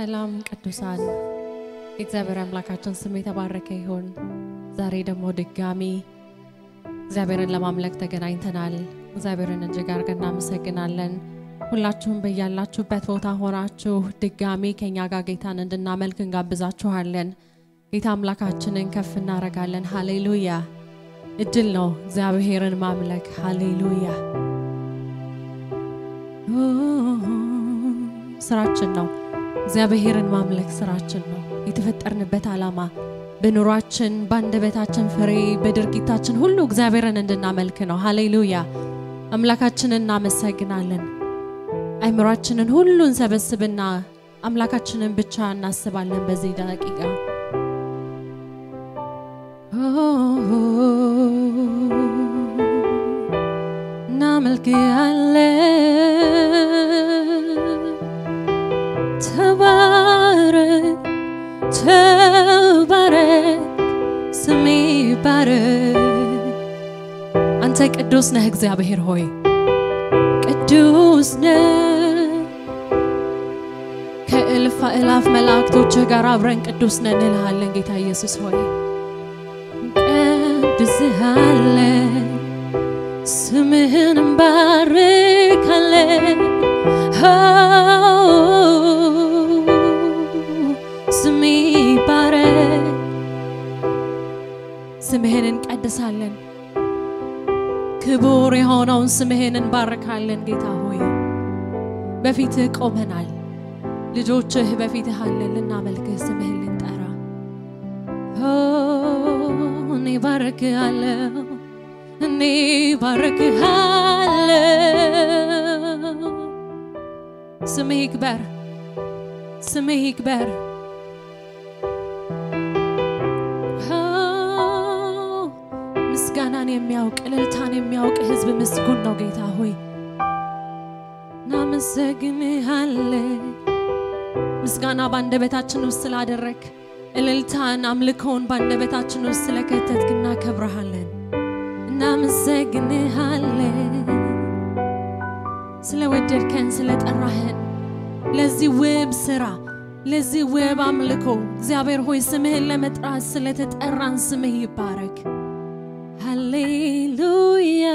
ሰላም ቅዱሳን፣ የእግዚአብሔር አምላካችን ስም የተባረከ ይሁን። ዛሬ ደግሞ ድጋሚ እግዚአብሔርን ለማምለክ ተገናኝተናል። እግዚአብሔርን እጅግ አድርገን እናመሰግናለን። ሁላችሁም በያላችሁበት ቦታ ሆናችሁ ድጋሚ ከኛ ጋር ጌታን እንድናመልክ እንጋብዛችኋለን። ጌታ አምላካችንን ከፍ እናደርጋለን። ሃሌሉያ! እድል ነው እግዚአብሔርን ማምለክ። ሃሌሉያ! ስራችን ነው እግዚአብሔርን ማምለክ ስራችን ነው። የተፈጠርንበት ዓላማ በኑሯችን፣ በአንደበታችን ፍሬ፣ በድርጊታችን ሁሉ እግዚአብሔርን እንድናመልክ ነው። ሃሌሉያ! አምላካችንን እናመሰግናለን። አይምሯችንን ሁሉ እንሰበስብና አምላካችንን ብቻ እናስባለን። በዚህ ደቂቃ እናመልክሃለን። ተባረክ ተባረክ፣ ስሜ ባረክ። አንተ ቅዱስ ነህ እግዚአብሔር ሆይ ቅዱስ ነህ። ከእልፍ አእላፍ መላእክቶችህ ጋር አብረን ቅዱስ ነን እንልሃለን ጌታ ኢየሱስ ሆይ ቀድስሃለን፣ ስምህን እንባርካለን። ስሜ ባረክ፣ ስምህን እንቀድሳለን። ክቡር የሆነውን ስምህን እንባርካለን። ጌታ ሆይ በፊትህ ቆመናል። ልጆችህ በፊትህ አለን። ልናመልክህ ስምህን ልንጠራ እኔ ባርክሃለሁ፣ እኔ ባርክሃለሁ። ስምህ ይክበር፣ ስምህ ይክበር። ምስጋናን የሚያውቅ እልልታን የሚያውቅ ሕዝብ ምስጉን ነው። ጌታ ሆይ እናመሰግንሃለን። ምስጋና በአንደበታችን ውስጥ ስላደረግ እልልታን አምልኮውን በአንደበታችን ውስጥ ስለከተትክ እናከብረሃለን፣ እናመሰግንሃለን። ስለወደድከን ስለጠራህን ለዚህ ውብ ስራ ለዚህ ውብ አምልኮ እግዚአብሔር ሆይ ስምህን ለመጥራት ስለተጠራን ስምህ ይባረክ። ሃሌሉያ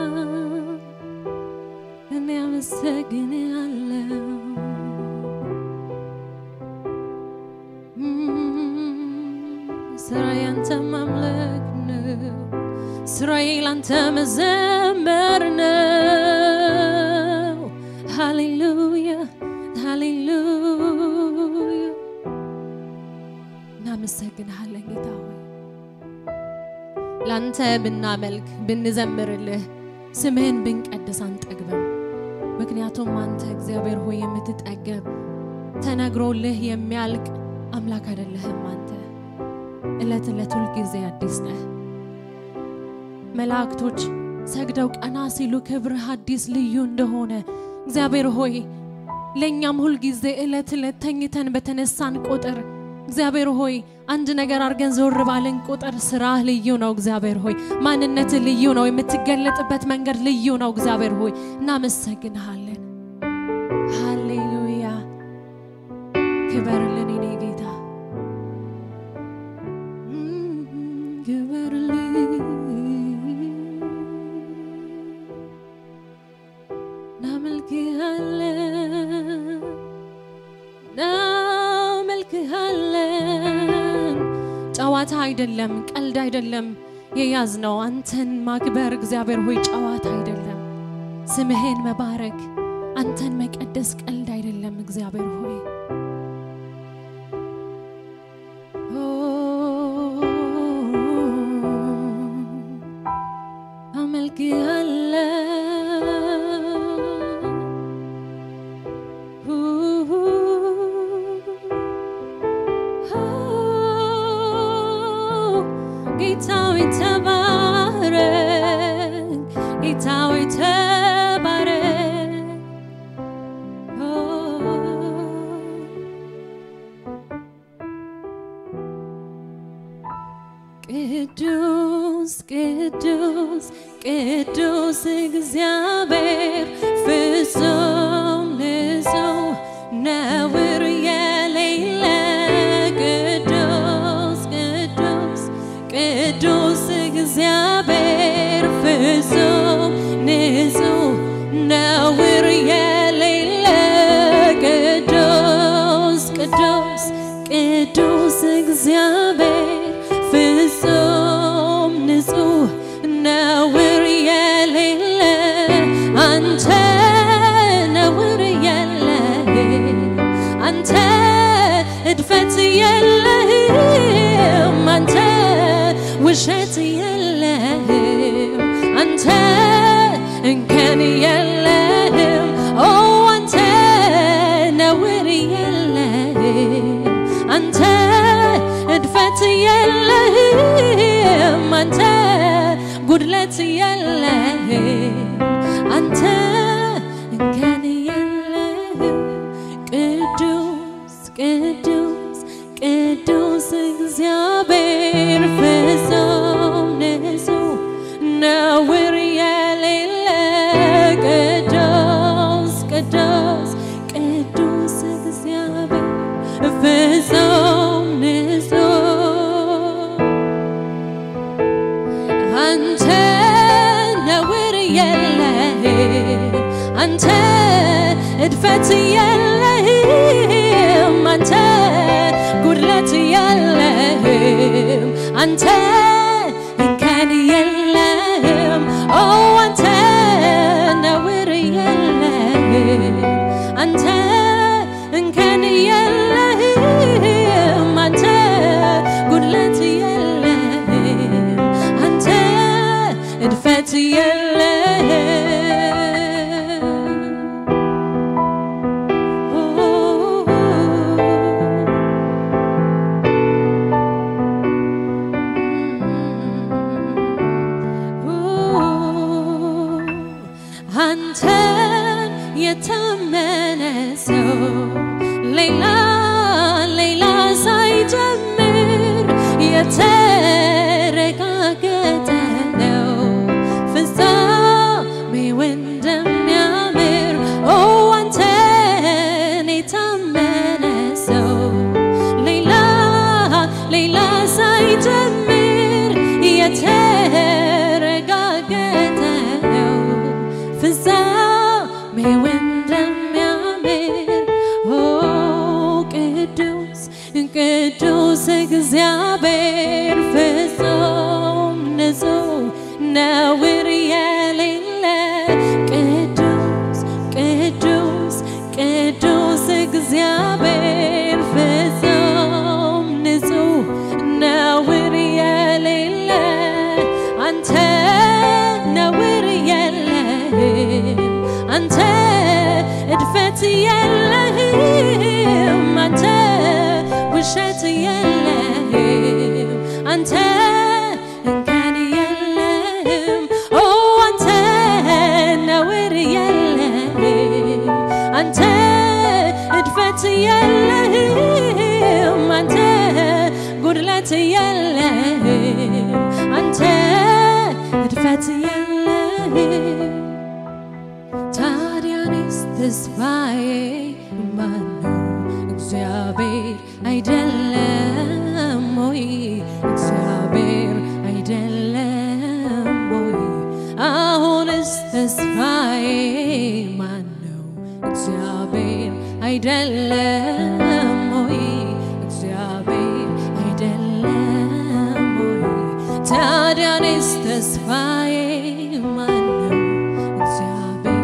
እኔ አመሰግንሃለሁ። ስራዬ አንተ ማምለክ ነው። ስራዬ ላንተ መዘመር ነው። ሃሌሉያ ሃሌሉያ እናመሰግንሃለን ጌታ ሆይ ላንተ ብናመልክ ብንዘምርልህ ስምህን ብንቀድስ አንጠግብም። ምክንያቱም አንተ እግዚአብሔር ሆይ የምትጠገብ ተነግሮልህ የሚያልቅ አምላክ አይደለህም። አንተ ዕለት ዕለት ሁልጊዜ አዲስ ነህ። መላእክቶች ሰግደው ቀና ሲሉ ክብርህ አዲስ ልዩ እንደሆነ እግዚአብሔር ሆይ ለእኛም ሁልጊዜ ዕለት ዕለት ተኝተን በተነሳን ቁጥር እግዚአብሔር ሆይ አንድ ነገር አድርገን ዞር ባልን ቁጥር ስራህ ልዩ ነው። እግዚአብሔር ሆይ ማንነትህ ልዩ ነው። የምትገለጥበት መንገድ ልዩ ነው። እግዚአብሔር ሆይ እናመሰግንሃለን። ሃሌሉያ ክበርልን የኔ ጌታ ክበርልን። እናመልክሃለን እናመልክሃለን። ጨዋታ አይደለም፣ ቀልድ አይደለም የያዝነው አንተን ማክበር እግዚአብሔር ሆይ ጨዋታ አይደለም። ስምህን መባረክ አንተን መቀደስ ቀልድ አይደለም። እግዚአብሔር ሆይ ጌታዊ ተባረክ፣ ጌታዊ ተባረክ። ቅዱስ ቅዱስ ቅዱስ እግዚአብሔር ፍጹም ንጹሕ ነውር የሌ ቅዱስ እግዚአብሔር ፍጹም ንጹህ ነውር የሌለ አንተ ነውር የለህም አንተ እድፈት የለህም አንተ ውሸት የለህም አንተ እንከን የለህም ኦ አንተ ነውር የለህም አንተ እድፈት የለህም አንተ ጉድለት የለህም አንተ እንከን የለህም ቅዱስ ቅዱስ ቅዱስ እግዚአብሔር ፍጹም ንጹህ ነውር የሌለ ቅዱስ ቅዱስ ቅዱስ እግዚአብሔር ፍጹም ንጹህ አንተ ነውር የለህም አንተ እድፈት የለህም አንተ ጉድለት የለህም አንተ እንከን የለህም ኦ አንተ ነውር የለህም አንተ እንከን የለህም አንተ ጉድለት የለህም አንተ እድፈት አንተን የታመነ ሰው ሌላ ሌላ ሳይጀምር የተረጋገጠ ነው ፍጻሜው እንደሚያምር ኦ አንተን የታመነ ሰው ሌላ ሌላ ሳይጀምር የተረጋገጠ ነው ፍጻሜው እንደሚያምር ኦ ቅዱስ ቅዱስ እግዚአብሔር ፍጹም ንጹህ ነውር የሌለ ቅዱስ ቅዱስ ቅዱስ እግዚአብሔር ፍጹም ንጹህ ነውር የሌለ አንተ ነውር የለህም አንተ እድፈት የለህም አንተ ውሸት የለህም አንተ እንከን የለህም ኦ አንተ ነውር የለህም አንተ እድፈት የለህም አንተ ጉድለት የለህም አንተ እድፈት የለህም ታዲያኔስ ተስፋዬ ማነው? እግዚአብሔር አይደለም ወይ? እግዚአብሔር አይደለም ወይ? አሁንስ ተስፋዬ ማነው? እግዚአብሔር አይደለም ወይ? እግዚአብሔር አይደለም ወይ? ታዲያኔስ ተስፋዬ ማነው? እግዚአብሔር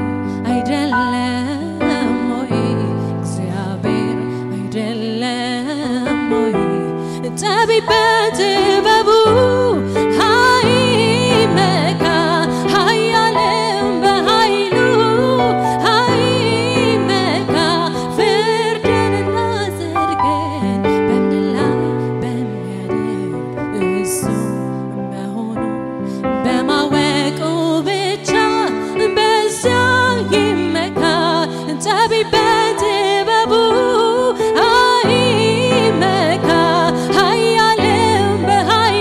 አይደለም ወይ? እግዚአብሔር አይደለም ወይ? ጠቢብ በጥበቡ አይመካ፣ ኃያልም በኃይሉ አይመካ። ፍርድንና ጽድቅን በምድር ላይ በሚያደርግ እሱ መሆኑን በማወቁ ብቻ በዚያ ይመካ። ጠቢብ በጥበቡ አይመካ፣ ኃያልም በኃይሉ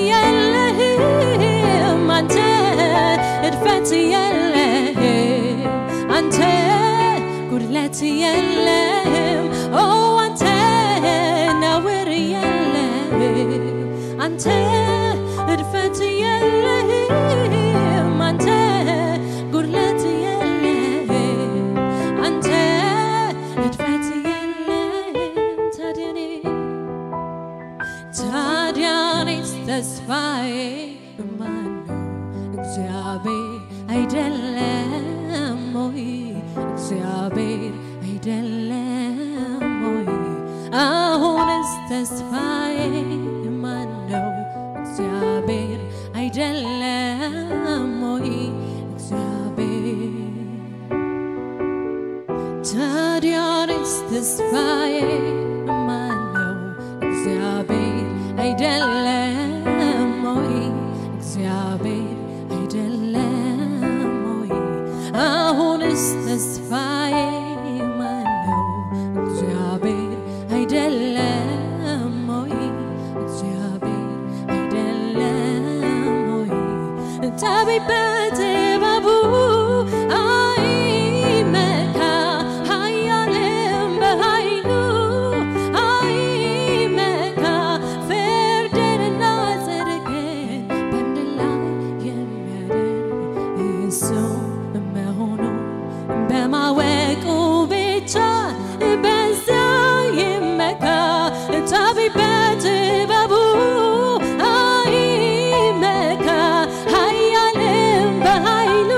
የለህም አንተ እድፈት የለህም አንተ ጉድለት የለህም ኦ አንተ ነውር የለህም አንተ እድፈት የለህም አንተ ጉድለት የለህም አንተ እድፈት የለህም ታዲያ እኔ ታዲያ እኔስ ተስፋዬ ማን ነው? እግዚአብሔር አይደለም ወይ? እግዚአብሔር አይደለም ወይ? አሁንስ ተስፋዬ ማን ነው? እግዚአብሔር አይደለም ወይ? እግዚአብሔር ታዲያ እኔስ ተስፋዬ ማን ነው? እግዚአብሔር አይደለም ወይ? እግዚአብሔር አይደለም ወይ? አሁንስ ተስፋዬ ማን ነው? እግዚአብሔር አይደለም ወይ? እግዚአብሔር አይደለም ወይ? ጠቢብ በጥበቡ አይመካ ኃያልም በኃይሉ አይመካ ፍርድንና ጽድቅን በምድር ላይ የሚያደርግ እሱ መሆኑን በማወቁ ብቻ በዚያ ይመካ ጠቢብ በጥበቡ አይመካ ኃያልም በኃይሉ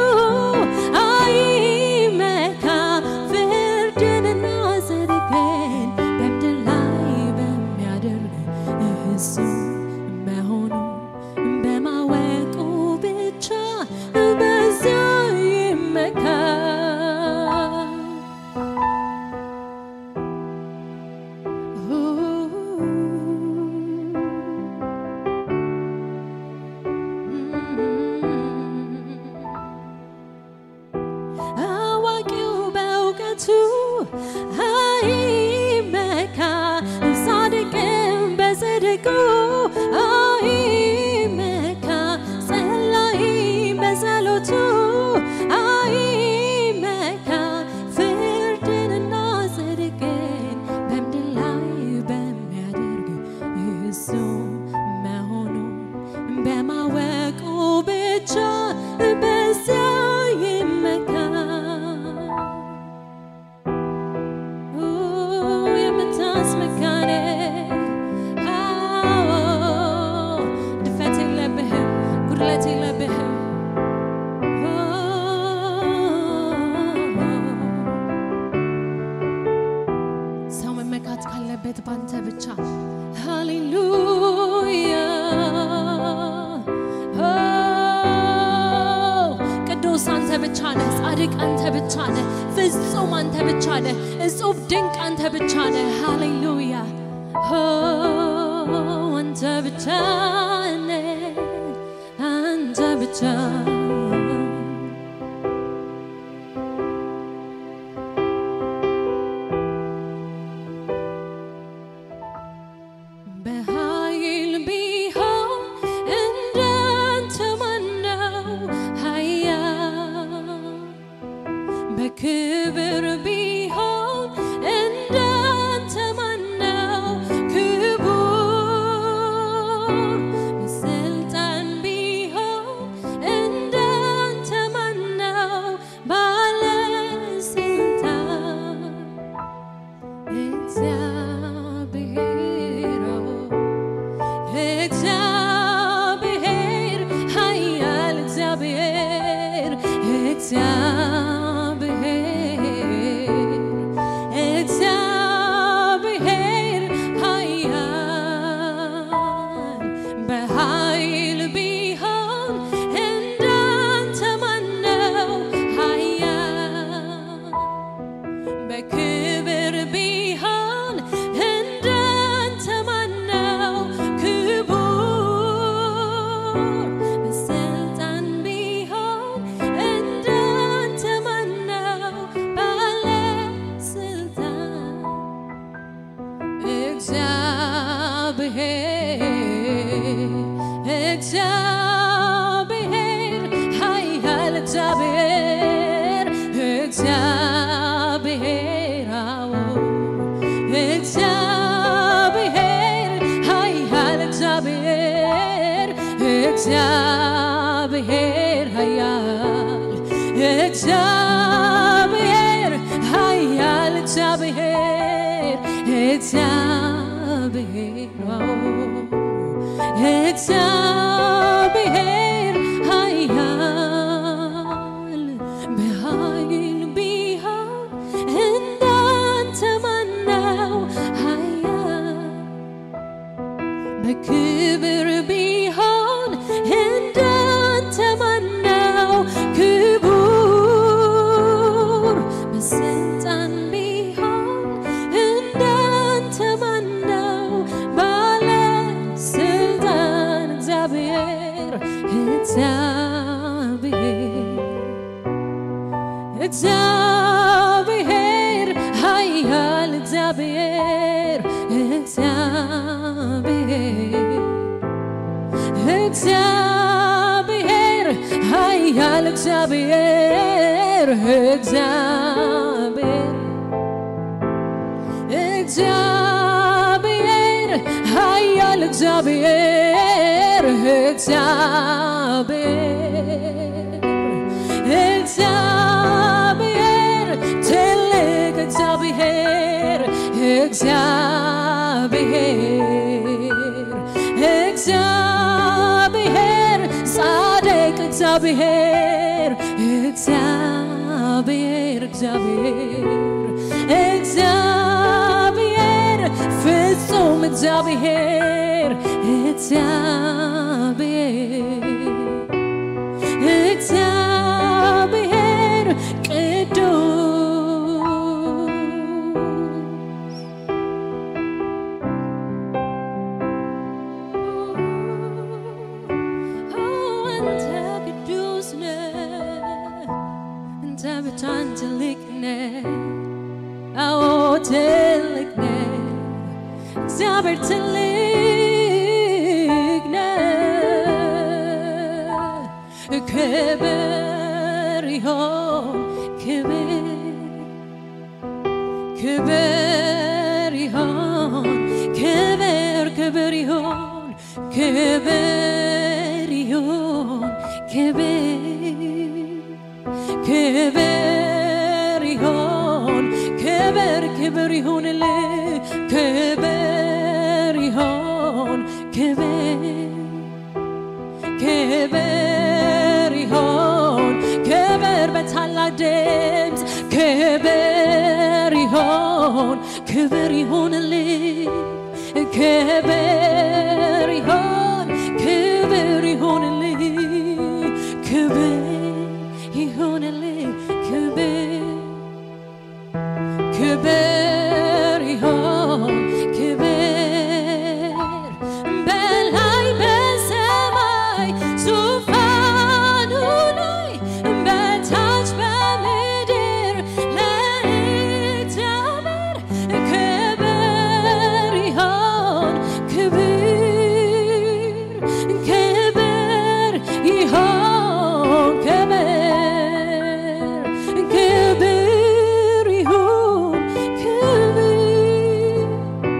አይመካ ፍርድንና ጽድቅን በምድር ላይ በሚያደርግ እሱ መሆኑን በማወቁ ብቻ በዚያ ይመካ አዋቂው በእውቀቱ አይመካ ጻድቅም በጽድቁ አይመካ ጸላይ በጸሎቱ አይመካ ፍርድንና ጽድቅን በምድር ላይ በሚያደርግ እሱ መሆኑን በማወቁ ብቻ በዚያ ይመካ የምታስመካኔ ድፈት የለብህም፣ ጉድለት የለብህም። ሰው መመካት ካለበት ባንተ ብቻ ሃሌሉያ ቅዱስ አንተ ብቻ ነህ፣ ጻድቅ አንተ ብቻ ነህ፣ ፍጹም አንተ ብቻ ነህ፣ እጹብ ድንቅ አንተ ብቻ ነህ። ሃሌሉያ አንተ ብቻ ነህ፣ አንተ ብቻ በኃይል ቢሆን እንዳንተ ማነው ኃያል? በክብር ቢሆን እንዳንተ ማነው ክቡር? በስልጣን ቢሆን እንዳንተ ማነው ባለስልጣን? እግዚአብሔር እግዚአብሔር ኃያል እግዚአብሔር እግዚአብሔር እግዚአብሔር ኃያል በኃይል ቢሆን እንዳንተ ማነው ኃያል በክብር ቢሆን እንዳንተ ማነው ክቡር? በስልጣን ቢሆን እንዳንተ ማነው ባለስልጣን? እግዚአብሔር እግዚአብሔር ኃያል እግዚአብሔር እግዚአብሔር አዎ እግዚአብሔር ኃያል እግዚአብሔር እግዚአብሔር ኃያል እግዚአብሔር ኃያል እግዚአብሔር እግዚአብሔር አዎ እግዚአብሔር ኃያል በኃይል ቢሆን እንዳንተ ማነው ኃያል በክብር ቢሆን እንዳንተ ማነው ክቡር በስልጣን ቢሆን እንዳንተ ማነው ባለስልጣን እግዚአብሔር እግዚአብሔር እግዚአብሔር ኃያል እግዚአብሔር እግዚአብሔር እግዚአብሔር ኃያል እግዚአብሔር እግዚአብሔር እግዚአብሔር ኃያል እግዚአብሔር እግዚአብሔር እግዚአብሔር ትልቅ እግዚአብሔር እግዚአብሔር እግዚአብሔር ጻድቅ እግዚአብሔር እግዚአብሔር እግዚአብሔር እግዚአብሔር ፍጹም እግዚአብሔር እግዚአብሔር እግዚአብሔር ቅዱስ አንተ ቅዱስ ነህ፣ አንተ ብቻህን ትልቅ ነህ። አዎ ትልቅ ነህ፣ እግዚአብሔር ትልቅ ነህ። ክብር ይሆን ክብር ክብር ይሆን ክብር ክብር ይሆን ክብር ይሆን ክብር ክብር ይሆን ክብር ክብር ይሆንልህ ክብር ይሆን ክብር ክብር ይሆን ክብር በታላቅ ድምፅ ክብር ይሆን ክብር ይሆንልህ ክብር ይሆን ክብር ይሆንልህ ክብር ይሆንልህ ክብር ክብር ይሆን ክብር በላይ በሰማይ ዙፋኑ ላይ በታች በምድር ለእግዚአብሔር ክብር ይሆን ክብር ክብር ይሆን ክብር ክብር ይሁን ክብር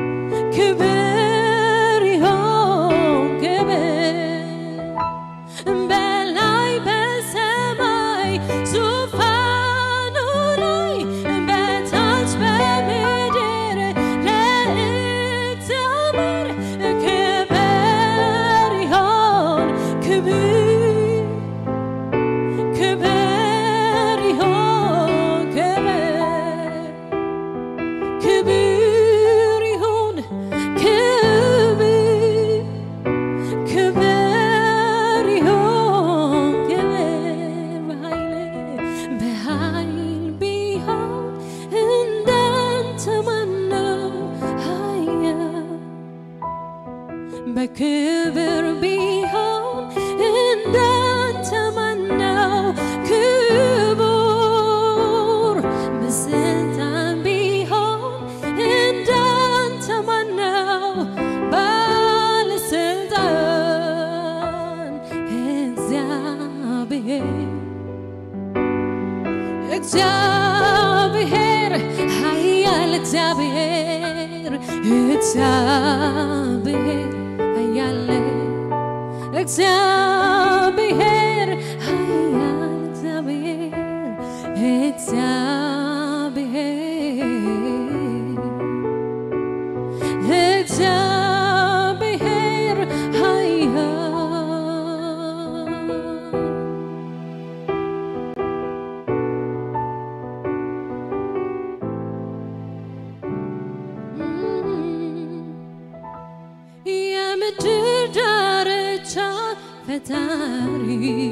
ክብር ይሆን ክብር በላይ በሰማይ ዙፋኑ ላይ በታች በምድር ለእግዚአብሔር ክብር ይሆን ክብር ክብር ይሆን ክብር ክብር ይሁን ክብር ክብር ይሁን ክብር በኃይል በኃይል ቢሆን እንዳንተ ማነው ኃያል በክብር ቢሆን እንዳንተ ማነው ክቡር በስልጣን ቢሆን እንዳንተ ማነው ባለስልጣን እግዚአብሔር ኃያል እግዚአብሔር እግዚአብሔር ኃያል እግዚአብሔር ኃያል እግዚአብሔር እግዚአብሔር እግዚአብሔር ኃያል የምድር ዳርቻ ፈጣሪ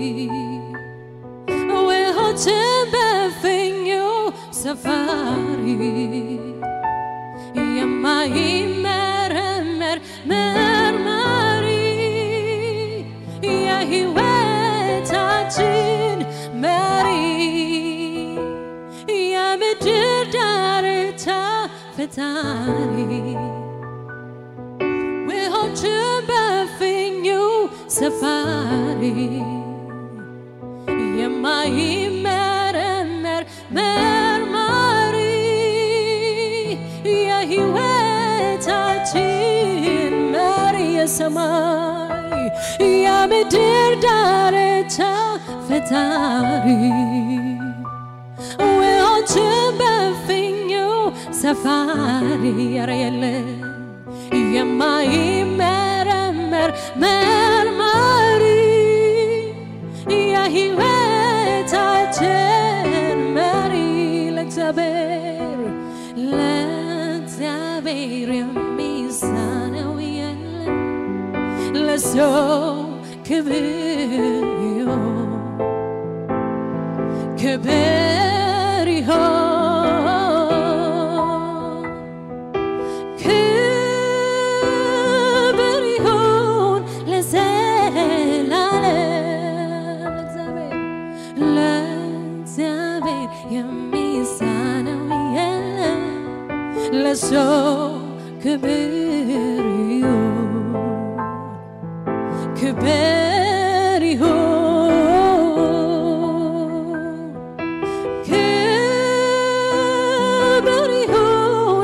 ውኆችን በፍኙ ሰፋሪ የማይመረመር መርማሪ የሕይወታችን መሪ የምድር ዳርቻ ፈጣሪ ውኆችን በፍኙ ሰፋሪ የማይመረመር መርማሪ የሕይወታችን መሪ የሰማይ የምድር ዳርቻ ፈጣሪ ውኆችን በፍኙ ሰፋሪ ኧረ የለም የማይመረመር መርማሪ የሕይወታችን መሪ ለእግዚአብሔር ለእግዚአብሔር የሚሳነው የለም ለሰው ክብር ይሁን ክብር ይሁን ክብር ይሁን ለዘላለም ለእግዚአብሔር ለእግዚአብሔር የሚሳነው የለም ለሰው ክብር ይሁን ክብር ይሁን ክብር ይሁን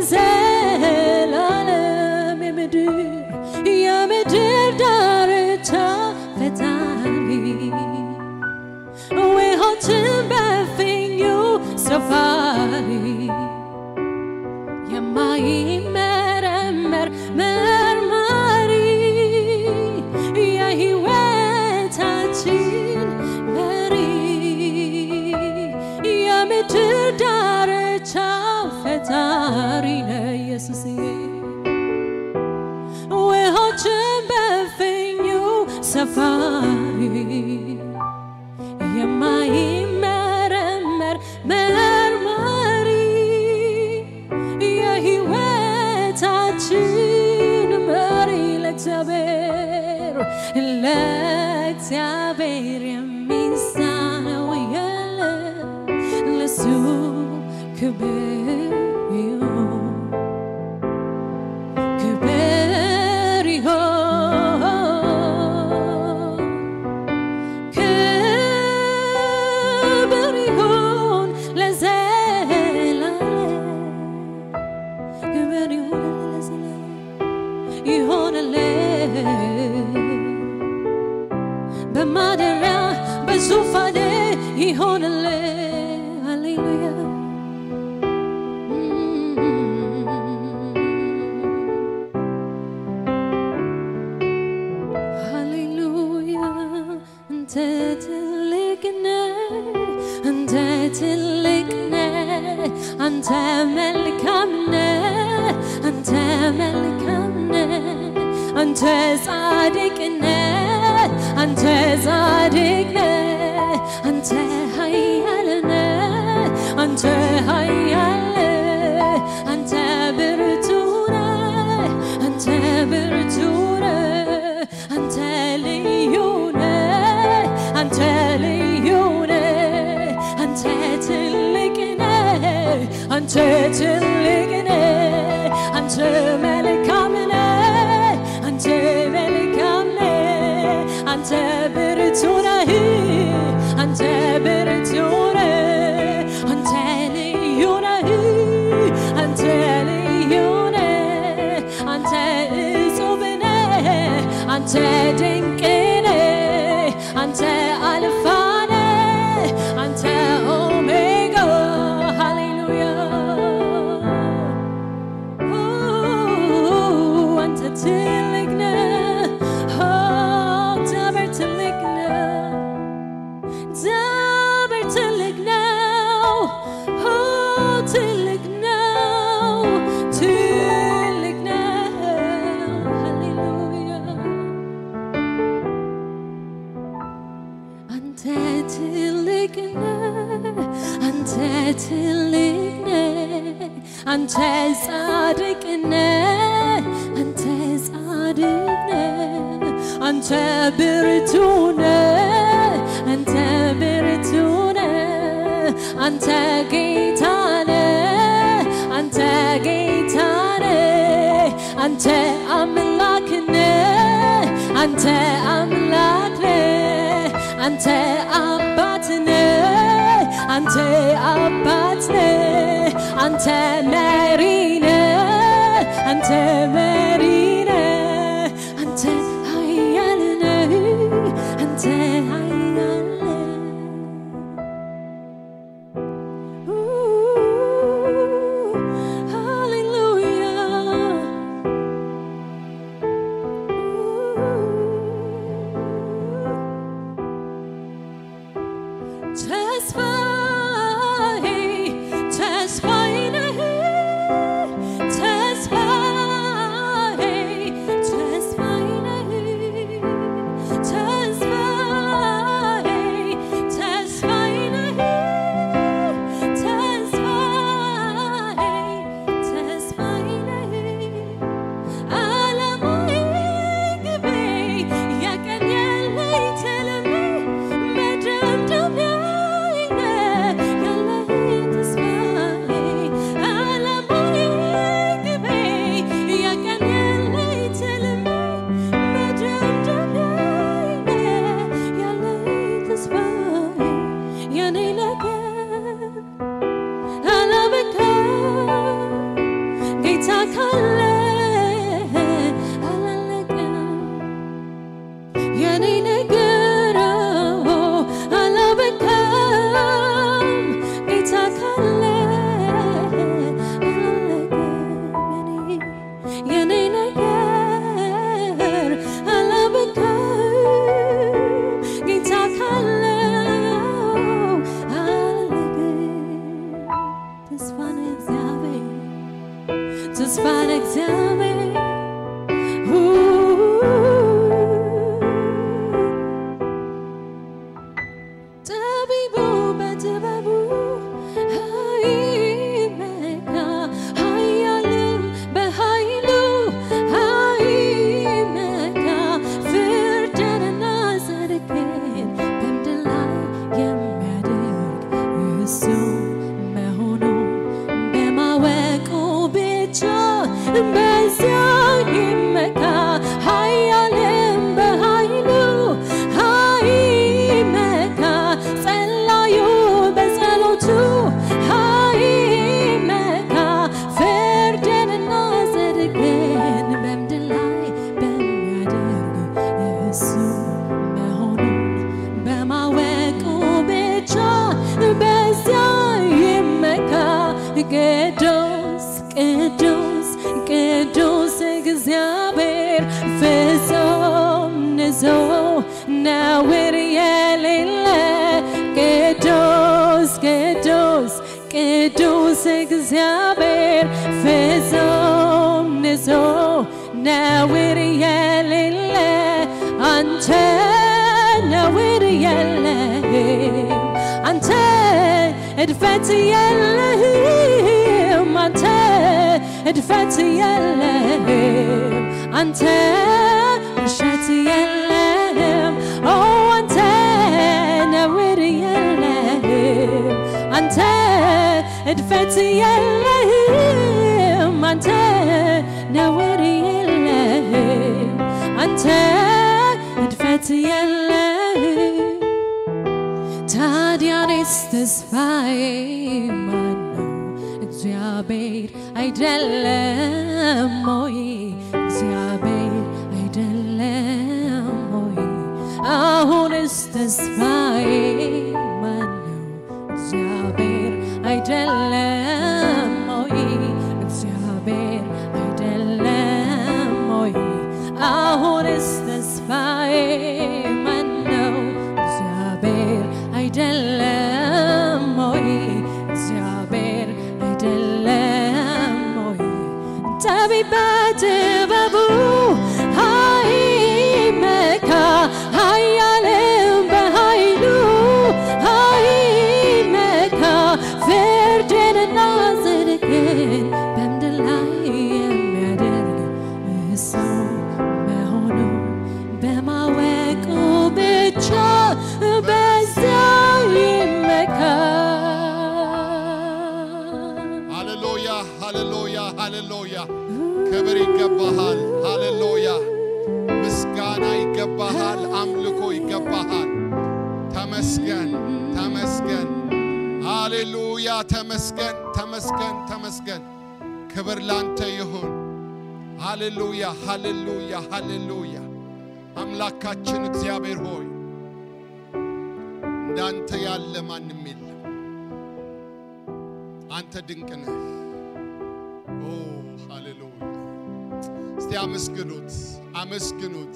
ለዘላለም የምድር የምድር ዳርቻ ፈጣሪ ውኆችን በፍኙ ሰፋሪ የማይመረመር መርማሪ የሕይወታችን መሪ የምድር ዳርቻ ፈጣሪ ነው ኢየሱስዬ ውኆችን በፍኙ ሰፋሪ የማይመረመር መርማሪ የሕይወታችን መሪ ለእግዚአብሔር ለእግዚአብሔር የሚሳነው የለም ለሱ ክብር ይሁን ክብር ይሁን ክብር ይሁን ለዘላለም ክብር ይሁን ለዘላለም ይሆንልን በማደሪያ በዙፋኔ ይሆንልን ሃሌሉያ ሃሌሉያ አንተ ትልቅ ነህ አንተ ትልቅ ነህ አንተ መልካም ነህ አንተ መልካም ነህ አንተ ጻድቅ ነህ አንተ ጻድቅ ነህ አንተ ኃያል ነህ አንተ ኃያል ነህ አንተ ብርቱ ነህ አንተ ብርቱ ነህ አንተ ልዩ ነህ አንተ ልዩ ነህ አንተ ትልቅ ነህ አንተ ትልቅ ነህ አንተ መልካም ነህ አንተ መልካም ነህ አንተ ብርቱ ነህ አንተ ብርቱ ነህ አንተ ድንቅ ነህ አንተ አልፋ ነህ አንተ ኦሜጋ ሃሌሉያ አንተ ትልቅ ነህ እግዚአብሔር ትልቅ ነህ እግዚአብሔር ትልቅ ነው ትልቅ ነው ትልቅ ነው ሃሌሉያ አንተ ትልቅ ነህ አንተ ትልቅ ነህ አንተ ጻድቅ ነህ አንተ ጻድቅ ነህ አንተ ብርቱ ነህ አንተ ብርቱ ነህ አንተ ጌታ ነህ አንተ ጌታ ነህ አንተ አምላክ ነህ አንተ አምላክ ነህ አንተ አባት ነህ አንተ አባት ነህ አንተ መሪ ነህ አንተ መሪ ነህ አንተ ኃያል ነህ አንተ ኃያል ነህ ሃሌሉያ ተስፋዬ ተስፋዬ ነህ ተስፋዬ ተስፋዬ ነህ ተስፋዬ ተስፋዬ ነህ ተስፋዬ ተስፋዬ ነህ ዓላማዬ ግቤ የቀን ያለኝ ትልሜ መደምደሚያዬ ነህ ያለኝ ተስፋዬ ዓላማዬ ግቤ የቀን ያለኝ ትልሜ መደምደሚያዬ ነህ ያለኝ ተስፋዬ የኔ ነገር አላበቃም ጌታ ካለ አላለቀም የኔ ነገር አላበቃም ጌታ ካለ አላለቀም የኔ ነገር አላበቃም ጌታ ካለ አላለቀም ተስፋ ነው እግዚአብሔር ተስፋ ለእግዚአብሔር ጠቢቡ በጥበቡ አይመካ ኃያልም በኃይሉ አይመካ ፍርድንና ጽድቅን በምድር ላይ የሚያደርግ እሱ መሆኑን በማወቁ ብቻ በዚያ ይመካ ኃያልም በኃይሉ አይመካ ጸላዩ በጸሎቱ አይመካ ፍርድንና ጽድቅን በምድር ላይ በሚያደርግ እሱ መሆኑን በማወቁ ብቻ በዚያ ይመካ ቅዱስ ቅዱስ ቅዱስ እግዚአብሔር ፍጹም ንጹሕ ነውር የሌለ ቅዱስ ቅዱስ ቅዱስ እግዚአብሔር ፍጹም ንጹሕ ነውር የሌለ አንተ ነውር የለህም አንተ እድፈት የለህም አንተ እድፈት የለህም አንተ ውሸት የለህም ኦ አንተ ነውር የለህም አንተ እድፈት የለህም አንተ ነውር የለህም አንተ እድፈት የለህም ታዲያኔስ ተስፋዬ ማነው? እግዚአብሔር አይደለም ወይ? እግዚአብሔር አይደለም አሁንስ ተስፋዬ ማነው? እግዚአብሔር አይደለም ወይ? እግዚአብሔር አይደለም ወይ? አሁንስ ተስፋዬ ማነው? እግዚአብሔር አይደለም ወይ? እግዚአብሔር አይደለም ወይ? ጠቢብ በጥበቡ አይመካ ኃያልም በኃይሉ አይመካ ፍርድንና ጽድቅን በምድር ላይ የሚያደርግ እሱ መሆኑ በማወቁ ብቻ በዚያው ይመካ። ሃሌሉያ ሃሌሉያ ሃሌሉያ ክብር ይገባሃል። ሃሌሉያ ምስጋና ይገባሃል። አምልኮ ይገባሃል። ተመስገን ተመስገን። ሃሌሉያ ተመስገን ተመስገን ተመስገን። ክብር ላንተ ይሁን። ሃሌሉያ ሃሌሉያ ሃሌሉያ። አምላካችን እግዚአብሔር ሆይ እንዳንተ ያለ ማንም የለም። አንተ ድንቅ ነህ። ኦ ሃሌሉያ! እስቲ አመስግኑት፣ አመስግኑት።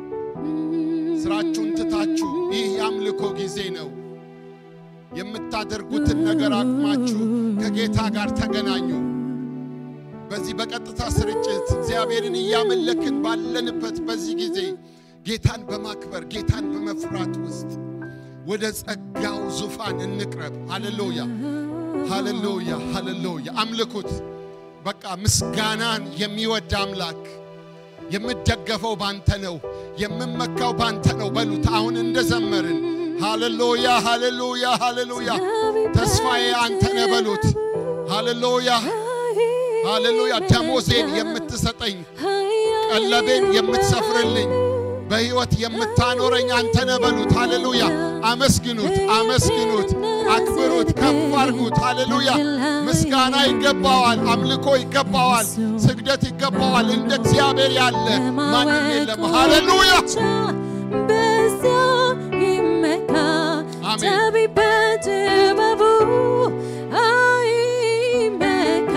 ስራችሁን ትታችሁ ይህ የአምልኮ ጊዜ ነው። የምታደርጉትን ነገር አቁማችሁ ከጌታ ጋር ተገናኙ። በዚህ በቀጥታ ስርጭት እግዚአብሔርን እያመለክን ባለንበት በዚህ ጊዜ ጌታን በማክበር ጌታን በመፍራት ውስጥ ወደ ጸጋው ዙፋን እንቅረብ። ሃሌሉያ ሃሌሉያ ሃሌሉያ። አምልኩት። በቃ ምስጋናን የሚወድ አምላክ የምደገፈው ባንተ ነው፣ የምመካው ባንተ ነው በሉት። አሁን እንደዘመርን ሃሌሉያ ሃሌሉያ ሃሌሉያ። ተስፋዬ አንተ ነህ በሉት። ሃሌሉያ ሃሌሉያ። ደሞዜን የምትሰጠኝ ቀለቤን የምትሰፍርልኝ በሕይወት የምታኖረኝ አንተ ነህ በሉት። ሃሌሉያ። አመስግኑት፣ አመስግኑት፣ አክብሩት፣ ከፍ አድርጉት። ሃሌሉያ። ምስጋና ይገባዋል፣ አምልኮ ይገባዋል፣ ስግደት ይገባዋል። እንደ እግዚአብሔር ያለ ማንም የለም። ሃሌሉያ። በዚያ ይመካ አሜን። ጠቢብ በጥበቡ አይመካ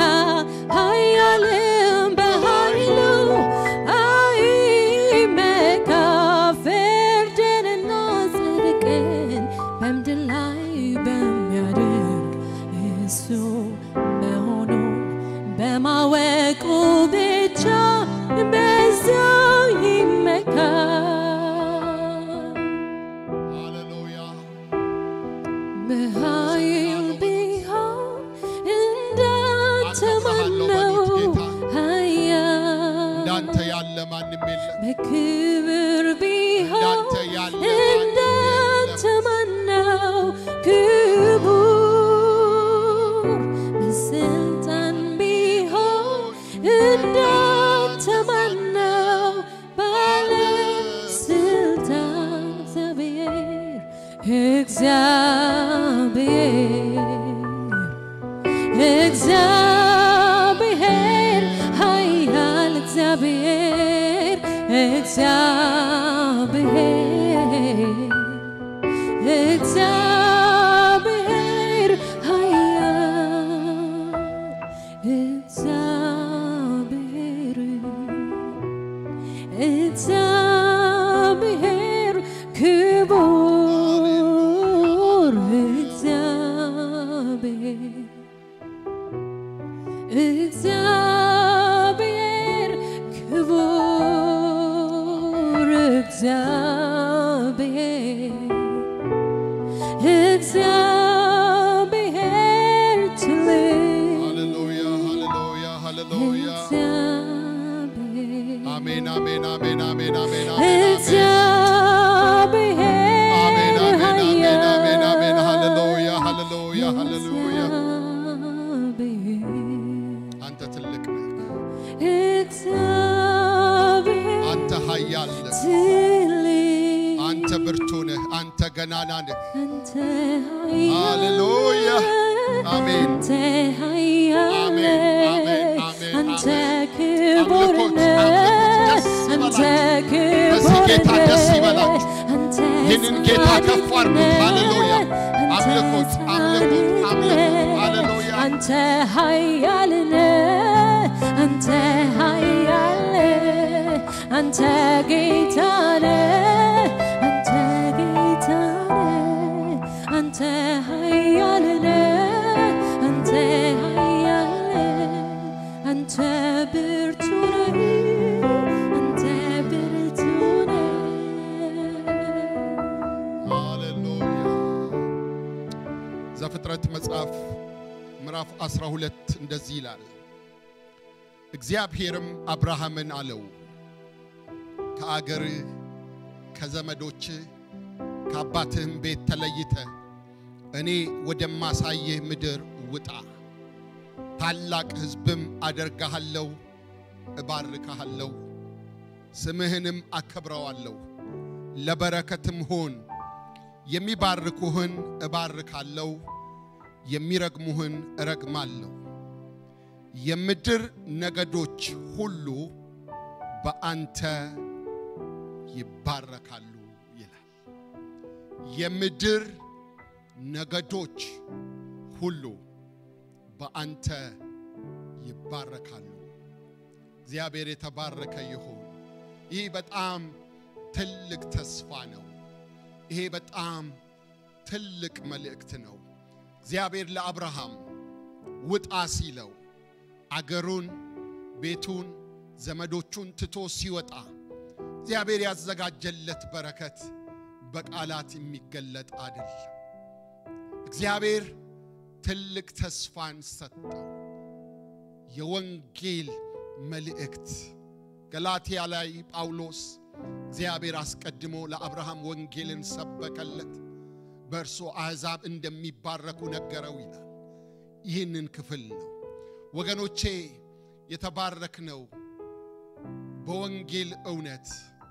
ኃያልም በኃይሉ አይመካ ፍርድንና ጽድቅን በምድር ላይ በሚያደርግ እሱ መሆኑን በማወቁ ብቻ በዚያው ይመካ። ሃሌሉያ በኃይል ቢሆን እንዳንተ ማነው ኃያል? እንዳንተ ያለ ማንም የለም። በክብር ቢሆን እንዳንተ ያለ ማንም እንዳንተ የለም። ማነው ክቡር? በስልጣን ቢሆን እንዳንተ ማነው ባለስልጣን? እግዚአብሔር እግዚአብሔር ኃያል እግዚአብሔር እግዚአብሔር እግዚአብሔር ኃያል እግዚአብሔር እግዚአብሔር ክቡር እግዚአብሔር እግዚአብሔር ክቡር እግዚአብሔር እግዚአብሔር ትልቅ ሃሌሉያ ሃሌሉያ ሃሌሉያ። እግዚአብሔር አሜን አሜን አሜን አሜን አሜን አሜን አሜን እግዚአብሔር አሜን አሜን አሜን አሜን አሜን ኃያል ሃሌሉያ ሃሌሉያ ሃሌሉያ። እግዚአብሔር አንተ ትልቅ ነህ፣ እግዚአብሔር አንተ ኃያል ነህ፣ ትልቅ አንተ ብርቱ ነህ፣ አንተ ገናና ነህ። አንተ ሃሌሉያ አሜን አንተ ኃያል አሜን አሜን አሜን አንተ አሜን። ክቡር አምልኮት፣ ነህ አምልኮት፣ ደስ አንተ ይበላችሁ። ክቡር በዚህ ጌታ ደስ ነህ ይበላችሁ። አንተ ይህን ይህንን ጌታ ከፍ አድርጉት። ሃሌሉያ! አምልኩት፣ አምልኩት፣ አምልኩት። ሃሌሉያ! አንተ ኃያል ነህ፣ አንተ ኃያል ነህ፣ አንተ ጌታ ነህ፣ አንተ ጌታ ነህ፣ አንተ ኃያል ነህ፣ አንተ ኃያል ነህ፣ አንተ ብርቱ ነህ፣ አንተ ብርቱ ነህ። ሃሌሉያ! ዘፍጥረት መጽሐፍ ምዕራፍ 12 እንደዚህ ይላል። እግዚአብሔርም አብርሃምን አለው ከአገርህ ከዘመዶች ከአባትህም ቤት ተለይተ እኔ ወደማሳይህ ምድር ውጣ፣ ታላቅ ሕዝብም አደርግሃለሁ፣ እባርክሃለሁ፣ ስምህንም አከብረዋለሁ፣ ለበረከትም ሁን። የሚባርኩህን እባርካለሁ፣ የሚረግሙህን እረግማለሁ። የምድር ነገዶች ሁሉ በአንተ ይባረካሉ ይላል። የምድር ነገዶች ሁሉ በአንተ ይባረካሉ። እግዚአብሔር የተባረከ ይሁን። ይህ በጣም ትልቅ ተስፋ ነው። ይሄ በጣም ትልቅ መልእክት ነው። እግዚአብሔር ለአብርሃም ውጣ ሲለው አገሩን፣ ቤቱን፣ ዘመዶቹን ትቶ ሲወጣ እግዚአብሔር ያዘጋጀለት በረከት በቃላት የሚገለጥ አይደለም። እግዚአብሔር ትልቅ ተስፋን ሰጠው። የወንጌል መልእክት ገላትያ ላይ ጳውሎስ እግዚአብሔር አስቀድሞ ለአብርሃም ወንጌልን ሰበከለት፣ በእርሱ አሕዛብ እንደሚባረኩ ነገረው ይላል። ይህንን ክፍል ነው ወገኖቼ የተባረክነው በወንጌል እውነት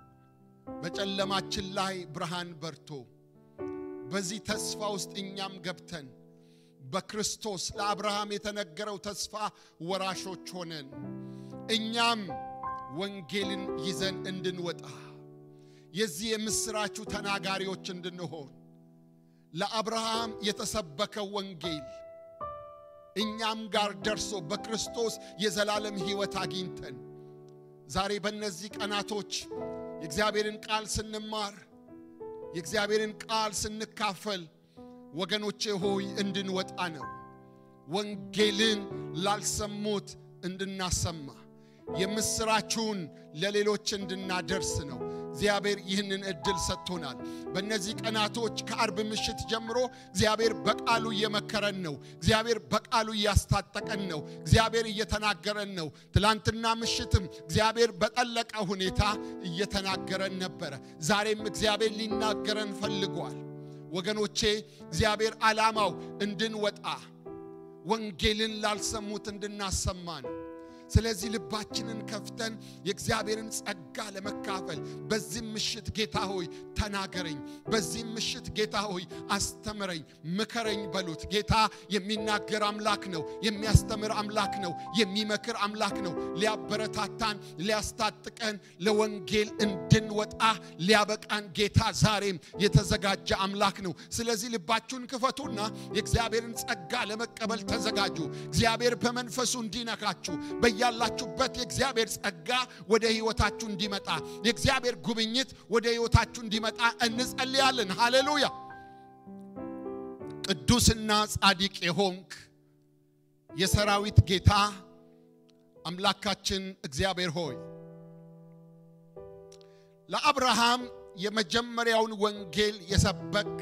በጨለማችን ላይ ብርሃን በርቶ በዚህ ተስፋ ውስጥ እኛም ገብተን በክርስቶስ ለአብርሃም የተነገረው ተስፋ ወራሾች ሆነን እኛም ወንጌልን ይዘን እንድንወጣ የዚህ የምሥራቹ ተናጋሪዎች እንድንሆን ለአብርሃም የተሰበከው ወንጌል እኛም ጋር ደርሶ በክርስቶስ የዘላለም ሕይወት አግኝተን ዛሬ በእነዚህ ቀናቶች የእግዚአብሔርን ቃል ስንማር የእግዚአብሔርን ቃል ስንካፈል ወገኖቼ ሆይ እንድንወጣ ነው። ወንጌልን ላልሰሙት እንድናሰማ የምሥራችሁን ለሌሎች እንድናደርስ ነው። እግዚአብሔር ይህንን እድል ሰጥቶናል። በእነዚህ ቀናቶች ከአርብ ምሽት ጀምሮ እግዚአብሔር በቃሉ እየመከረን ነው። እግዚአብሔር በቃሉ እያስታጠቀን ነው። እግዚአብሔር እየተናገረን ነው። ትላንትና ምሽትም እግዚአብሔር በጠለቀ ሁኔታ እየተናገረን ነበረ። ዛሬም እግዚአብሔር ሊናገረን ፈልጓል። ወገኖቼ እግዚአብሔር ዓላማው እንድንወጣ ወንጌልን ላልሰሙት እንድናሰማ ነው። ስለዚህ ልባችንን ከፍተን የእግዚአብሔርን ጸጋ ለመካፈል በዚህም ምሽት ጌታ ሆይ ተናገረኝ፣ በዚህም ምሽት ጌታ ሆይ አስተምረኝ፣ ምከረኝ በሉት። ጌታ የሚናገር አምላክ ነው፣ የሚያስተምር አምላክ ነው፣ የሚመክር አምላክ ነው። ሊያበረታታን፣ ሊያስታጥቀን፣ ለወንጌል እንድንወጣ ሊያበቃን ጌታ ዛሬም የተዘጋጀ አምላክ ነው። ስለዚህ ልባችሁን ክፈቱና የእግዚአብሔርን ጸጋ ለመቀበል ተዘጋጁ። እግዚአብሔር በመንፈሱ እንዲነካችሁ ያላችሁበት የእግዚአብሔር ጸጋ ወደ ሕይወታችሁ እንዲመጣ የእግዚአብሔር ጉብኝት ወደ ሕይወታችሁ እንዲመጣ እንጸልያለን። ሃሌሉያ። ቅዱስና ጻድቅ የሆንክ የሰራዊት ጌታ አምላካችን እግዚአብሔር ሆይ ለአብርሃም የመጀመሪያውን ወንጌል የሰበክ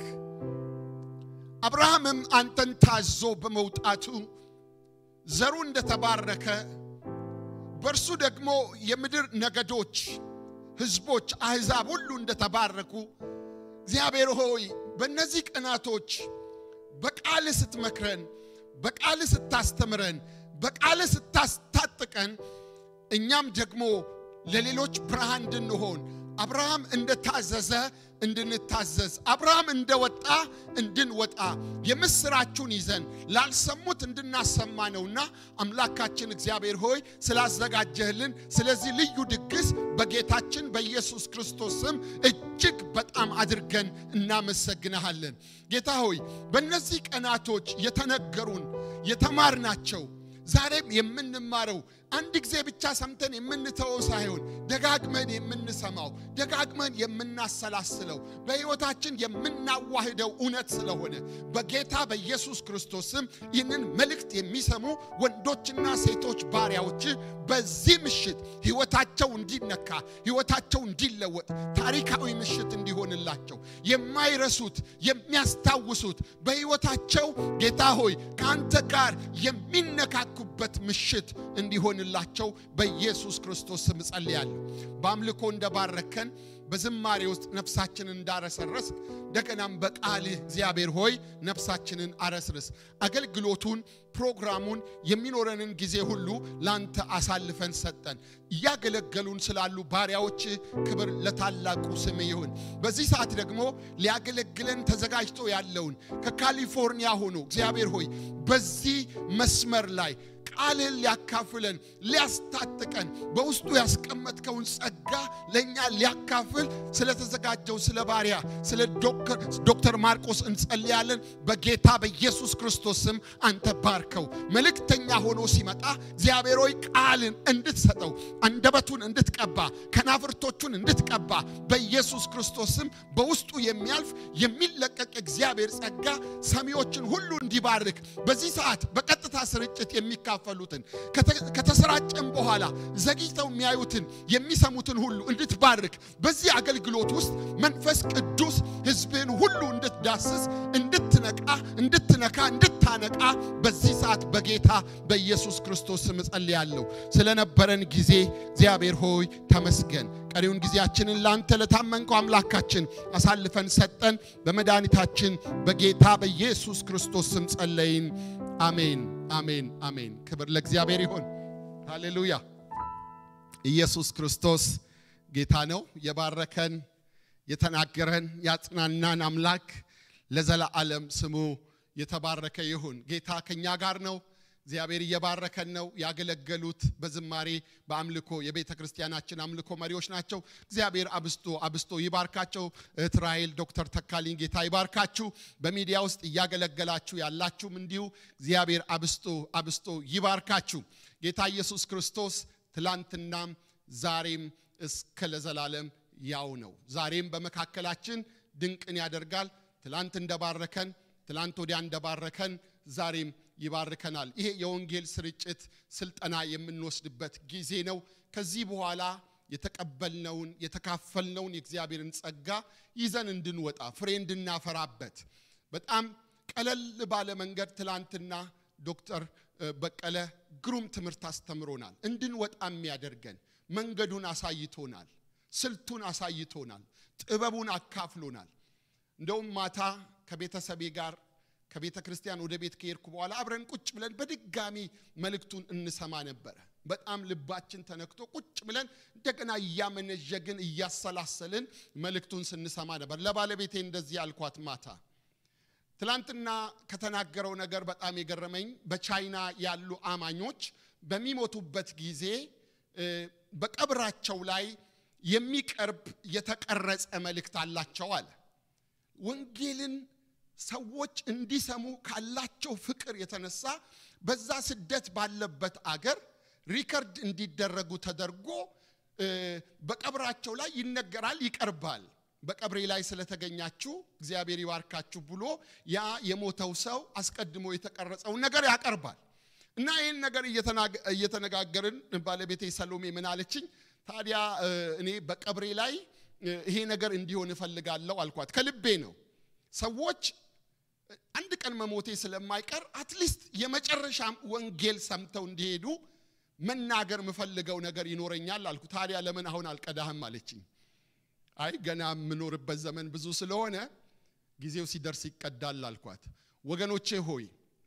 አብርሃምም አንተን ታዞ በመውጣቱ ዘሩ እንደተባረከ በእርሱ ደግሞ የምድር ነገዶች፣ ሕዝቦች፣ አሕዛብ ሁሉ እንደተባረኩ እግዚአብሔር ሆይ በእነዚህ ቀናቶች በቃል ስትመክረን፣ በቃል ስታስተምረን፣ በቃል ስታስታጥቀን እኛም ደግሞ ለሌሎች ብርሃን እንድንሆን አብርሃም እንደታዘዘ እንድንታዘዝ አብርሃም እንደወጣ እንድንወጣ የምስራችሁን ይዘን ላልሰሙት እንድናሰማ ነውና አምላካችን እግዚአብሔር ሆይ ስላዘጋጀህልን ስለዚህ ልዩ ድግስ በጌታችን በኢየሱስ ክርስቶስ ስም እጅግ በጣም አድርገን እናመሰግንሃለን። ጌታ ሆይ በእነዚህ ቀናቶች የተነገሩን የተማርናቸው ዛሬም የምንማረው አንድ ጊዜ ብቻ ሰምተን የምንተወው ሳይሆን ደጋግመን የምንሰማው ደጋግመን የምናሰላስለው በሕይወታችን የምናዋህደው እውነት ስለሆነ በጌታ በኢየሱስ ክርስቶስ ስም ይህንን መልእክት የሚሰሙ ወንዶችና ሴቶች ባሪያዎች በዚህ ምሽት ሕይወታቸው እንዲነካ ሕይወታቸው እንዲለወጥ ታሪካዊ ምሽት እንዲሆንላቸው የማይረሱት የሚያስታውሱት በሕይወታቸው ጌታ ሆይ ከአንተ ጋር የሚነካኩበት ምሽት እንዲሆንላቸው በኢየሱስ ክርስቶስ ስም ጸልያለሁ። በአምልኮ እንደባረከን በዝማሬ ውስጥ ነፍሳችንን እንዳረሰረስ እንደገናም በቃልህ እግዚአብሔር ሆይ ነፍሳችንን አረስርስ። አገልግሎቱን፣ ፕሮግራሙን፣ የሚኖረንን ጊዜ ሁሉ ላንተ አሳልፈን ሰጠን። እያገለገሉን ስላሉ ባሪያዎች ክብር ለታላቁ ስም ይሁን። በዚህ ሰዓት ደግሞ ሊያገለግለን ተዘጋጅቶ ያለውን ከካሊፎርኒያ ሆኖ እግዚአብሔር ሆይ በዚህ መስመር ላይ ቃልህን ሊያካፍለን ሊያስታጥቀን በውስጡ ያስቀመጥከውን ጸጋ ለእኛ ሊያካፍል ስለተዘጋጀው ስለ ባሪያ ስለ ዶክተር ማርቆስ እንጸልያለን። በጌታ በኢየሱስ ክርስቶስ ስም አንተ ባርከው። መልእክተኛ ሆኖ ሲመጣ እግዚአብሔር ሆይ ቃልን እንድትሰጠው አንደበቱን እንድትቀባ ከናፍርቶቹን እንድትቀባ በኢየሱስ ክርስቶስ ስም በውስጡ የሚያልፍ የሚለቀቅ እግዚአብሔር ጸጋ ሰሚዎችን ሁሉ እንዲባርክ በዚህ ሰዓት በቀጥታ ስርጭት የሚካፈሉትን ከተሰራጨም በኋላ ዘግይተው የሚያዩትን የሚሰሙትን ሁሉ እንድትባርክ በዚህ አገልግሎት ውስጥ መንፈስ ቅዱስ ሕዝብህን ሁሉ እንድትዳስስ እንድትነቃ እንድትነካ እንድታነቃ በዚህ ሰዓት በጌታ በኢየሱስ ክርስቶስ ስም ጸልያለሁ። ስለነበረን ጊዜ እግዚአብሔር ሆይ ተመስገን። ቀሪውን ጊዜያችንን ለአንተ ለታመንከው አምላካችን አሳልፈን ሰጠን። በመድኃኒታችን በጌታ በኢየሱስ ክርስቶስ ስም ጸለይን። አሜን፣ አሜን፣ አሜን። ክብር ለእግዚአብሔር ይሁን። ሃሌሉያ። ኢየሱስ ክርስቶስ ጌታ ነው። የባረከን የተናገረን ያጽናናን አምላክ ለዘላለም ስሙ የተባረከ ይሁን። ጌታ ከኛ ጋር ነው። እግዚአብሔር እየባረከን ነው። ያገለገሉት በዝማሬ በአምልኮ የቤተ ክርስቲያናችን አምልኮ መሪዎች ናቸው። እግዚአብሔር አብስቶ አብስቶ ይባርካቸው። እህት ራሔል፣ ዶክተር ተካልኝ ጌታ ይባርካችሁ። በሚዲያ ውስጥ እያገለገላችሁ ያላችሁም እንዲሁ እግዚአብሔር አብስቶ አብስቶ ይባርካችሁ። ጌታ ኢየሱስ ክርስቶስ ትላንትናም ዛሬም እስከ ለዘላለም ያው ነው። ዛሬም በመካከላችን ድንቅን ያደርጋል። ትላንት እንደባረከን ትላንት ወዲያ እንደባረከን ዛሬም ይባርከናል። ይሄ የወንጌል ስርጭት ስልጠና የምንወስድበት ጊዜ ነው። ከዚህ በኋላ የተቀበልነውን የተካፈልነውን የእግዚአብሔርን ጸጋ ይዘን እንድንወጣ ፍሬ እንድናፈራበት በጣም ቀለል ባለ መንገድ ትላንትና ዶክተር በቀለ ግሩም ትምህርት አስተምሮናል። እንድንወጣ የሚያደርገን መንገዱን አሳይቶናል። ስልቱን አሳይቶናል። ጥበቡን አካፍሎናል። እንደውም ማታ ከቤተሰቤ ጋር ከቤተ ክርስቲያን ወደ ቤት ከሄድኩ በኋላ አብረን ቁጭ ብለን በድጋሚ መልእክቱን እንሰማ ነበረ። በጣም ልባችን ተነክቶ ቁጭ ብለን እንደገና እያመነዠግን እያሰላሰልን መልእክቱን ስንሰማ ነበር። ለባለቤቴ እንደዚህ አልኳት ማታ ትላንትና ከተናገረው ነገር በጣም የገረመኝ በቻይና ያሉ አማኞች በሚሞቱበት ጊዜ በቀብራቸው ላይ የሚቀርብ የተቀረጸ መልእክት አላቸው አለ። ወንጌልን ሰዎች እንዲሰሙ ካላቸው ፍቅር የተነሳ በዛ ስደት ባለበት አገር ሪከርድ እንዲደረጉ ተደርጎ በቀብራቸው ላይ ይነገራል፣ ይቀርባል። በቀብሬ ላይ ስለተገኛችሁ እግዚአብሔር ይባርካችሁ ብሎ ያ የሞተው ሰው አስቀድሞ የተቀረጸውን ነገር ያቀርባል። እና ይህን ነገር እየተነጋገርን ባለቤቴ ሰሎሜ ምን አለችኝ? ታዲያ እኔ በቀብሬ ላይ ይሄ ነገር እንዲሆን እፈልጋለሁ አልኳት። ከልቤ ነው። ሰዎች አንድ ቀን መሞቴ ስለማይቀር አትሊስት የመጨረሻ ወንጌል ሰምተው እንዲሄዱ መናገር የምፈልገው ነገር ይኖረኛል አልኩ። ታዲያ ለምን አሁን አልቀዳህም አለችኝ። አይ ገና የምኖርበት ዘመን ብዙ ስለሆነ ጊዜው ሲደርስ ይቀዳል አልኳት። ወገኖቼ ሆይ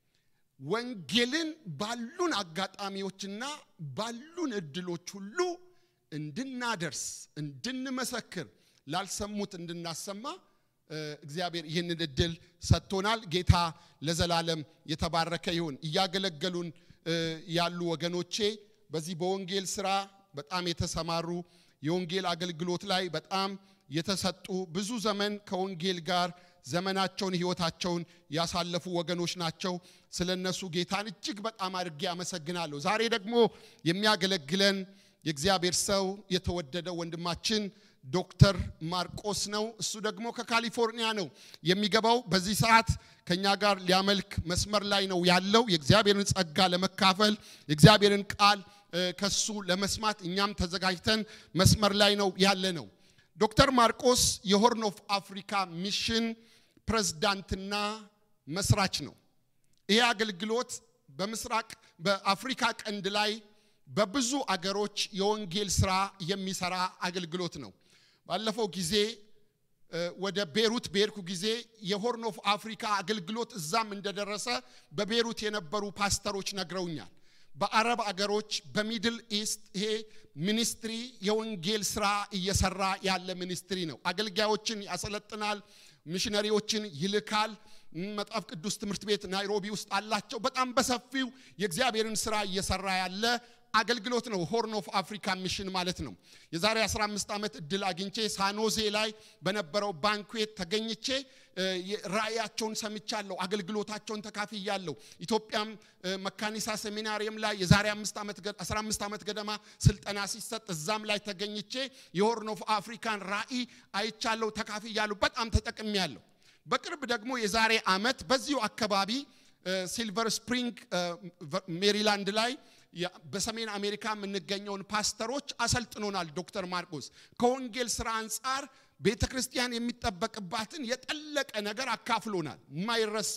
ወንጌልን ባሉን አጋጣሚዎችና ባሉን እድሎች ሁሉ እንድናደርስ እንድንመሰክር ላልሰሙት እንድናሰማ እግዚአብሔር ይህንን እድል ሰጥቶናል። ጌታ ለዘላለም የተባረከ ይሁን። እያገለገሉን ያሉ ወገኖቼ በዚህ በወንጌል ስራ በጣም የተሰማሩ የወንጌል አገልግሎት ላይ በጣም የተሰጡ ብዙ ዘመን ከወንጌል ጋር ዘመናቸውን ህይወታቸውን ያሳለፉ ወገኖች ናቸው። ስለ እነሱ ጌታን እጅግ በጣም አድርጌ አመሰግናለሁ። ዛሬ ደግሞ የሚያገለግለን የእግዚአብሔር ሰው የተወደደ ወንድማችን ዶክተር ማርቆስ ነው። እሱ ደግሞ ከካሊፎርኒያ ነው የሚገባው። በዚህ ሰዓት ከኛ ጋር ሊያመልክ መስመር ላይ ነው ያለው። የእግዚአብሔርን ጸጋ ለመካፈል የእግዚአብሔርን ቃል ከሱ ለመስማት እኛም ተዘጋጅተን መስመር ላይ ነው ያለ ነው። ዶክተር ማርቆስ የሆርን ኦፍ አፍሪካ ሚሽን ፕሬዝዳንትና መስራች ነው። ይህ አገልግሎት በምስራቅ በአፍሪካ ቀንድ ላይ በብዙ አገሮች የወንጌል ስራ የሚሰራ አገልግሎት ነው። ባለፈው ጊዜ ወደ ቤሩት በሄድኩ ጊዜ የሆርን ኦፍ አፍሪካ አገልግሎት እዛም እንደደረሰ በቤሩት የነበሩ ፓስተሮች ነግረውኛል። በአረብ አገሮች በሚድል ኢስት ይሄ ሚኒስትሪ የወንጌል ስራ እየሰራ ያለ ሚኒስትሪ ነው። አገልጋዮችን ያሰለጥናል፣ ሚሽነሪዎችን ይልካል። መጽሐፍ ቅዱስ ትምህርት ቤት ናይሮቢ ውስጥ አላቸው። በጣም በሰፊው የእግዚአብሔርን ስራ እየሰራ ያለ አገልግሎት ነው። ሆርን ኦፍ አፍሪካ ሚሽን ማለት ነው። የዛሬ 15 ዓመት እድል አግኝቼ ሳኖዜ ላይ በነበረው ባንኩዌት ተገኝቼ ራእያቸውን ሰምቻለሁ። አገልግሎታቸውን ተካፍያለሁ። ኢትዮጵያም መካኒሳ ሴሚናሪየም ላይ የዛሬ 15 ዓመት ገደማ ስልጠና ሲሰጥ እዛም ላይ ተገኝቼ የሆርን ኦፍ አፍሪካን ራእይ አይቻለሁ፣ ተካፍያለሁ። በጣም ተጠቅሜያለሁ። በቅርብ ደግሞ የዛሬ ዓመት በዚሁ አካባቢ ሲልቨር ስፕሪንግ ሜሪላንድ ላይ በሰሜን አሜሪካ የምንገኘውን ፓስተሮች አሰልጥኖናል። ዶክተር ማርቆስ ከወንጌል ስራ አንጻር ቤተ ክርስቲያን የሚጠበቅባትን የጠለቀ ነገር አካፍሎናል። የማይረሳ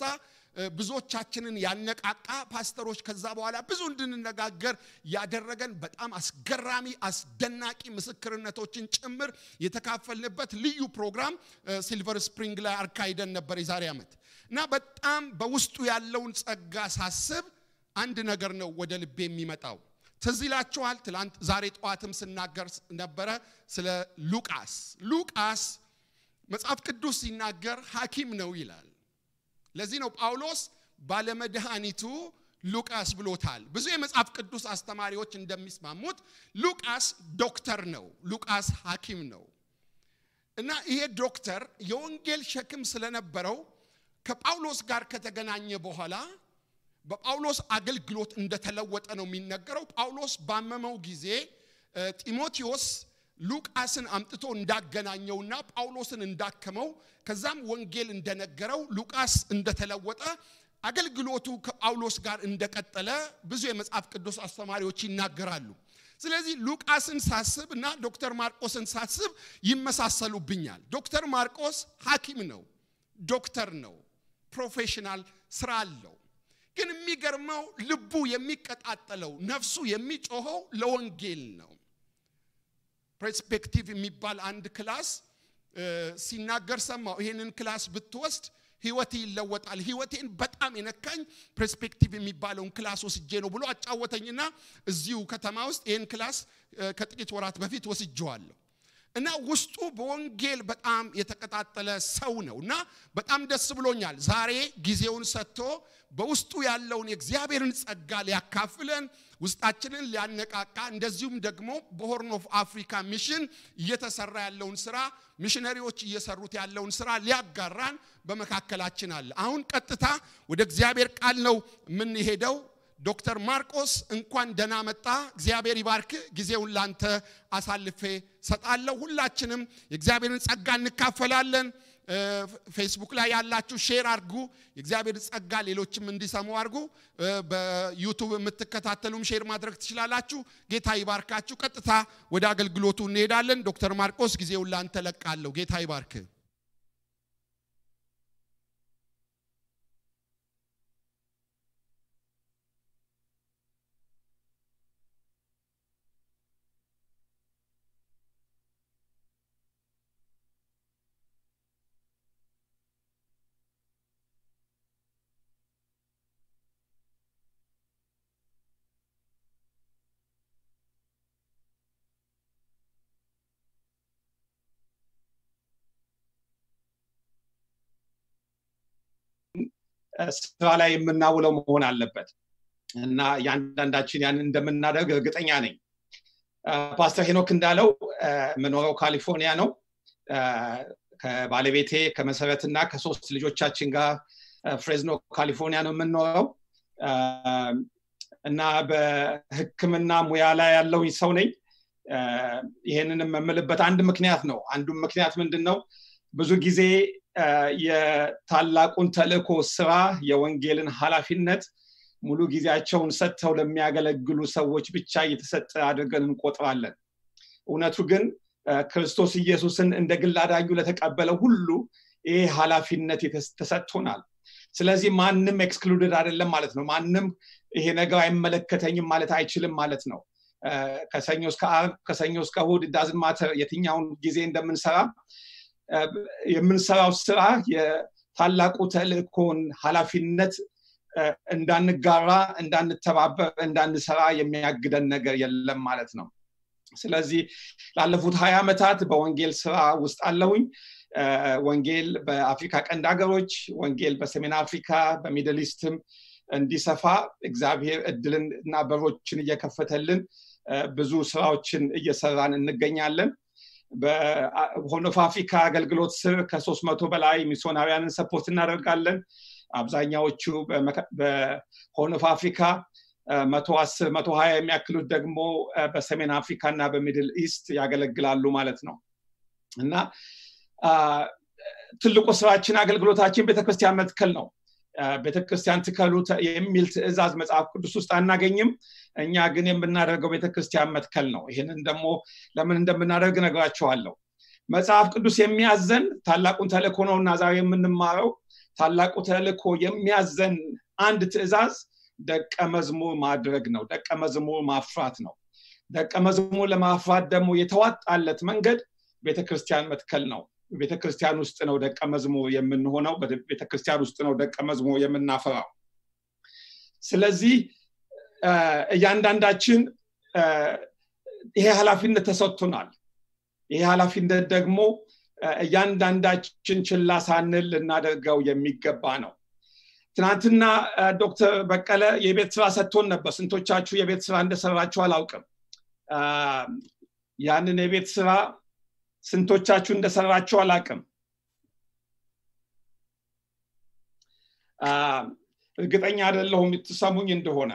ብዙዎቻችንን ያነቃቃ ፓስተሮች ከዛ በኋላ ብዙ እንድንነጋገር ያደረገን በጣም አስገራሚ አስደናቂ ምስክርነቶችን ጭምር የተካፈልንበት ልዩ ፕሮግራም ሲልቨር ስፕሪንግ ላይ አርካይደን ነበር የዛሬ ዓመት እና በጣም በውስጡ ያለውን ጸጋ ሳስብ አንድ ነገር ነው ወደ ልቤ የሚመጣው። ትዝ ይላችኋል፣ ትላንት ዛሬ ጠዋትም ስናገር ነበረ ስለ ሉቃስ። ሉቃስ መጽሐፍ ቅዱስ ሲናገር ሐኪም ነው ይላል። ለዚህ ነው ጳውሎስ ባለመድኃኒቱ ሉቃስ ብሎታል። ብዙ የመጽሐፍ ቅዱስ አስተማሪዎች እንደሚስማሙት ሉቃስ ዶክተር ነው፣ ሉቃስ ሐኪም ነው እና ይሄ ዶክተር የወንጌል ሸክም ስለነበረው ከጳውሎስ ጋር ከተገናኘ በኋላ በጳውሎስ አገልግሎት እንደተለወጠ ነው የሚነገረው። ጳውሎስ ባመመው ጊዜ ጢሞቴዎስ ሉቃስን አምጥቶ እንዳገናኘውና ጳውሎስን እንዳከመው ከዛም ወንጌል እንደነገረው ሉቃስ እንደተለወጠ አገልግሎቱ ከጳውሎስ ጋር እንደቀጠለ ብዙ የመጽሐፍ ቅዱስ አስተማሪዎች ይናገራሉ። ስለዚህ ሉቃስን ሳስብ እና ዶክተር ማርቆስን ሳስብ ይመሳሰሉብኛል። ዶክተር ማርቆስ ሐኪም ነው፣ ዶክተር ነው፣ ፕሮፌሽናል ስራ አለው። ግን የሚገርመው ልቡ የሚቀጣጠለው ነፍሱ የሚጮኸው ለወንጌል ነው። ፐርስፔክቲቭ የሚባል አንድ ክላስ ሲናገር ሰማው። ይሄንን ክላስ ብትወስድ ህይወት ይለወጣል። ህይወቴን በጣም የነካኝ ፐርስፔክቲቭ የሚባለውን ክላስ ወስጄ ነው ብሎ አጫወተኝና እዚሁ ከተማ ውስጥ ይህን ክላስ ከጥቂት ወራት በፊት ወስጄዋለሁ። እና ውስጡ በወንጌል በጣም የተቀጣጠለ ሰው ነው እና በጣም ደስ ብሎኛል። ዛሬ ጊዜውን ሰጥቶ በውስጡ ያለውን የእግዚአብሔርን ጸጋ ሊያካፍለን ውስጣችንን ሊያነቃቃ እንደዚሁም ደግሞ በሆርን ኦፍ አፍሪካ ሚሽን እየተሰራ ያለውን ስራ ሚሽነሪዎች እየሰሩት ያለውን ስራ ሊያጋራን በመካከላችን አለ። አሁን ቀጥታ ወደ እግዚአብሔር ቃል ነው የምንሄደው። ዶክተር ማርቆስ እንኳን ደህና መጣ። እግዚአብሔር ይባርክ። ጊዜውን ላንተ አሳልፌ ሰጣለሁ። ሁላችንም የእግዚአብሔርን ጸጋ እንካፈላለን። ፌስቡክ ላይ ያላችሁ ሼር አድርጉ። የእግዚአብሔር ጸጋ ሌሎችም እንዲሰሙ አድርጉ። በዩቱብ የምትከታተሉም ሼር ማድረግ ትችላላችሁ። ጌታ ይባርካችሁ። ቀጥታ ወደ አገልግሎቱ እንሄዳለን። ዶክተር ማርቆስ ጊዜውን ላንተ ለቃለሁ። ጌታ ይባርክ። ስራ ላይ የምናውለው መሆን አለበት እና እያንዳንዳችን ያን እንደምናደርግ እርግጠኛ ነኝ ፓስተር ሄኖክ እንዳለው የምኖረው ካሊፎርኒያ ነው ከባለቤቴ ከመሰረትና ከሶስት ልጆቻችን ጋር ፍሬዝኖ ካሊፎርኒያ ነው የምንኖረው እና በህክምና ሙያ ላይ ያለውኝ ሰው ነኝ ይሄንንም የምልበት አንድ ምክንያት ነው አንዱም ምክንያት ምንድን ነው ብዙ ጊዜ የታላቁን ተልእኮ ስራ የወንጌልን ኃላፊነት ሙሉ ጊዜያቸውን ሰጥተው ለሚያገለግሉ ሰዎች ብቻ እየተሰጠ አድርገን እንቆጥራለን እውነቱ ግን ክርስቶስ ኢየሱስን እንደ ግል አዳኙ ለተቀበለ ሁሉ ይህ ኃላፊነት ተሰጥቶናል ስለዚህ ማንም ኤክስክሉድድ አይደለም ማለት ነው ማንም ይሄ ነገር አይመለከተኝም ማለት አይችልም ማለት ነው ከሰኞ እስከ አርብ ከሰኞ እስከ እሁድ ዳዝን ማተር የትኛውን ጊዜ እንደምንሰራ የምንሰራው ስራ የታላቁ ተልእኮን ኃላፊነት እንዳንጋራ እንዳንተባበር እንዳንሰራ የሚያግደን ነገር የለም ማለት ነው ስለዚህ ላለፉት ሀያ ዓመታት በወንጌል ስራ ውስጥ አለሁኝ ወንጌል በአፍሪካ ቀንድ ሀገሮች ወንጌል በሰሜን አፍሪካ በሚድል ኢስትም እንዲሰፋ እግዚአብሔር እድልን እና በሮችን እየከፈተልን ብዙ ስራዎችን እየሰራን እንገኛለን በሆርን ኦፍ አፍሪካ አገልግሎት ስር ከሶስት መቶ በላይ ሚስዮናውያንን ሰፖርት እናደርጋለን አብዛኛዎቹ በሆርን ኦፍ አፍሪካ መቶ አስር መቶ ሀያ የሚያክሉት ደግሞ በሰሜን አፍሪካ እና በሚድል ኢስት ያገለግላሉ ማለት ነው እና ትልቁ ስራችን አገልግሎታችን ቤተክርስቲያን መትከል ነው ቤተክርስቲያን ትከሉ የሚል ትእዛዝ መጽሐፍ ቅዱስ ውስጥ አናገኝም እኛ ግን የምናደርገው ቤተክርስቲያን መትከል ነው ይህንን ደግሞ ለምን እንደምናደርግ ነግራቸዋለሁ መጽሐፍ ቅዱስ የሚያዘን ታላቁን ተልእኮ ነው እና ዛሬ የምንማረው ታላቁ ተልእኮ የሚያዘን አንድ ትእዛዝ ደቀ መዝሙር ማድረግ ነው ደቀ መዝሙር ማፍራት ነው ደቀ መዝሙር ለማፍራት ደግሞ የተዋጣለት መንገድ ቤተክርስቲያን መትከል ነው ቤተክርስቲያን ውስጥ ነው ደቀ መዝሙር የምንሆነው ቤተክርስቲያን ውስጥ ነው ደቀ መዝሙር የምናፈራው ስለዚህ እያንዳንዳችን ይሄ ኃላፊነት ተሰጥቶናል ይሄ ኃላፊነት ደግሞ እያንዳንዳችን ችላ ሳንል ልናደርገው የሚገባ ነው ትናንትና ዶክተር በቀለ የቤት ስራ ሰጥቶን ነበር ስንቶቻችሁ የቤት ስራ እንደሰራችሁ አላውቅም ያንን የቤት ስራ ስንቶቻችሁ እንደሰራችሁ አላቅም እርግጠኛ አይደለሁም የምትሰሙኝ እንደሆነ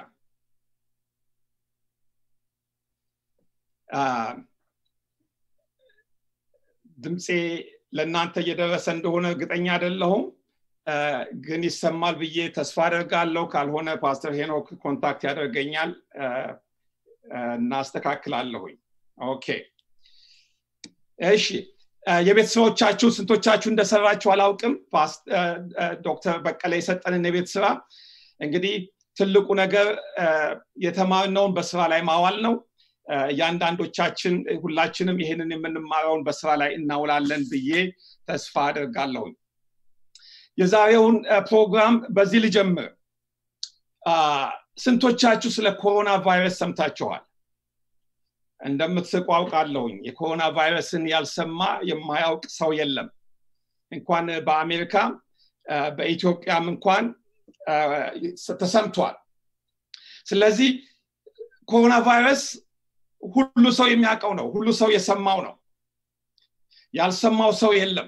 ድምፄ ለእናንተ እየደረሰ እንደሆነ እርግጠኛ አይደለሁም ግን ይሰማል ብዬ ተስፋ አደርጋለሁ ካልሆነ ፓስተር ሄኖክ ኮንታክት ያደርገኛል እናስተካክላለሁኝ ኦኬ እሺ የቤት ስራዎቻችሁ ስንቶቻችሁ እንደሰራችሁ አላውቅም ዶክተር በቀለ የሰጠንን የቤት ስራ እንግዲህ ትልቁ ነገር የተማርነውን በስራ ላይ ማዋል ነው እያንዳንዶቻችን ሁላችንም ይህንን የምንማረውን በስራ ላይ እናውላለን ብዬ ተስፋ አደርጋለሁኝ የዛሬውን ፕሮግራም በዚህ ልጀምር ስንቶቻችሁ ስለ ኮሮና ቫይረስ ሰምታችኋል እንደምትስቁ አውቃለሁኝ የኮሮና ቫይረስን ያልሰማ የማያውቅ ሰው የለም እንኳን በአሜሪካ በኢትዮጵያም እንኳን ተሰምቷል ስለዚህ ኮሮና ቫይረስ ሁሉ ሰው የሚያውቀው ነው ሁሉ ሰው የሰማው ነው ያልሰማው ሰው የለም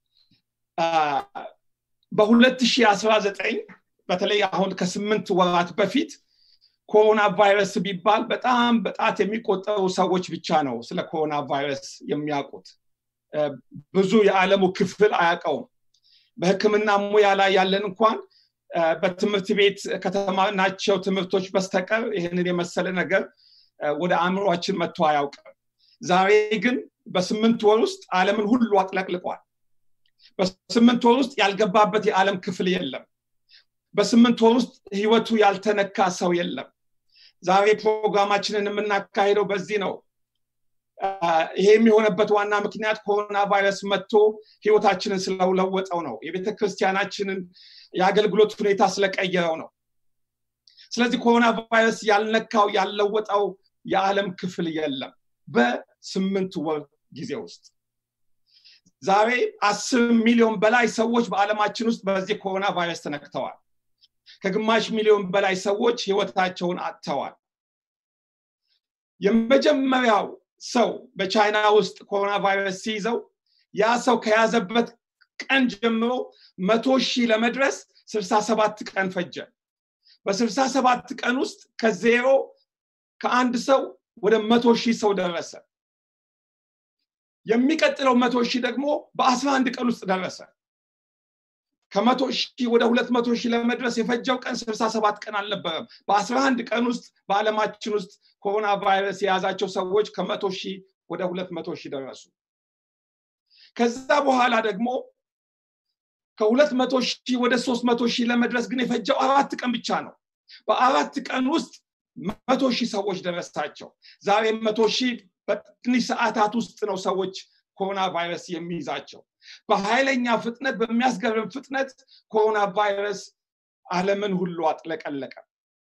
በ2019 በተለይ አሁን ከስምንት ወራት በፊት ኮሮና ቫይረስ ቢባል በጣም በጣት የሚቆጠሩ ሰዎች ብቻ ነው ስለ ኮሮና ቫይረስ የሚያውቁት ብዙ የዓለሙ ክፍል አያውቀውም በህክምና ሙያ ላይ ያለን እንኳን በትምህርት ቤት ከተማርናቸው ትምህርቶች በስተቀር ይህንን የመሰለ ነገር ወደ አእምሯችን መጥቶ አያውቅም ዛሬ ግን በስምንት ወር ውስጥ ዓለምን ሁሉ አጥለቅልቋል በስምንት ወር ውስጥ ያልገባበት የዓለም ክፍል የለም በስምንት ወር ውስጥ ህይወቱ ያልተነካ ሰው የለም ዛሬ ፕሮግራማችንን የምናካሄደው በዚህ ነው ይሄ የሚሆነበት ዋና ምክንያት ኮሮና ቫይረስ መጥቶ ህይወታችንን ስለለወጠው ነው የቤተ ክርስቲያናችንን የአገልግሎት ሁኔታ ስለቀየረው ነው ስለዚህ ኮሮና ቫይረስ ያልነካው ያልለወጠው የዓለም ክፍል የለም በስምንት ወር ጊዜ ውስጥ ዛሬ አስር ሚሊዮን በላይ ሰዎች በዓለማችን ውስጥ በዚህ ኮሮና ቫይረስ ተነክተዋል ከግማሽ ሚሊዮን በላይ ሰዎች ህይወታቸውን አጥተዋል የመጀመሪያው ሰው በቻይና ውስጥ ኮሮና ቫይረስ ሲይዘው ያ ሰው ከያዘበት ቀን ጀምሮ መቶ ሺህ ለመድረስ ስልሳ ሰባት ቀን ፈጀ በስልሳ ሰባት ቀን ውስጥ ከዜሮ ከአንድ ሰው ወደ መቶ ሺህ ሰው ደረሰ የሚቀጥለው መቶ ሺህ ደግሞ በአስራ አንድ ቀን ውስጥ ደረሰ ከመቶ ሺህ ወደ ሁለት መቶ ሺህ ለመድረስ የፈጀው ቀን ስልሳ ሰባት ቀን አልነበረም በአስራ አንድ ቀን ውስጥ በዓለማችን ውስጥ ኮሮና ቫይረስ የያዛቸው ሰዎች ከመቶ ሺህ ወደ ሁለት መቶ ሺህ ደረሱ ከዛ በኋላ ደግሞ ከሁለት መቶ ሺህ ወደ ሶስት መቶ ሺህ ለመድረስ ግን የፈጀው አራት ቀን ብቻ ነው በአራት ቀን ውስጥ መቶ ሺህ ሰዎች ደረሳቸው ዛሬ መቶ ሺህ በትንሽ ሰዓታት ውስጥ ነው ሰዎች ኮሮና ቫይረስ የሚይዛቸው በኃይለኛ ፍጥነት በሚያስገርም ፍጥነት ኮሮና ቫይረስ አለምን ሁሉ አጥለቀለቀ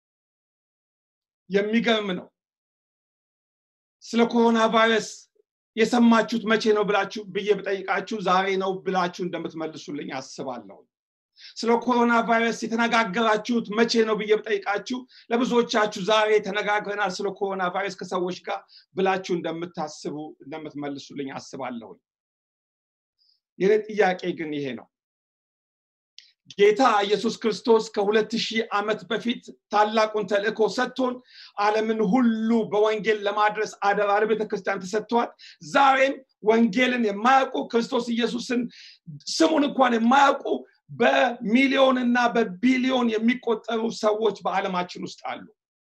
የሚገርም ነው ስለ ኮሮና ቫይረስ የሰማችሁት መቼ ነው ብላችሁ ብዬ ብጠይቃችሁ ዛሬ ነው ብላችሁ እንደምትመልሱልኝ አስባለሁ ስለ ኮሮና ቫይረስ የተነጋገራችሁት መቼ ነው ብዬ ብጠይቃችሁ ለብዙዎቻችሁ ዛሬ ተነጋግረናል ስለ ኮሮና ቫይረስ ከሰዎች ጋር ብላችሁ እንደምታስቡ እንደምትመልሱልኝ አስባለሁኝ የኔ ጥያቄ ግን ይሄ ነው ጌታ ኢየሱስ ክርስቶስ ከሁለት ሺህ ዓመት በፊት ታላቁን ተልእኮ ሰጥቶን ዓለምን ሁሉ በወንጌል ለማድረስ አደራ ለቤተ ክርስቲያን ተሰጥቷል ዛሬም ወንጌልን የማያውቁ ክርስቶስ ኢየሱስን ስሙን እንኳን የማያውቁ በሚሊዮን እና በቢሊዮን የሚቆጠሩ ሰዎች በዓለማችን ውስጥ አሉ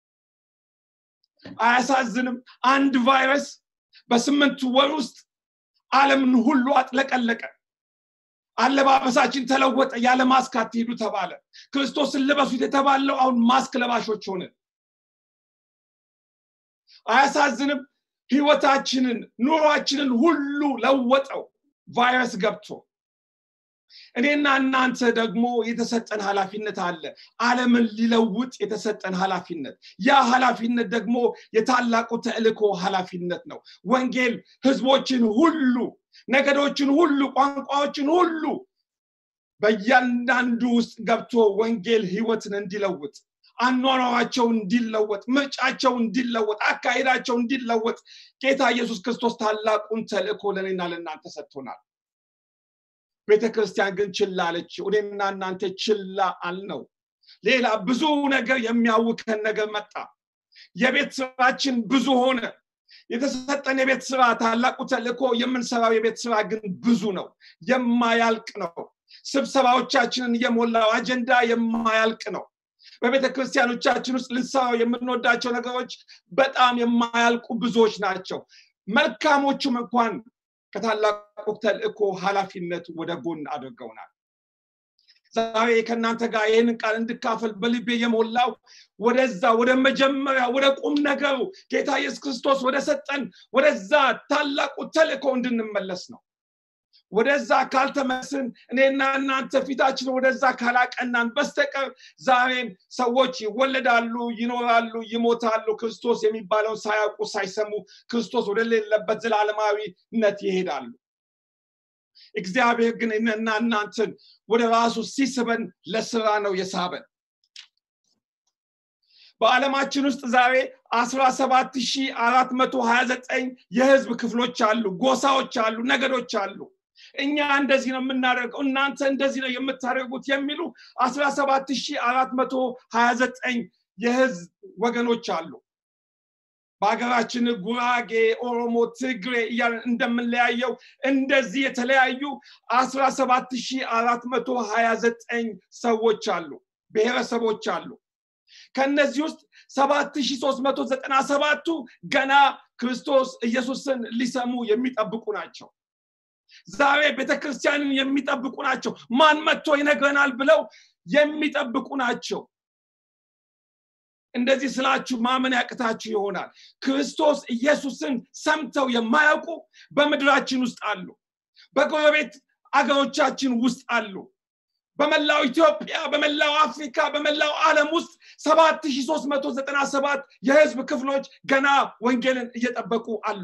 አያሳዝንም አንድ ቫይረስ በስምንት ወር ውስጥ ዓለምን ሁሉ አጥለቀለቀ አለባበሳችን ተለወጠ ያለ ማስክ አትሄዱ ተባለ ክርስቶስን ልበሱት የተባለው አሁን ማስክ ለባሾች ሆነ አያሳዝንም ህይወታችንን ኑሯችንን ሁሉ ለወጠው ቫይረስ ገብቶ እኔና እናንተ ደግሞ የተሰጠን ኃላፊነት አለ አለምን ሊለውጥ የተሰጠን ኃላፊነት ያ ኃላፊነት ደግሞ የታላቁ ተልእኮ ኃላፊነት ነው ወንጌል ህዝቦችን ሁሉ ነገዶችን ሁሉ ቋንቋዎችን ሁሉ በእያንዳንዱ ውስጥ ገብቶ ወንጌል ህይወትን እንዲለውጥ አኗኗራቸው እንዲለወጥ ምርጫቸው እንዲለወጥ አካሄዳቸው እንዲለወጥ ጌታ ኢየሱስ ክርስቶስ ታላቁን ተልእኮ ለእኔና ለእናንተ ሰጥቶናል ቤተ ክርስቲያን ግን ችላ አለች እኔና እናንተ ችላ አልነው ሌላ ብዙ ነገር የሚያውከን ነገር መጣ የቤት ስራችን ብዙ ሆነ የተሰጠን የቤት ስራ ታላቁ ተልእኮ የምንሰራው የቤት ስራ ግን ብዙ ነው የማያልቅ ነው ስብሰባዎቻችንን የሞላው አጀንዳ የማያልቅ ነው በቤተ ክርስቲያኖቻችን ውስጥ ልንሰራው የምንወዳቸው ነገሮች በጣም የማያልቁ ብዙዎች ናቸው መልካሞቹም እንኳን ከታላቁ ተልእኮ ኃላፊነት ወደ ጎን አድርገውናል ዛሬ ከእናንተ ጋር ይህንን ቃል እንድካፈል በልቤ የሞላው ወደዛ ወደ መጀመሪያ ወደ ቁም ነገሩ ጌታ ኢየሱስ ክርስቶስ ወደ ሰጠን ወደዛ ታላቁ ተልእኮ እንድንመለስ ነው ወደዛ ካልተመስን እኔና እናንተ ፊታችን ወደዛ ካላቀናን በስተቀር ዛሬም ሰዎች ይወለዳሉ ይኖራሉ ይሞታሉ ክርስቶስ የሚባለውን ሳያውቁ ሳይሰሙ ክርስቶስ ወደሌለበት ዘላለማዊነት ይሄዳሉ እግዚአብሔር ግን እኔና እናንተን ወደ ራሱ ሲስበን ለስራ ነው የሳበን በዓለማችን ውስጥ ዛሬ 17429 የህዝብ ክፍሎች አሉ ጎሳዎች አሉ ነገዶች አሉ እኛ እንደዚህ ነው የምናደርገው እናንተ እንደዚህ ነው የምታደርጉት የሚሉ 17429 የህዝብ ወገኖች አሉ በሀገራችን ጉራጌ ኦሮሞ ትግሬ እያለን እንደምንለያየው እንደዚህ የተለያዩ 17429 ሰዎች አሉ ብሔረሰቦች አሉ ከነዚህ ውስጥ 7397ቱ ገና ክርስቶስ ኢየሱስን ሊሰሙ የሚጠብቁ ናቸው ዛሬ ቤተክርስቲያንን የሚጠብቁ ናቸው ማን መጥቶ ይነግረናል ብለው የሚጠብቁ ናቸው እንደዚህ ስላችሁ ማመን ያቅታችሁ ይሆናል ክርስቶስ ኢየሱስን ሰምተው የማያውቁ በምድራችን ውስጥ አሉ በጎረቤት አገሮቻችን ውስጥ አሉ በመላው ኢትዮጵያ በመላው አፍሪካ በመላው ዓለም ውስጥ 7397 የህዝብ ክፍሎች ገና ወንጌልን እየጠበቁ አሉ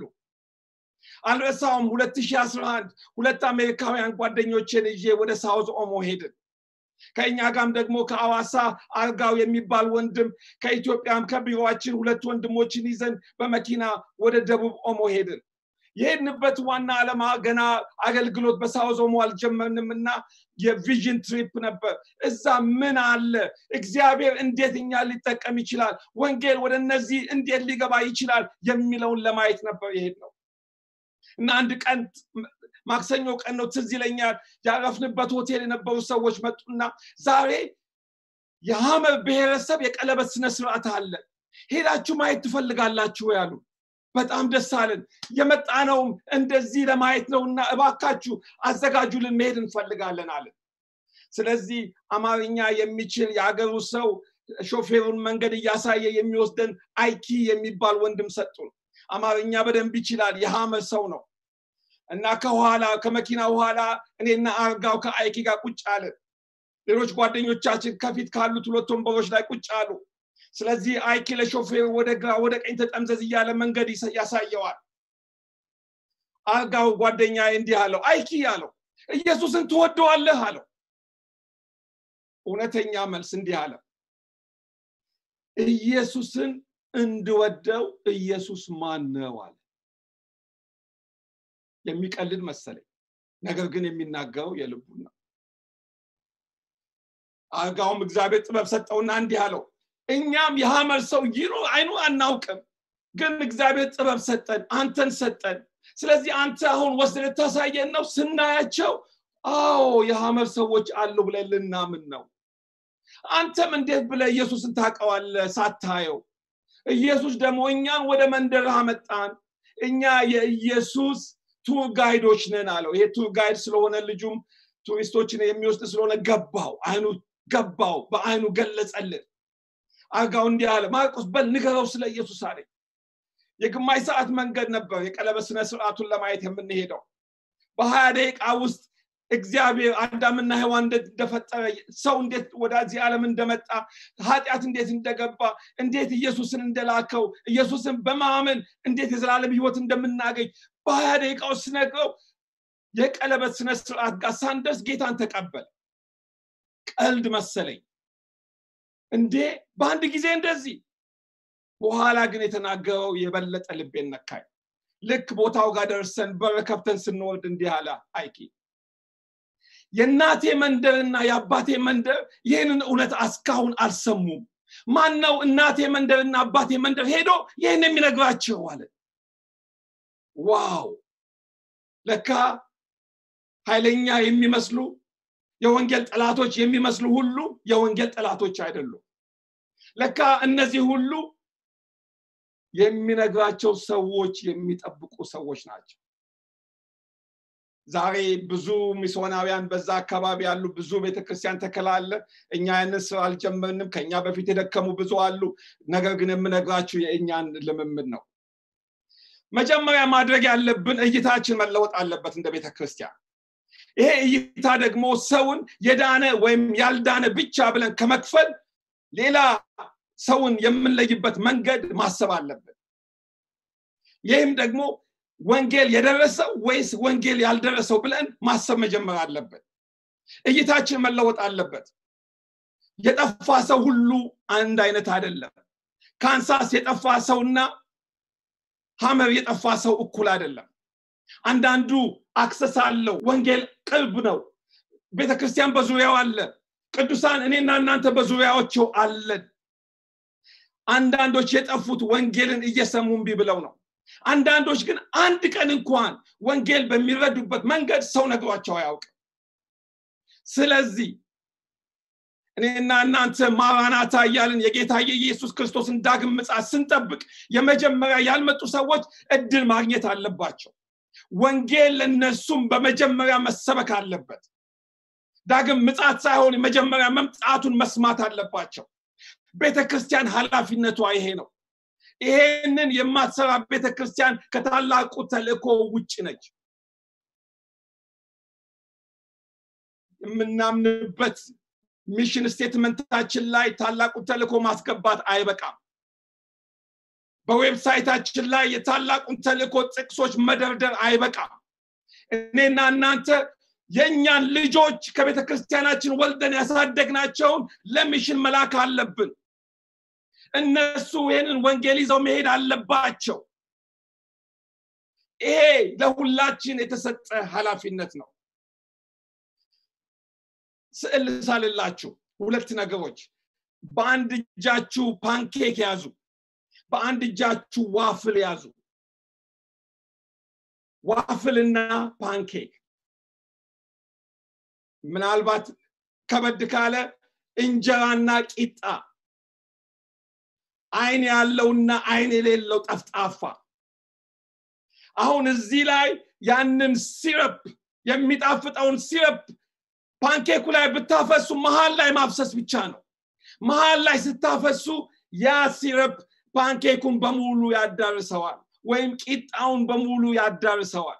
አልረሳውም 2011 ሁለት አሜሪካውያን ጓደኞችን ይዤ ወደ ሳውዝ ኦሞ ሄድን ከእኛ ጋርም ደግሞ ከአዋሳ አርጋው የሚባል ወንድም ከኢትዮጵያም ከቢሮችን ሁለት ወንድሞችን ይዘን በመኪና ወደ ደቡብ ኦሞ ሄድን የሄድንበት ዋና ዓላማ ገና አገልግሎት በሳውዝ ኦሞ አልጀመርንም እና የቪዥን ትሪፕ ነበር እዛ ምን አለ እግዚአብሔር እንዴት እኛ ሊጠቀም ይችላል ወንጌል ወደ እነዚህ እንዴት ሊገባ ይችላል የሚለውን ለማየት ነበር የሄድ ነው እና አንድ ቀን ማክሰኞ ቀን ነው ትዝ ይለኛል ያረፍንበት ሆቴል የነበሩ ሰዎች መጡና ዛሬ የሀመር ብሔረሰብ የቀለበት ስነስርዓት አለ ሄዳችሁ ማየት ትፈልጋላችሁ ያሉ በጣም ደስ አለን የመጣነውም እንደዚህ ለማየት ነውና እባካችሁ አዘጋጁልን መሄድ እንፈልጋለን አለን ስለዚህ አማርኛ የሚችል የአገሩ ሰው ሾፌሩን መንገድ እያሳየ የሚወስደን አይኪ የሚባል ወንድም ሰጡን አማርኛ በደንብ ይችላል የሀመር ሰው ነው እና ከኋላ ከመኪና በኋላ እኔና አርጋው ከአይኪ ጋር ቁጭ አለን ሌሎች ጓደኞቻችን ከፊት ካሉት ሁለት ወንበሮች ላይ ቁጭ አሉ ስለዚህ አይኪ ለሾፌሩ ወደ ግራ ወደ ቀኝ ተጠምዘዝ እያለ መንገድ ያሳየዋል አርጋው ጓደኛ እንዲህ አለው አይኪ አለው ኢየሱስን ትወደዋለህ አለው እውነተኛ መልስ እንዲህ አለ ኢየሱስን እንድወደው ኢየሱስ ማን ነው አለ የሚቀልድ መሰለኝ ነገር ግን የሚናገረው የልቡን ነው አርጋውም እግዚአብሔር ጥበብ ሰጠውና እንዲህ አለው እኛም የሐመር ሰው ይኑ አይኑ አናውቅም ግን እግዚአብሔር ጥበብ ሰጠን አንተን ሰጠን ስለዚህ አንተ አሁን ወስደ ልታሳየን ነው ስናያቸው አዎ የሐመር ሰዎች አሉ ብለን ልናምን ነው አንተም እንዴት ብለ ኢየሱስን ታውቀዋለ ሳታየው ኢየሱስ ደግሞ እኛን ወደ መንደር አመጣን እኛ የኢየሱስ ቱር ጋይዶች ነን አለው ይሄ ቱር ጋይድ ስለሆነ ልጁም ቱሪስቶችን የሚወስድ ስለሆነ ገባው አይኑ ገባው በአይኑ ገለጸልን አርጋው እንዲህ አለ ማርቆስ በል ንገረው ስለ ኢየሱስ አለኝ የግማሽ ሰዓት መንገድ ነበር የቀለበት ስነ ስርዓቱን ለማየት የምንሄደው በሀያ ደቂቃ ውስጥ እግዚአብሔር አዳምና ሔዋን እንደፈጠረ ሰው እንዴት ወደዚህ ዓለም እንደመጣ ኃጢአት እንዴት እንደገባ እንዴት ኢየሱስን እንደላከው ኢየሱስን በማመን እንዴት የዘላለም ህይወት እንደምናገኝ በሀያ ደቂቃ ውስጥ ስነግረው የቀለበት ስነ ስርዓት ጋር ሳንደርስ ጌታን ተቀበል ቀልድ መሰለኝ እንዴ በአንድ ጊዜ እንደዚህ በኋላ ግን የተናገረው የበለጠ ልቤን ነካኝ ልክ ቦታው ጋር ደርሰን በር ከፍተን ስንወርድ እንዲህ አለ አይኪ የእናቴ መንደርና የአባቴ መንደር ይህንን እውነት እስካሁን አልሰሙም ማን ነው እናቴ መንደርና አባቴ መንደር ሄዶ ይህን የሚነግራቸው አለ ዋው ለካ ኃይለኛ የሚመስሉ የወንጌል ጠላቶች የሚመስሉ ሁሉ የወንጌል ጠላቶች አይደሉም ለካ እነዚህ ሁሉ የሚነግራቸው ሰዎች የሚጠብቁ ሰዎች ናቸው ዛሬ ብዙ ሚስዮናውያን በዛ አካባቢ ያሉ ብዙ ቤተክርስቲያን ተከላለ እኛ ያንን ስራ አልጀመርንም ከኛ በፊት የደከሙ ብዙ አሉ ነገር ግን የምነግራችሁ የእኛን ልምምድ ነው መጀመሪያ ማድረግ ያለብን እይታችን መለወጥ አለበት እንደ ቤተክርስቲያን ይሄ እይታ ደግሞ ሰውን የዳነ ወይም ያልዳነ ብቻ ብለን ከመክፈል ሌላ ሰውን የምንለይበት መንገድ ማሰብ አለብን ይህም ደግሞ ወንጌል የደረሰው ወይስ ወንጌል ያልደረሰው ብለን ማሰብ መጀመር አለብን እይታችን መለወጥ አለበት የጠፋ ሰው ሁሉ አንድ አይነት አይደለም ካንሳስ የጠፋ ሰውና ሀመር የጠፋ ሰው እኩል አይደለም አንዳንዱ አክሰስ አለው ወንጌል ቅርብ ነው ቤተክርስቲያን በዙሪያው አለ ቅዱሳን እኔና እናንተ በዙሪያዎቸው አለን አንዳንዶች የጠፉት ወንጌልን እየሰሙ እምቢ ብለው ነው አንዳንዶች ግን አንድ ቀን እንኳን ወንጌል በሚረዱበት መንገድ ሰው ነግሯቸው አያውቅም ስለዚህ እኔና እናንተ ማራናታ እያልን የጌታ የኢየሱስ ክርስቶስን ዳግም ምጻት ስንጠብቅ የመጀመሪያ ያልመጡ ሰዎች እድል ማግኘት አለባቸው ወንጌል ለነሱም በመጀመሪያ መሰበክ አለበት ዳግም ምጻት ሳይሆን የመጀመሪያ መምጣቱን መስማት አለባቸው ቤተ ክርስቲያን ኃላፊነቷ ይሄ ነው ይሄንን የማትሰራ ቤተ ክርስቲያን ከታላቁ ተልእኮ ውጭ ነች የምናምንበት ሚሽን ስቴትመንታችን ላይ ታላቁ ተልእኮ ማስገባት አይበቃም በዌብሳይታችን ላይ የታላቁን ተልእኮ ጥቅሶች መደርደር አይበቃም እኔና እናንተ የእኛን ልጆች ከቤተ ክርስቲያናችን ወልደን ያሳደግናቸውን ለሚሽን መላክ አለብን እነሱ ይህንን ወንጌል ይዘው መሄድ አለባቸው ይሄ ለሁላችን የተሰጠ ኃላፊነት ነው ስዕል ሳልላችሁ ሁለት ነገሮች በአንድ እጃችሁ ፓንኬክ ያዙ በአንድ እጃችሁ ዋፍል ያዙ ዋፍልና ፓንኬክ ምናልባት ከበድ ካለ እንጀራና ቂጣ አይን ያለውና አይን የሌለው ጠፍጣፋ አሁን እዚህ ላይ ያንን ሲረፕ የሚጣፍጠውን ሲረፕ ፓንኬኩ ላይ ብታፈሱ መሀል ላይ ማፍሰስ ብቻ ነው መሀል ላይ ስታፈሱ ያ ሲረፕ ፓንኬኩን በሙሉ ያዳርሰዋል ወይም ቂጣውን በሙሉ ያዳርሰዋል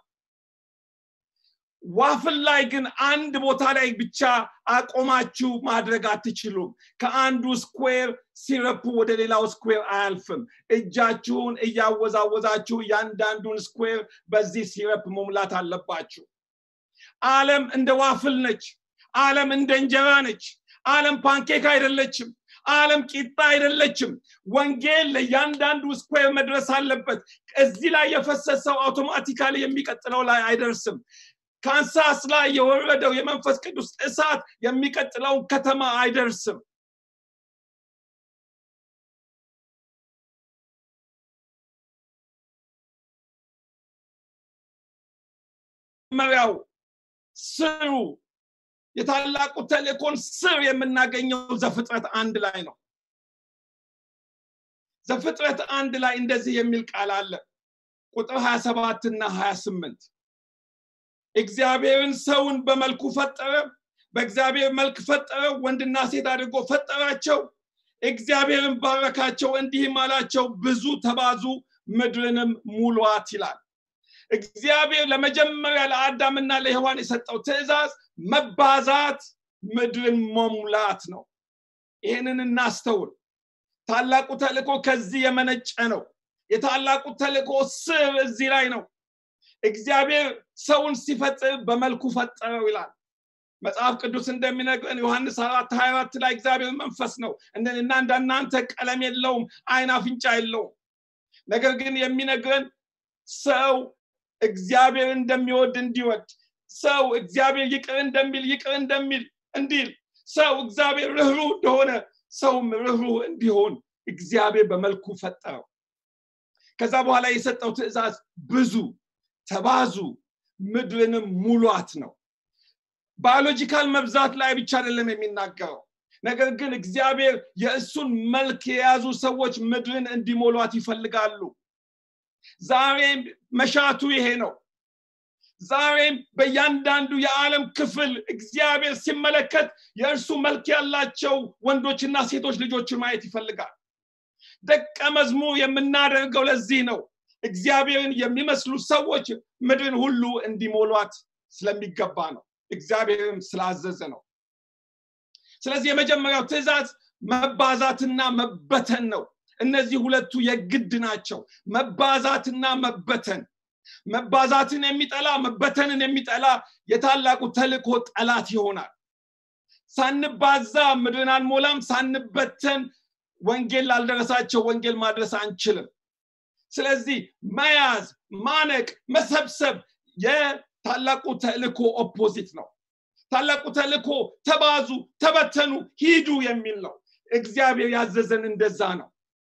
ዋፍል ላይ ግን አንድ ቦታ ላይ ብቻ አቆማችሁ ማድረግ አትችሉም ከአንዱ ስኩዌር ሲረፑ ወደ ሌላው ስኩዌር አያልፍም እጃችሁን እያወዛወዛችሁ እያንዳንዱን ስኩዌር በዚህ ሲረፕ መሙላት አለባችሁ አለም እንደ ዋፍል ነች አለም እንደ እንጀራ ነች አለም ፓንኬክ አይደለችም አለም ቂጣ አይደለችም ወንጌል ለእያንዳንዱ ስኩዌር መድረስ አለበት እዚህ ላይ የፈሰሰው አውቶማቲካሊ የሚቀጥለው ላይ አይደርስም ካንሳስ ላይ የወረደው የመንፈስ ቅዱስ እሳት የሚቀጥለውን ከተማ አይደርስም መሪያው ስሩ የታላቁ ተልእኮን ስር የምናገኘው ዘፍጥረት አንድ ላይ ነው ዘፍጥረት አንድ ላይ እንደዚህ የሚል ቃል አለ ቁጥር 27 እና 28 እግዚአብሔርን ሰውን በመልኩ ፈጠረ በእግዚአብሔር መልክ ፈጠረ ወንድና ሴት አድርጎ ፈጠራቸው እግዚአብሔርን ባረካቸው እንዲህም አላቸው ብዙ ተባዙ ምድርንም ሙሏት ይላል እግዚአብሔር ለመጀመሪያ ለአዳምና ለሔዋን የሰጠው ትእዛዝ መባዛት ምድርን መሙላት ነው ይህንን እናስተውል ታላቁ ተልእኮ ከዚህ የመነጨ ነው የታላቁ ተልእኮ ስር እዚህ ላይ ነው እግዚአብሔር ሰውን ሲፈጥር በመልኩ ፈጠረው ይላል መጽሐፍ ቅዱስ እንደሚነግረን ዮሐንስ አራት ሀያ አራት ላይ እግዚአብሔር መንፈስ ነው እና እንደናንተ ቀለም የለውም አይን አፍንጫ የለውም ነገር ግን የሚነግረን ሰው እግዚአብሔር እንደሚወድ እንዲወድ ሰው እግዚአብሔር ይቅር እንደሚል ይቅር እንደሚል እንዲል ሰው እግዚአብሔር ርኅሩ እንደሆነ ሰውም ርኅሩ እንዲሆን እግዚአብሔር በመልኩ ፈጠረው ከዛ በኋላ የሰጠው ትእዛዝ ብዙ ተባዙ ምድርንም ሙሏት ነው ባዮሎጂካል መብዛት ላይ ብቻ አይደለም የሚናገረው ነገር ግን እግዚአብሔር የእሱን መልክ የያዙ ሰዎች ምድርን እንዲሞሏት ይፈልጋሉ ዛሬም መሻቱ ይሄ ነው ዛሬም በእያንዳንዱ የዓለም ክፍል እግዚአብሔር ሲመለከት የእርሱ መልክ ያላቸው ወንዶችና ሴቶች ልጆችን ማየት ይፈልጋል ደቀ መዝሙር የምናደርገው ለዚህ ነው እግዚአብሔርን የሚመስሉ ሰዎች ምድርን ሁሉ እንዲሞሏት ስለሚገባ ነው እግዚአብሔርም ስላዘዘ ነው ስለዚህ የመጀመሪያው ትእዛዝ መባዛትና መበተን ነው እነዚህ ሁለቱ የግድ ናቸው መባዛትና መበተን መባዛትን የሚጠላ መበተንን የሚጠላ የታላቁ ተልእኮ ጠላት ይሆናል ሳንባዛ ምድርን አንሞላም ሳንበተን ወንጌል ላልደረሳቸው ወንጌል ማድረስ አንችልም ስለዚህ መያዝ ማነቅ መሰብሰብ የታላቁ ተልእኮ ኦፖዚት ነው ታላቁ ተልእኮ ተባዙ ተበተኑ ሂዱ የሚል ነው እግዚአብሔር ያዘዘን እንደዛ ነው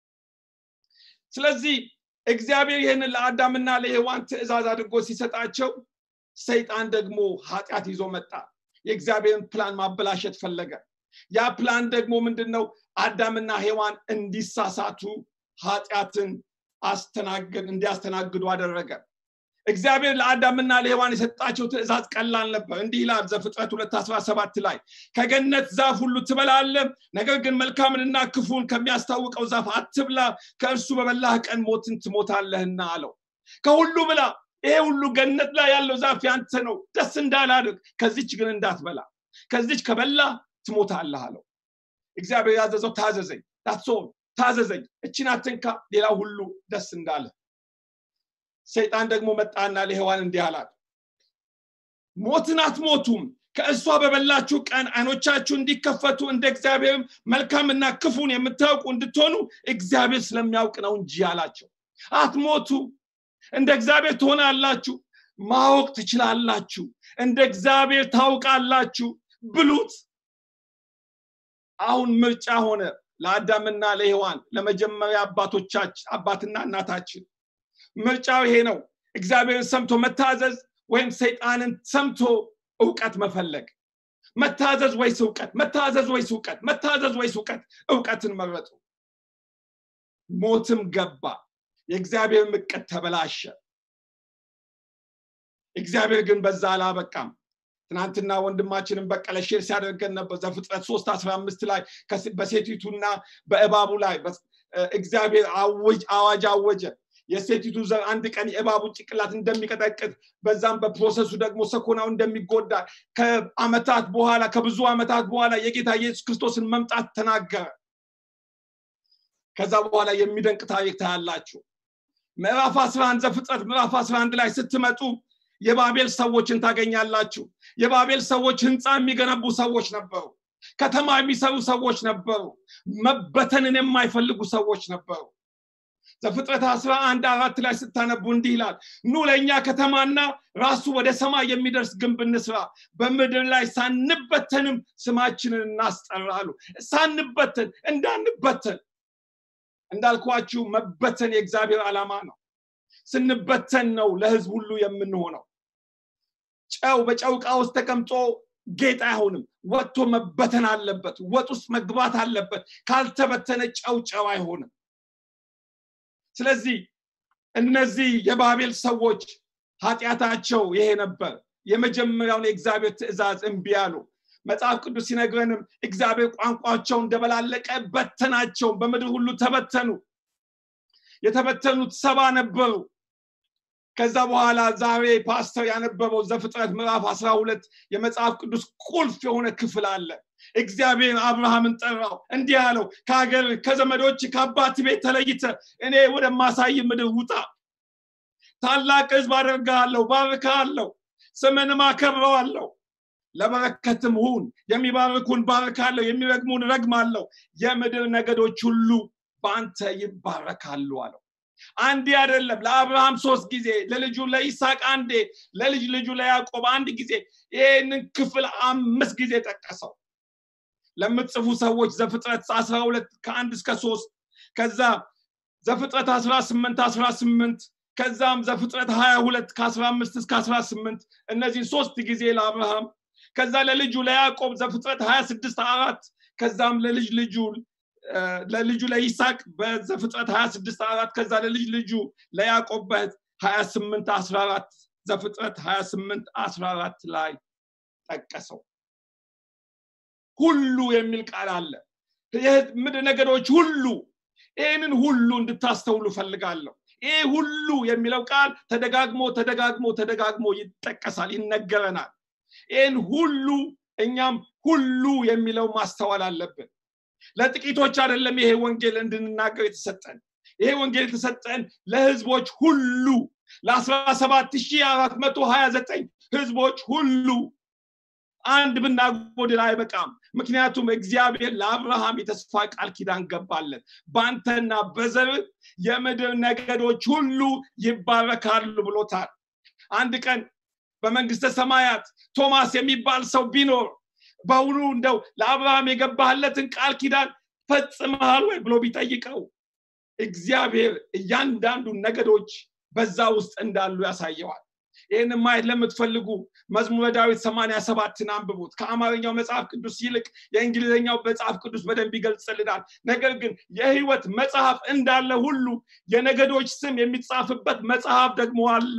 ስለዚህ እግዚአብሔር ይህንን ለአዳምና ለሔዋን ትእዛዝ አድርጎ ሲሰጣቸው ሰይጣን ደግሞ ኃጢአት ይዞ መጣ የእግዚአብሔርን ፕላን ማበላሸት ፈለገ ያ ፕላን ደግሞ ምንድን ነው አዳምና ሔዋን እንዲሳሳቱ ኃጢአትን አስተናግድ እንዲያስተናግዱ አደረገ እግዚአብሔር ለአዳምና ለሔዋን የሰጣቸው ትእዛዝ ቀላል ነበር እንዲህ ይላል ዘፍጥረት 217 ላይ ከገነት ዛፍ ሁሉ ትበላለ ነገር ግን መልካምንና ክፉን ከሚያስታውቀው ዛፍ አትብላ ከእርሱ በበላህ ቀን ሞትን ትሞታለህና አለው ከሁሉ ብላ ይሄ ሁሉ ገነት ላይ ያለው ዛፍ ያንተ ነው ደስ እንዳላድርግ ከዚች ግን እንዳትበላ ከዚች ከበላ ትሞታለህ አለው እግዚአብሔር ያዘዘው ታዘዘኝ ዳትሶል ታዘዘኝ እችን አትንካ ሌላ ሁሉ ደስ እንዳለ ሰይጣን ደግሞ መጣና ለሔዋን እንዲህ አላት ሞትን አትሞቱም ከእሷ በበላችሁ ቀን አይኖቻችሁ እንዲከፈቱ እንደ እግዚአብሔርም መልካምና ክፉን የምታውቁ እንድትሆኑ እግዚአብሔር ስለሚያውቅ ነው እንጂ አላቸው አትሞቱ እንደ እግዚአብሔር ትሆናላችሁ ማወቅ ትችላላችሁ እንደ እግዚአብሔር ታውቃላችሁ ብሉት አሁን ምርጫ ሆነ ለአዳምና ለሔዋን ለመጀመሪያ አባቶቻችን አባትና እናታችን ምርጫው ይሄ ነው እግዚአብሔርን ሰምቶ መታዘዝ ወይም ሰይጣንን ሰምቶ እውቀት መፈለግ መታዘዝ ወይስ እውቀት መታዘዝ ወይስ እውቀት መታዘዝ ወይስ እውቀት እውቀትን መረጡ ሞትም ገባ የእግዚአብሔር ምቀት ተበላሸ እግዚአብሔር ግን በዛ አላበቃም ትናንትና ወንድማችንን በቀለ ሼር ሲያደርገን ነበር ዘፍጥረት ሶስት አስራ አምስት ላይ በሴቲቱና በእባቡ ላይ እግዚአብሔር አዋጅ አወጀ የሴቲቱ ዘር አንድ ቀን የእባቡን ጭቅላት እንደሚቀጠቅጥ በዛም በፕሮሰሱ ደግሞ ሰኮናው እንደሚጎዳ ከአመታት በኋላ ከብዙ አመታት በኋላ የጌታ ኢየሱስ ክርስቶስን መምጣት ተናገረ ከዛ በኋላ የሚደንቅ ታሪክ ታያላችሁ ምዕራፍ 11 ዘፍጥረት ምዕራፍ 11 ላይ ስትመጡ የባቤል ሰዎችን ታገኛላችሁ የባቤል ሰዎች ህንፃ የሚገነቡ ሰዎች ነበሩ ከተማ የሚሰሩ ሰዎች ነበሩ መበተንን የማይፈልጉ ሰዎች ነበሩ ዘፍጥረት 11 አራት ላይ ስታነቡ እንዲህ ይላል ኑ ለእኛ ከተማና ራሱ ወደ ሰማይ የሚደርስ ግንብ እንስራ በምድር ላይ ሳንበተንም ስማችንን እናስጠራሉ ሳንበተን እንዳንበተን እንዳልኳችሁ መበተን የእግዚአብሔር ዓላማ ነው ስንበተን ነው ለህዝብ ሁሉ የምንሆነው ጨው በጨውቃ ውስጥ ተቀምጦ ጌጥ አይሆንም ወጥቶ መበተን አለበት ወጥ ውስጥ መግባት አለበት ካልተበተነ ጨው ጨው አይሆንም ስለዚህ እነዚህ የባቤል ሰዎች ኃጢአታቸው ይሄ ነበር የመጀመሪያውን የእግዚአብሔር ትእዛዝ እምቢ አሉ መጽሐፍ ቅዱስ ሲነግረንም እግዚአብሔር ቋንቋቸው እንደበላለቀ በተናቸው በምድር ሁሉ ተበተኑ የተበተኑት ሰባ ነበሩ ከዛ በኋላ ዛሬ ፓስተር ያነበበው ዘፍጥረት ምዕራፍ አስራ ሁለት የመጽሐፍ ቅዱስ ቁልፍ የሆነ ክፍል አለ እግዚአብሔር አብርሃምን ጠራው እንዲህ አለው ከሀገር ከዘመዶች ከአባት ቤት ተለይተ እኔ ወደማሳይ ምድር ውጣ ታላቅ ህዝብ አደርግሃለሁ ባርካለሁ ስምንም አከብረዋለሁ ለበረከትም ሁን የሚባርኩን ባርካለሁ የሚረግሙን ረግማለሁ የምድር ነገዶች ሁሉ በአንተ ይባረካሉ አለው አንዴ አይደለም ለአብርሃም ሶስት ጊዜ ለልጁ ለይስሐቅ አንዴ ለልጅ ልጁ ለያዕቆብ አንድ ጊዜ ይህንን ክፍል አምስት ጊዜ ጠቀሰው ለምትጽፉ ሰዎች ዘፍጥረት 12 ከአንድ እስከ ሶስት ከዛ ዘፍጥረት 18 18 ከዛም ዘፍጥረት 22 ከ15 እስከ 18 እነዚህን ሶስት ጊዜ ለአብርሃም ከዛ ለልጁ ለያዕቆብ ዘፍጥረት 26 አራት ከዛም ለልጅ ልጁ ለልጁ ለይስሐቅ በዘፍጥረት 26 አራት ከዛ ለልጅ ልጁ ለያዕቆብ በ28 14 ዘፍጥረት 28 14 ላይ ጠቀሰው ሁሉ የሚል ቃል አለ ምድር ነገዶች ሁሉ ይህንን ሁሉ እንድታስተውሉ ፈልጋለሁ ይህ ሁሉ የሚለው ቃል ተደጋግሞ ተደጋግሞ ተደጋግሞ ይጠቀሳል ይነገረናል ይህን ሁሉ እኛም ሁሉ የሚለው ማስተዋል አለብን ለጥቂቶች አይደለም ይሄ ወንጌል እንድንናገር የተሰጠን ይሄ ወንጌል የተሰጠን ለህዝቦች ሁሉ ለ17429 ህዝቦች ሁሉ አንድ ብናጎድል አይበቃም ምክንያቱም እግዚአብሔር ለአብርሃም የተስፋ ቃል ኪዳን ገባለን በአንተና በዘር የምድር ነገዶች ሁሉ ይባረካሉ ብሎታል አንድ ቀን በመንግስተ ሰማያት ቶማስ የሚባል ሰው ቢኖር በውኑ እንደው ለአብርሃም የገባህለትን ቃል ኪዳን ፈጽመሃል ወይ ብሎ ቢጠይቀው እግዚአብሔር እያንዳንዱ ነገዶች በዛ ውስጥ እንዳሉ ያሳየዋል ይህን ማየት ለምትፈልጉ መዝሙረ ዳዊት 87ን አንብቡት ከአማርኛው መጽሐፍ ቅዱስ ይልቅ የእንግሊዝኛው መጽሐፍ ቅዱስ በደንብ ይገልጽልናል ነገር ግን የህይወት መጽሐፍ እንዳለ ሁሉ የነገዶች ስም የሚጻፍበት መጽሐፍ ደግሞ አለ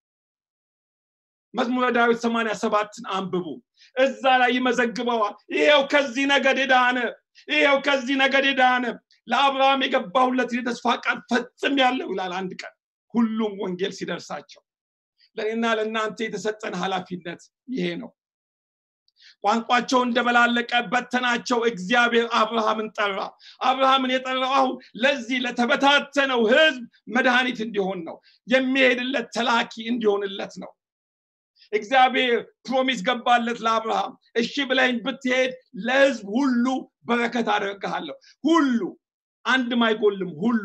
መዝሙረ ዳዊት 87ን አንብቡ እዛ ላይ ይመዘግበዋል ይሄው ከዚህ ነገድ የዳነ ይሄው ከዚህ ነገድ የዳነ ለአብርሃም የገባሁለት የተስፋ ቃል ፈጽም ያለው ይላል አንድ ቀን ሁሉም ወንጌል ሲደርሳቸው ለእኔና ለእናንተ የተሰጠን ኃላፊነት ይሄ ነው ቋንቋቸው እንደበላለቀ በተናቸው እግዚአብሔር አብርሃምን ጠራ አብርሃምን የጠራው አሁን ለዚህ ለተበታተነው ህዝብ መድኃኒት እንዲሆን ነው የሚሄድለት ተላኪ እንዲሆንለት ነው እግዚአብሔር ፕሮሚስ ገባለት ለአብርሃም እሺ ብለኝ ብትሄድ ለህዝብ ሁሉ በረከት አደርግሃለሁ ሁሉ አንድም አይጎልም ሁሉ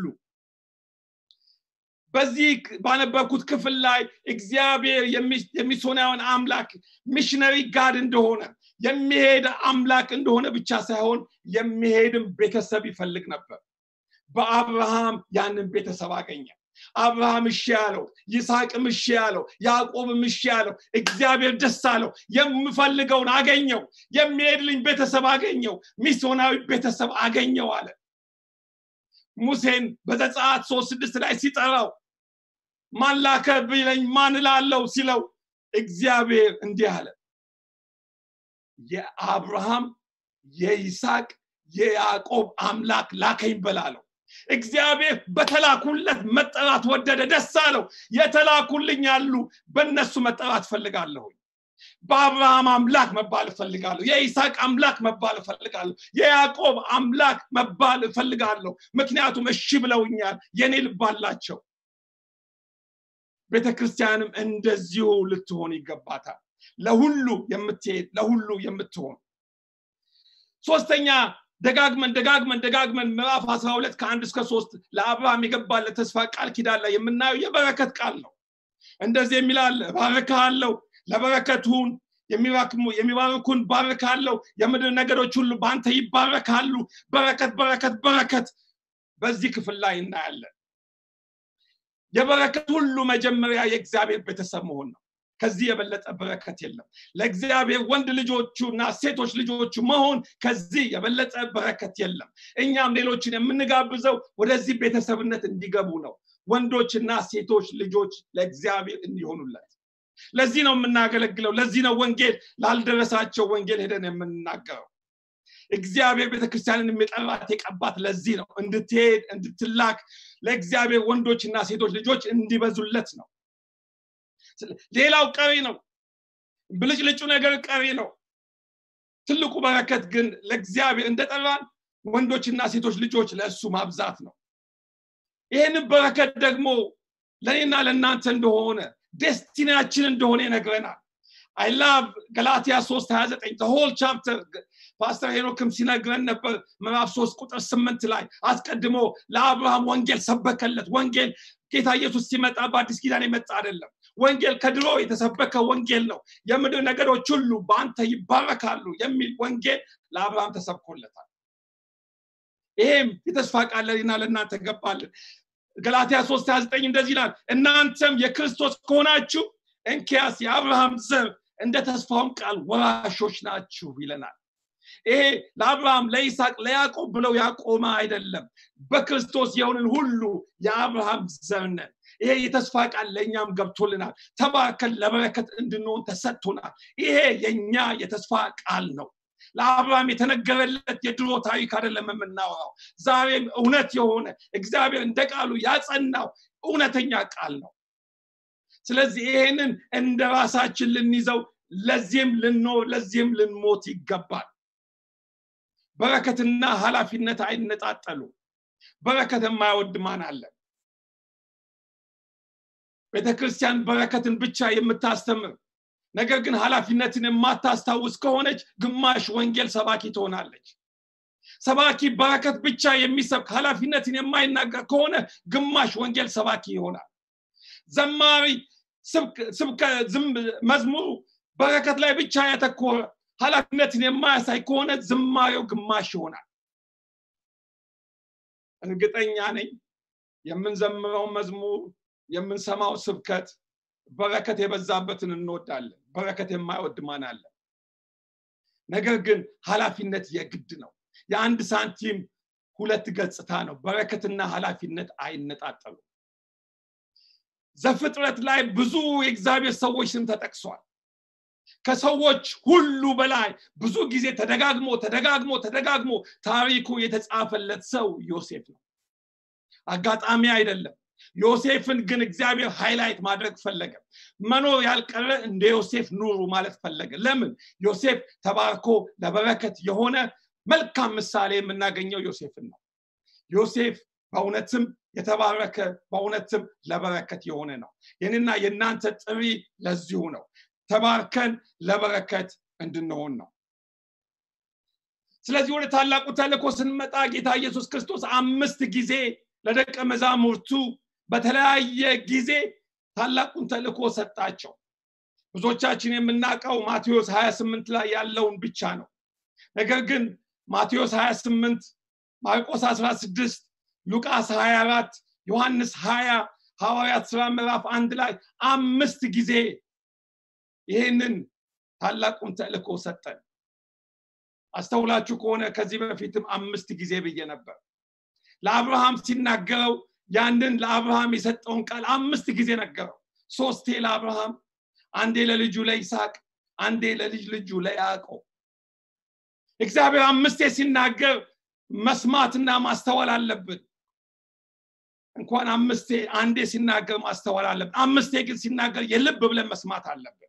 በዚህ ባነበብኩት ክፍል ላይ እግዚአብሔር የሚሶናውን አምላክ ሚሽነሪ ጋድ እንደሆነ የሚሄድ አምላክ እንደሆነ ብቻ ሳይሆን የሚሄድም ቤተሰብ ይፈልግ ነበር በአብርሃም ያንን ቤተሰብ አገኘ አብርሃም እሺ ያለው ይስሐቅም እሺ ያለው ያዕቆብም እሺ ያለው እግዚአብሔር ደስ አለው የምፈልገውን አገኘው የሚሄድልኝ ቤተሰብ አገኘው ሚስዮናዊ ቤተሰብ አገኘው አለ ሙሴን በዘጸአት ሶስት ስድስት ላይ ሲጠራው ማን ላከ ቢለኝ ማን ላለው ሲለው እግዚአብሔር እንዲህ አለ የአብርሃም የይስሐቅ የያዕቆብ አምላክ ላከኝ በላለው እግዚአብሔር በተላኩለት መጠራት ወደደ ደስ አለው የተላኩልኝ ያሉ በእነሱ መጠራት ፈልጋለሁኝ በአብርሃም አምላክ መባል እፈልጋለሁ የይስሐቅ አምላክ መባል እፈልጋለሁ የያዕቆብ አምላክ መባል እፈልጋለሁ ምክንያቱም እሺ ብለውኛል የኔ ልብ አላቸው ቤተ ክርስቲያንም እንደዚሁ ልትሆን ይገባታል ለሁሉ የምትሄድ ለሁሉ የምትሆን ሶስተኛ ደጋግመን ደጋግመን ደጋግመን ምዕራፍ 12 ከአንድ እስከ ሶስት ለአብርሃም የገባለት ተስፋ ቃል ኪዳን ላይ የምናየው የበረከት ቃል ነው እንደዚህ የሚላለ ባርካለው ለበረከቱን የሚባርኩን ባርካለው የምድር ነገሮች ሁሉ በአንተ ይባረካሉ በረከት በረከት በረከት በዚህ ክፍል ላይ እናያለን የበረከት ሁሉ መጀመሪያ የእግዚአብሔር ቤተሰብ መሆን ነው ከዚህ የበለጠ በረከት የለም ለእግዚአብሔር ወንድ ልጆቹ እና ሴቶች ልጆቹ መሆን ከዚህ የበለጠ በረከት የለም እኛም ሌሎችን የምንጋብዘው ወደዚህ ቤተሰብነት እንዲገቡ ነው ወንዶችና ሴቶች ልጆች ለእግዚአብሔር እንዲሆኑለት ለዚህ ነው የምናገለግለው ለዚህ ነው ወንጌል ላልደረሳቸው ወንጌል ሄደን የምንናገረው እግዚአብሔር ቤተክርስቲያንን የሚጠራት የቀባት ለዚህ ነው እንድትሄድ እንድትላክ ለእግዚአብሔር ወንዶችና ሴቶች ልጆች እንዲበዙለት ነው ሌላው ቀሪ ነው ብልጭልጩ ነገር ቀሪ ነው ትልቁ በረከት ግን ለእግዚአብሔር እንደጠራን ወንዶችና ሴቶች ልጆች ለእሱ ማብዛት ነው ይህንን በረከት ደግሞ ለእኔና ለእናንተ እንደሆነ ዴስቲናችን እንደሆነ ይነግረናል አይ ላቭ ገላትያ 3 29 ሆል ቻፕተር ፓስተር ሄኖክም ሲነግረን ነበር ምዕራፍ 3 ቁጥር 8 ላይ አስቀድሞ ለአብርሃም ወንጌል ሰበከለት ወንጌል ጌታ ኢየሱስ ሲመጣ በአዲስ ኪዳን የመጣ አይደለም ወንጌል ከድሮ የተሰበከ ወንጌል ነው የምድር ነገሮች ሁሉ በአንተ ይባረካሉ የሚል ወንጌል ለአብርሃም ተሰብኮለታል ይሄም የተስፋ ቃል ለኔና ለእናንተ ገባልን ገላትያ 3 29 እንደዚህ ይላል እናንተም የክርስቶስ ከሆናችሁ እንኪያስ የአብርሃም ዘር እንደ ተስፋውም ቃል ወራሾች ናችሁ ይለናል ይሄ ለአብርሃም ለይስሐቅ ለያዕቆብ ብለው ያቆመ አይደለም በክርስቶስ የሆንን ሁሉ የአብርሃም ዘር ነን ይሄ የተስፋ ቃል ለእኛም ገብቶልናል ተባርከን ለበረከት እንድንሆን ተሰጥቶናል ይሄ የኛ የተስፋ ቃል ነው ለአብርሃም የተነገረለት የድሮ ታሪክ አይደለም የምናወራው ዛሬም እውነት የሆነ እግዚአብሔር እንደ ቃሉ ያጸናው እውነተኛ ቃል ነው ስለዚህ ይሄንን እንደ ራሳችን ልንይዘው ለዚህም ልንኖር ለዚህም ልንሞት ይገባል በረከትና ኃላፊነት አይነጣጠሉ በረከት የማይወድ ማን አለ ቤተክርስቲያን በረከትን ብቻ የምታስተምር ነገር ግን ኃላፊነትን የማታስታውስ ከሆነች ግማሽ ወንጌል ሰባኪ ትሆናለች ሰባኪ በረከት ብቻ የሚሰብክ ኃላፊነትን የማይናገር ከሆነ ግማሽ ወንጌል ሰባኪ ይሆናል ዘማሪ መዝሙሩ በረከት ላይ ብቻ ያተኮረ ኃላፊነትን የማያሳይ ከሆነ ዝማሬው ግማሽ ይሆናል እርግጠኛ ነኝ የምንዘምረው መዝሙር የምንሰማው ስብከት በረከት የበዛበትን እንወዳለን በረከት የማይወድ ማን አለ ነገር ግን ኃላፊነት የግድ ነው የአንድ ሳንቲም ሁለት ገጽታ ነው በረከትና ኃላፊነት አይነጣጠሉ ዘፍጥረት ላይ ብዙ የእግዚአብሔር ሰዎች ስም ተጠቅሷል ከሰዎች ሁሉ በላይ ብዙ ጊዜ ተደጋግሞ ተደጋግሞ ተደጋግሞ ታሪኩ የተጻፈለት ሰው ዮሴፍ ነው አጋጣሚ አይደለም ዮሴፍን ግን እግዚአብሔር ሃይላይት ማድረግ ፈለገ መኖር ያልቀረ እንደ ዮሴፍ ኑሩ ማለት ፈለገ ለምን ዮሴፍ ተባርኮ ለበረከት የሆነ መልካም ምሳሌ የምናገኘው ዮሴፍን ነው ዮሴፍ በእውነትም የተባረከ በእውነትም ለበረከት የሆነ ነው የኔና የእናንተ ጥሪ ለዚሁ ነው ተባርከን ለበረከት እንድንሆን ነው ስለዚህ ወደ ታላቁ ተልእኮ ስንመጣ ጌታ ኢየሱስ ክርስቶስ አምስት ጊዜ ለደቀ መዛሙርቱ በተለያየ ጊዜ ታላቁን ተልእኮ ሰጣቸው ብዙዎቻችን የምናውቀው ማቴዎስ 28 ላይ ያለውን ብቻ ነው ነገር ግን ማቴዎስ 28 ማርቆስ 16 ሉቃስ 24 ዮሐንስ 20 ሐዋርያት ስራ ምዕራፍ አንድ ላይ አምስት ጊዜ ይህንን ታላቁን ተልእኮ ሰጠን አስተውላችሁ ከሆነ ከዚህ በፊትም አምስት ጊዜ ብዬ ነበር ለአብርሃም ሲናገረው ያንን ለአብርሃም የሰጠውን ቃል አምስት ጊዜ ነገረው ሶስቴ ለአብርሃም አንዴ ለልጁ ለይስሐቅ አንዴ ለልጅ ልጁ ለያዕቆብ እግዚአብሔር አምስቴ ሲናገር መስማትና ማስተዋል አለብን እንኳን አምስቴ አንዴ ሲናገር ማስተዋል አለብን አምስቴ ግን ሲናገር የልብ ብለን መስማት አለብን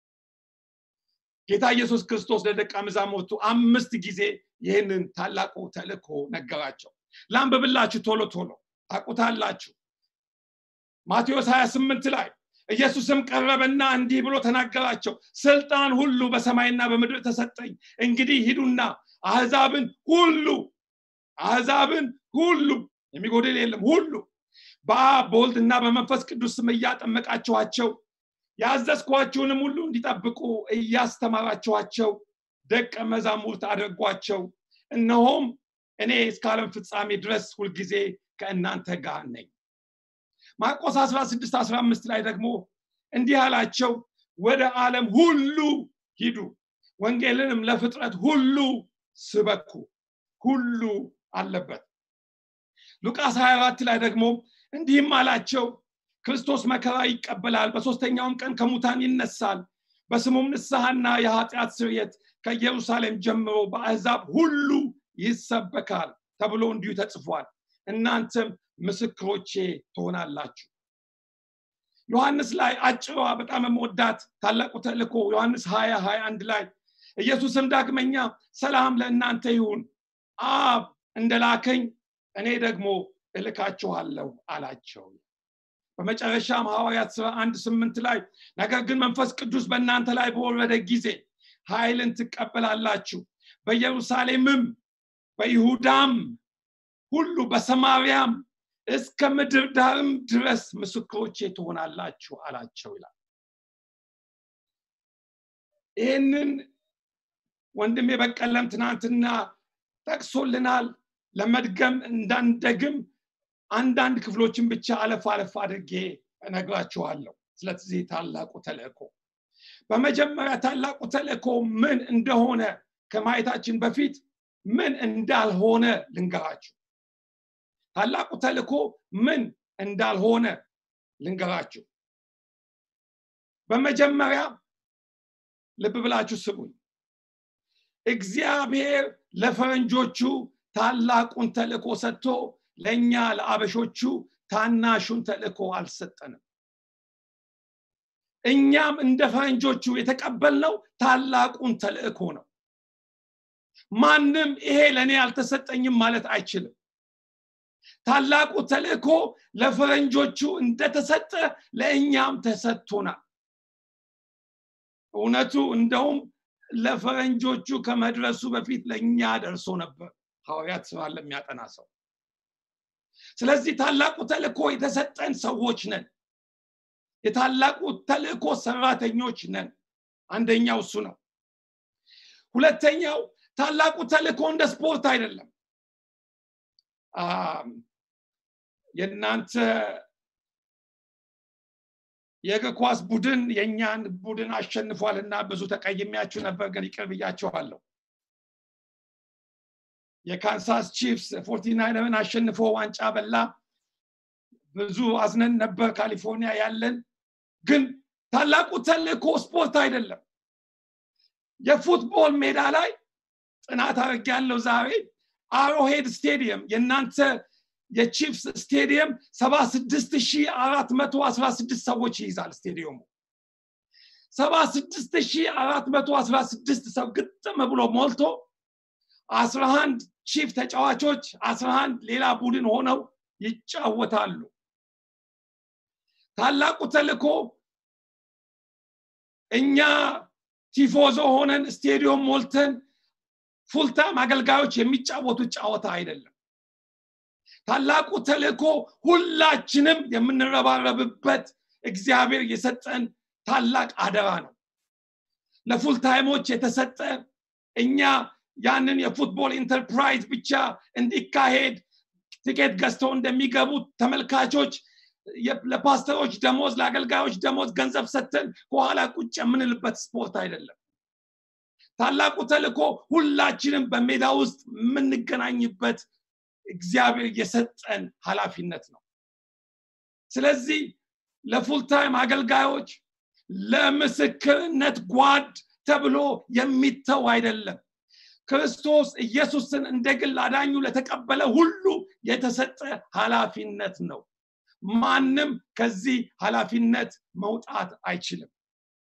ጌታ ኢየሱስ ክርስቶስ ለደቀ መዛሙርቱ አምስት ጊዜ ይህንን ታላቁ ተልእኮ ነገራቸው ላንብብላችሁ ቶሎ ቶሎ ታቁታላችሁ ማቴዎስ 28 ላይ ኢየሱስም ቀረበና እንዲህ ብሎ ተናገራቸው ስልጣን ሁሉ በሰማይና በምድር ተሰጠኝ እንግዲህ ሂዱና አህዛብን ሁሉ አህዛብን ሁሉ የሚጎድል የለም ሁሉ በአብ በወልድና በመንፈስ ቅዱስ ስም እያጠመቃችኋቸው ያዘዝኳችሁንም ሁሉ እንዲጠብቁ እያስተማራችኋቸው ደቀ መዛሙርት አድርጓቸው እነሆም እኔ እስከ ዓለም ፍጻሜ ድረስ ሁልጊዜ ከእናንተ ጋር ነኝ ማርቆስ 16 15 ላይ ደግሞ እንዲህ አላቸው ወደ ዓለም ሁሉ ሂዱ ወንጌልንም ለፍጥረት ሁሉ ስበኩ ሁሉ አለበት ሉቃስ 24 ላይ ደግሞ እንዲህም አላቸው ክርስቶስ መከራ ይቀበላል በሶስተኛውም ቀን ከሙታን ይነሳል በስሙም ንስሐና የኃጢአት ስርየት ከኢየሩሳሌም ጀምሮ በአሕዛብ ሁሉ ይሰበካል ተብሎ እንዲሁ ተጽፏል እናንተም ምስክሮቼ ትሆናላችሁ ዮሐንስ ላይ አጭሯ በጣም የምወዳት ታላቁ ተልእኮ ዮሐንስ 20 21 ላይ ኢየሱስም ዳግመኛ ሰላም ለእናንተ ይሁን አብ እንደላከኝ እኔ ደግሞ እልካችኋለሁ አላቸው በመጨረሻም ሐዋርያት ስራ አንድ ስምንት ላይ ነገር ግን መንፈስ ቅዱስ በእናንተ ላይ በወረደ ጊዜ ኃይልን ትቀበላላችሁ በኢየሩሳሌምም በይሁዳም ሁሉ በሰማርያም እስከ ምድር ዳርም ድረስ ምስክሮቼ ትሆናላችሁ አላቸው ይላል ይህንን ወንድም የበቀለም ትናንትና ጠቅሶልናል ለመድገም እንዳንደግም አንዳንድ ክፍሎችን ብቻ አለፍ አለፍ አድርጌ እነግራችኋለሁ ስለዚህ ታላቁ ተልእኮ በመጀመሪያ ታላቁ ተልእኮ ምን እንደሆነ ከማየታችን በፊት ምን እንዳልሆነ ልንገራችሁ ታላቁ ተልእኮ ምን እንዳልሆነ ልንገራችሁ በመጀመሪያ ልብ ብላችሁ ስሙኝ እግዚአብሔር ለፈረንጆቹ ታላቁን ተልእኮ ሰጥቶ ለእኛ ለአበሾቹ ታናሹን ተልእኮ አልሰጠንም እኛም እንደ ፈረንጆቹ የተቀበልነው ታላቁን ተልእኮ ነው ማንም ይሄ ለእኔ አልተሰጠኝም ማለት አይችልም ታላቁ ተልእኮ ለፈረንጆቹ እንደተሰጠ ለእኛም ተሰጥቶናል እውነቱ እንደውም ለፈረንጆቹ ከመድረሱ በፊት ለእኛ ደርሶ ነበር ሐዋርያት ስራ ለሚያጠና ሰው ስለዚህ ታላቁ ተልእኮ የተሰጠን ሰዎች ነን የታላቁ ተልእኮ ሰራተኞች ነን አንደኛው እሱ ነው ሁለተኛው ታላቁ ተልእኮ እንደ ስፖርት አይደለም የእናንተ የእግር ኳስ ቡድን የእኛን ቡድን አሸንፏል እና ብዙ ተቀይሚያችሁ ነበር ግን ይቅር ብያቸዋለሁ የካንሳስ ቺፍስ ፎርቲናይነርን አሸንፎ ዋንጫ በላ ብዙ አዝነን ነበር ካሊፎርኒያ ያለን ግን ታላቁ ተልእኮ ስፖርት አይደለም የፉትቦል ሜዳ ላይ ጥናት አድርግ ያለው ዛሬ አሮሄድ ስቴዲየም የእናንተ የቺፍስ ስቴዲየም 76416 ሰዎች ይይዛል ስቴዲየሙ 76416 ሰው ግጥም ብሎ ሞልቶ 11 ቺፍ ተጫዋቾች 11 ሌላ ቡድን ሆነው ይጫወታሉ። ታላቁ ተልእኮ እኛ ቲፎዞ ሆነን ስቴዲዮም ሞልተን ፉልታም አገልጋዮች የሚጫወቱት ጨዋታ አይደለም ታላቁ ተልእኮ ሁላችንም የምንረባረብበት እግዚአብሔር የሰጠን ታላቅ አደራ ነው ለፉልታይሞች የተሰጠ እኛ ያንን የፉትቦል ኢንተርፕራይዝ ብቻ እንዲካሄድ ትኬት ገዝተው እንደሚገቡ ተመልካቾች ለፓስተሮች ደሞዝ ለአገልጋዮች ደሞዝ ገንዘብ ሰተን ከኋላ ቁጭ የምንልበት ስፖርት አይደለም ታላቁ ተልእኮ ሁላችንም በሜዳ ውስጥ የምንገናኝበት እግዚአብሔር የሰጠን ኃላፊነት ነው ስለዚህ ለፉልታይም አገልጋዮች ለምስክርነት ጓድ ተብሎ የሚተው አይደለም ክርስቶስ ኢየሱስን እንደ ግል አዳኙ ለተቀበለ ሁሉ የተሰጠ ኃላፊነት ነው ማንም ከዚህ ኃላፊነት መውጣት አይችልም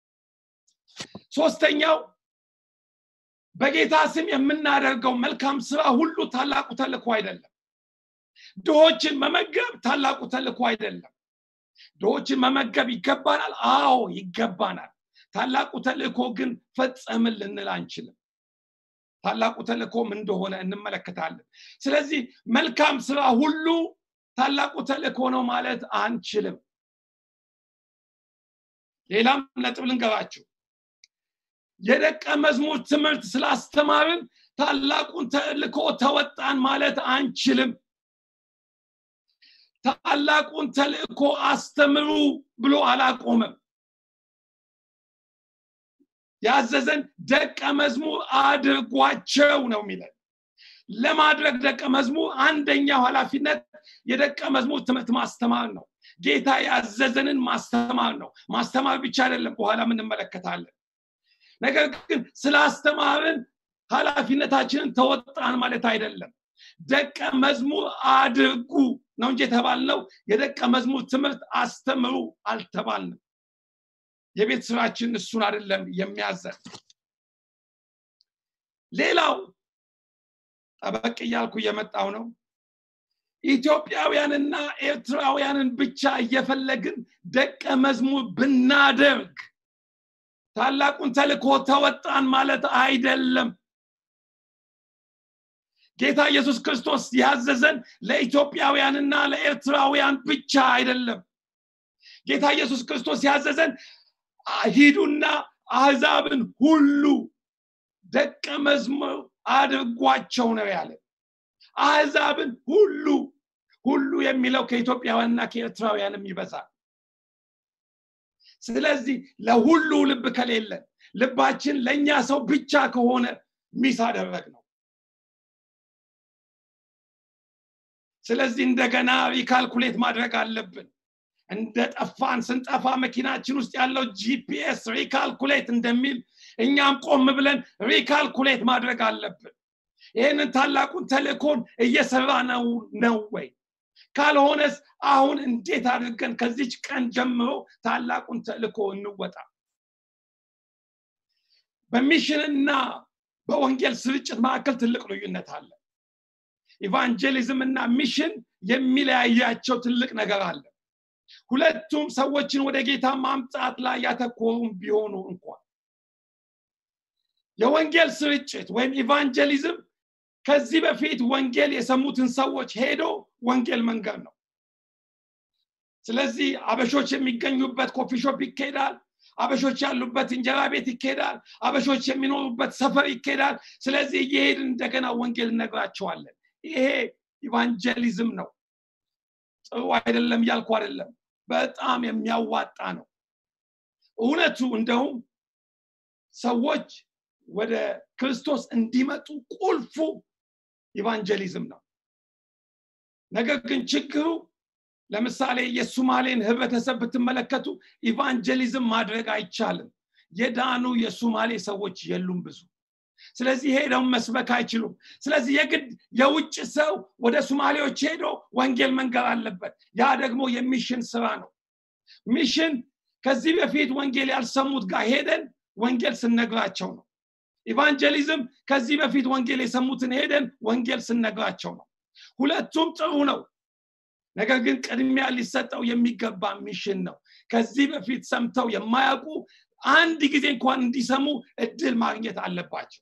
ሶስተኛው በጌታ ስም የምናደርገው መልካም ስራ ሁሉ ታላቁ ተልኮ አይደለም ድሆችን መመገብ ታላቁ ተልኮ አይደለም ድሆችን መመገብ ይገባናል አዎ ይገባናል ታላቁ ተልእኮ ግን ፈጸምን ልንል አንችልም ታላቁ ተልእኮም እንደሆነ እንመለከታለን ስለዚህ መልካም ስራ ሁሉ ታላቁ ተልእኮ ነው ማለት አንችልም ሌላም ነጥብ ልንገራችሁ የደቀ መዝሙር ትምህርት ስላስተማርን ታላቁን ተልእኮ ተወጣን ማለት አንችልም ታላቁን ተልእኮ አስተምሩ ብሎ አላቆመም ያዘዘን ደቀ መዝሙር አድርጓቸው ነው የሚለን ለማድረግ ደቀ መዝሙር አንደኛው ኃላፊነት የደቀ መዝሙር ትምህርት ማስተማር ነው ጌታ ያዘዘንን ማስተማር ነው ማስተማር ብቻ አይደለም በኋላ እንመለከታለን ነገር ግን ስላስተማርን ኃላፊነታችንን ተወጣን ማለት አይደለም ደቀ መዝሙር አድርጉ ነው እንጂ የተባልነው የደቀ መዝሙር ትምህርት አስተምሩ አልተባልንም የቤት ስራችን እሱን አይደለም የሚያዘን ሌላው ጠበቅ እያልኩ እየመጣው ነው ኢትዮጵያውያንና ኤርትራውያንን ብቻ እየፈለግን ደቀ መዝሙር ብናደርግ ታላቁን ተልኮ ተወጣን ማለት አይደለም ጌታ ኢየሱስ ክርስቶስ ያዘዘን ለኢትዮጵያውያንና ለኤርትራውያን ብቻ አይደለም ጌታ ኢየሱስ ክርስቶስ ያዘዘን ሂዱና አህዛብን ሁሉ ደቀ መዝሙር አድርጓቸው ነው ያለ አህዛብን ሁሉ ሁሉ የሚለው ከኢትዮጵያውያንና ከኤርትራውያንም ይበዛል ስለዚህ ለሁሉ ልብ ከሌለን ልባችን ለእኛ ሰው ብቻ ከሆነ ሚስ አደረግ ነው ስለዚህ እንደገና ሪካልኩሌት ማድረግ አለብን እንደ ጠፋን ስንጠፋ መኪናችን ውስጥ ያለው ጂፒኤስ ሪካልኩሌት እንደሚል እኛም ቆም ብለን ሪካልኩሌት ማድረግ አለብን ይህንን ታላቁን ተልእኮን እየሰራ ነው ነው ወይ ካልሆነስ አሁን እንዴት አድርገን ከዚች ቀን ጀምሮ ታላቁን ተልእኮ እንወጣ በሚሽንና በወንጌል ስርጭት መካከል ትልቅ ልዩነት አለ ኢቫንጀሊዝም እና ሚሽን የሚለያያቸው ትልቅ ነገር አለ ሁለቱም ሰዎችን ወደ ጌታ ማምጣት ላይ ያተኮሩም ቢሆኑ እንኳን የወንጌል ስርጭት ወይም ኢቫንጀሊዝም ከዚህ በፊት ወንጌል የሰሙትን ሰዎች ሄዶ ወንጌል መንገድ ነው ስለዚህ አበሾች የሚገኙበት ኮፊ ሾፕ ይካሄዳል አበሾች ያሉበት እንጀራ ቤት ይካሄዳል አበሾች የሚኖሩበት ሰፈር ይካሄዳል ስለዚህ እየሄድን እንደገና ወንጌል እነግራቸዋለን ይሄ ኢቫንጀሊዝም ነው ጥሩ አይደለም እያልኩ አይደለም በጣም የሚያዋጣ ነው እውነቱ እንደውም ሰዎች ወደ ክርስቶስ እንዲመጡ ቁልፉ ኢቫንጀሊዝም ነው ነገር ግን ችግሩ ለምሳሌ የሱማሌን ህብረተሰብ ብትመለከቱ ኢቫንጀሊዝም ማድረግ አይቻልም የዳኑ የሱማሌ ሰዎች የሉም ብዙ ስለዚህ ሄደው መስበክ አይችሉም ስለዚህ የግድ የውጭ ሰው ወደ ሱማሌዎች ሄዶ ወንጌል መንገር አለበት ያ ደግሞ የሚሽን ስራ ነው ሚሽን ከዚህ በፊት ወንጌል ያልሰሙት ጋር ሄደን ወንጌል ስነግራቸው ነው ኢቫንጀሊዝም ከዚህ በፊት ወንጌል የሰሙትን ሄደን ወንጌል ስነግራቸው ነው ሁለቱም ጥሩ ነው ነገር ግን ቅድሚያ ሊሰጠው የሚገባ ሚሽን ነው ከዚህ በፊት ሰምተው የማያውቁ አንድ ጊዜ እንኳን እንዲሰሙ እድል ማግኘት አለባቸው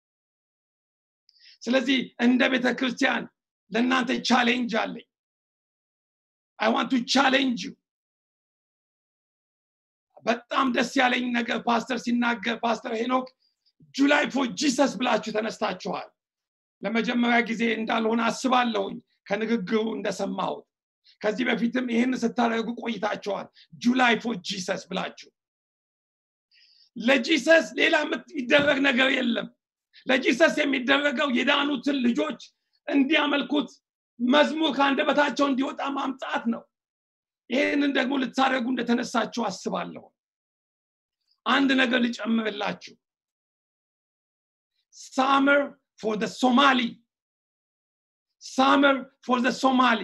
ስለዚህ እንደ ቤተ ክርስቲያን ለእናንተ ቻሌንጅ አለኝ አይ ዋንት ቱ ቻሌንጅ ዩ በጣም ደስ ያለኝ ነገር ፓስተር ሲናገር ፓስተር ሄኖክ ጁላይ ፎር ጂሰስ ብላችሁ ተነስታችኋል ለመጀመሪያ ጊዜ እንዳልሆነ አስባለሁኝ ከንግግሩ እንደሰማሁት ከዚህ በፊትም ይህን ስታደርጉ ቆይታችኋል ጁላይ ፎር ጂሰስ ብላችሁ ለጂሰስ ሌላ የሚደረግ ነገር የለም ለጂሰስ የሚደረገው የዳኑትን ልጆች እንዲያመልኩት መዝሙር ከአንደበታቸው እንዲወጣ ማምጣት ነው ይህንን ደግሞ ልታደርጉ እንደተነሳችሁ አስባለሁ አንድ ነገር ልጨምርላችሁ ሳመር ፎር ደ ሶማሊ ሳመር ፎር ደ ሶማሊ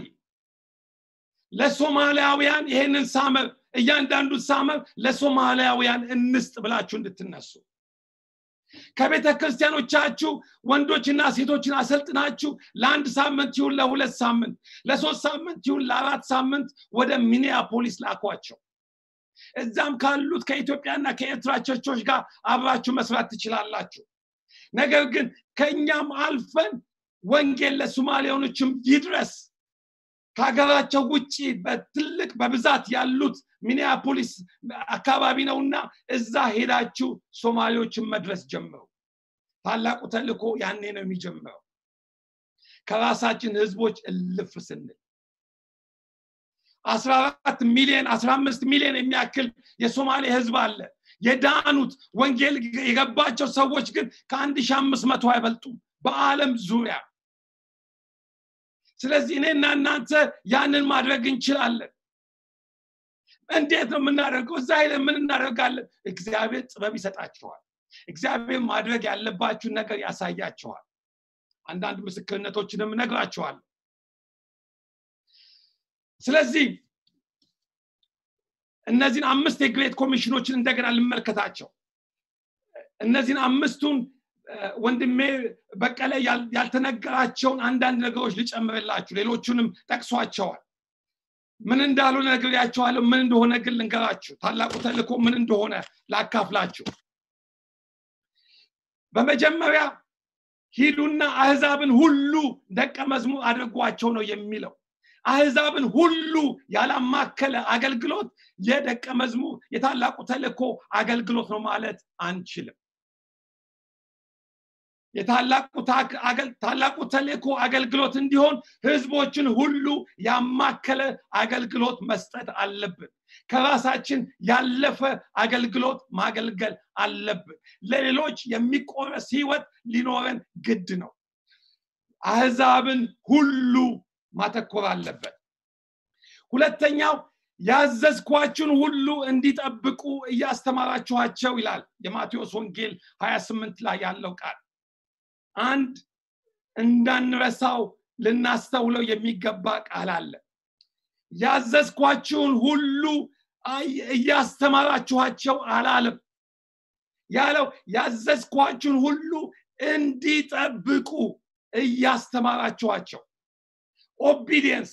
ለሶማሊያውያን ይህንን ሳመር እያንዳንዱ ሳመር ለሶማሊያውያን እንስጥ ብላችሁ እንድትነሱ ከቤተ ክርስቲያኖቻችሁ ወንዶችና ሴቶችን አሰልጥናችሁ ለአንድ ሳምንት ይሁን ለሁለት ሳምንት ለሶስት ሳምንት ይሁን ለአራት ሳምንት ወደ ሚኒያፖሊስ ላኳቸው እዛም ካሉት ከኢትዮጵያና ከኤርትራ ቸርቾች ጋር አብራችሁ መስራት ትችላላችሁ ነገር ግን ከእኛም አልፈን ወንጌል ለሶማሊያኖችም ይድረስ ከሀገራቸው ውጭ በትልቅ በብዛት ያሉት ሚኒያፖሊስ አካባቢ ነውና እዛ ሄዳችሁ ሶማሌዎችን መድረስ ጀምሩ ታላቁ ተልኮ ያኔ ነው የሚጀምረው ከራሳችን ህዝቦች እልፍ ስንል አስራ አራት ሚሊዮን አስራ አምስት ሚሊዮን የሚያክል የሶማሌ ህዝብ አለ የዳኑት ወንጌል የገባቸው ሰዎች ግን ከአንድ ሺ አምስት መቶ አይበልጡም በአለም ዙሪያ ስለዚህ እኔና እናንተ ያንን ማድረግ እንችላለን እንዴት ነው የምናደርገው እዛ ሄደ ምን እናደርጋለን እግዚአብሔር ጥበብ ይሰጣችኋል እግዚአብሔር ማድረግ ያለባችሁን ነገር ያሳያችኋል አንዳንድ ምስክርነቶችንም ነግራችኋል ስለዚህ እነዚህን አምስት የግሬት ኮሚሽኖችን እንደገና ልመልከታቸው እነዚህን አምስቱን ወንድሜ በቀለ ያልተነገራቸውን አንዳንድ ነገሮች ልጨምርላችሁ ሌሎቹንም ጠቅሷቸዋል ምን እንዳልሆነ ነግሬያቸዋለሁ ምን እንደሆነ ግን ልንገራችሁ ታላቁ ተልኮ ምን እንደሆነ ላካፍላችሁ በመጀመሪያ ሂዱና አህዛብን ሁሉ ደቀ መዝሙር አድርጓቸው ነው የሚለው አህዛብን ሁሉ ያላማከለ አገልግሎት የደቀ መዝሙር የታላቁ ተልኮ አገልግሎት ነው ማለት አንችልም የታላቁ ተልእኮ አገልግሎት እንዲሆን ህዝቦችን ሁሉ ያማከለ አገልግሎት መስጠት አለብን ከራሳችን ያለፈ አገልግሎት ማገልገል አለብን ለሌሎች የሚቆረስ ህይወት ሊኖረን ግድ ነው አህዛብን ሁሉ ማተኮር አለበት ሁለተኛው ያዘዝኳችሁን ሁሉ እንዲጠብቁ እያስተማራችኋቸው ይላል የማቴዎስ ወንጌል 28 ላይ ያለው ቃል አንድ እንዳንረሳው ልናስተውለው የሚገባ ቃል አለ ያዘዝኳችሁን ሁሉ እያስተማራችኋቸው አላለም ያለው ያዘዝኳችሁን ሁሉ እንዲጠብቁ እያስተማራችኋቸው ኦቢዲየንስ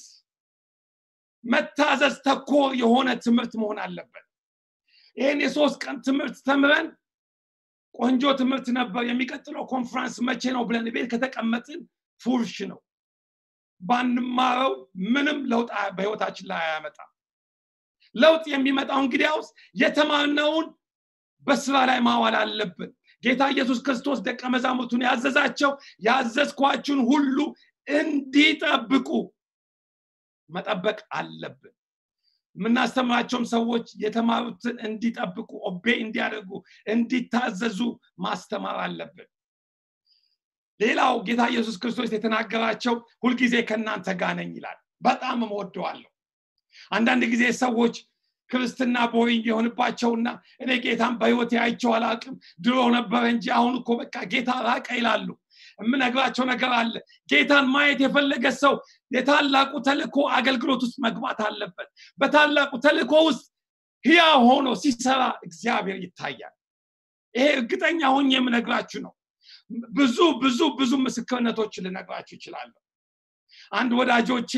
መታዘዝ ተኮር የሆነ ትምህርት መሆን አለበት ይህን የሶስት ቀን ትምህርት ተምረን ቆንጆ ትምህርት ነበር የሚቀጥለው ኮንፈረንስ መቼ ነው ብለን ቤት ከተቀመጥን ፉርሽ ነው ባንማረው ምንም ለውጥ በህይወታችን ላይ አያመጣም ለውጥ የሚመጣው እንግዲያውስ የተማርነውን በስራ ላይ ማዋል አለብን ጌታ ኢየሱስ ክርስቶስ ደቀ መዛሙርቱን ያዘዛቸው ያዘዝኳችሁን ሁሉ እንዲጠብቁ መጠበቅ አለብን የምናስተምራቸውም ሰዎች የተማሩትን እንዲጠብቁ ኦቤ እንዲያደርጉ እንዲታዘዙ ማስተማር አለብን ሌላው ጌታ ኢየሱስ ክርስቶስ የተናገራቸው ሁልጊዜ ከእናንተ ጋር ነኝ ይላል በጣም እወደዋለሁ አንዳንድ ጊዜ ሰዎች ክርስትና ቦሪንግ የሆንባቸውና እኔ ጌታን በህይወት አይቸው አላቅም ድሮ ነበረ እንጂ አሁን እኮ በቃ ጌታ ራቀ ይላሉ የምነግራቸው ነገር አለ ጌታን ማየት የፈለገ ሰው የታላቁ ተልኮ አገልግሎት ውስጥ መግባት አለበት በታላቁ ተልኮ ውስጥ ህያ ሆኖ ሲሰራ እግዚአብሔር ይታያል ይሄ እርግጠኛ ሆኜ የምነግራችሁ ነው ብዙ ብዙ ብዙ ምስክርነቶች ልነግራችሁ ይችላለሁ አንድ ወዳጆቼ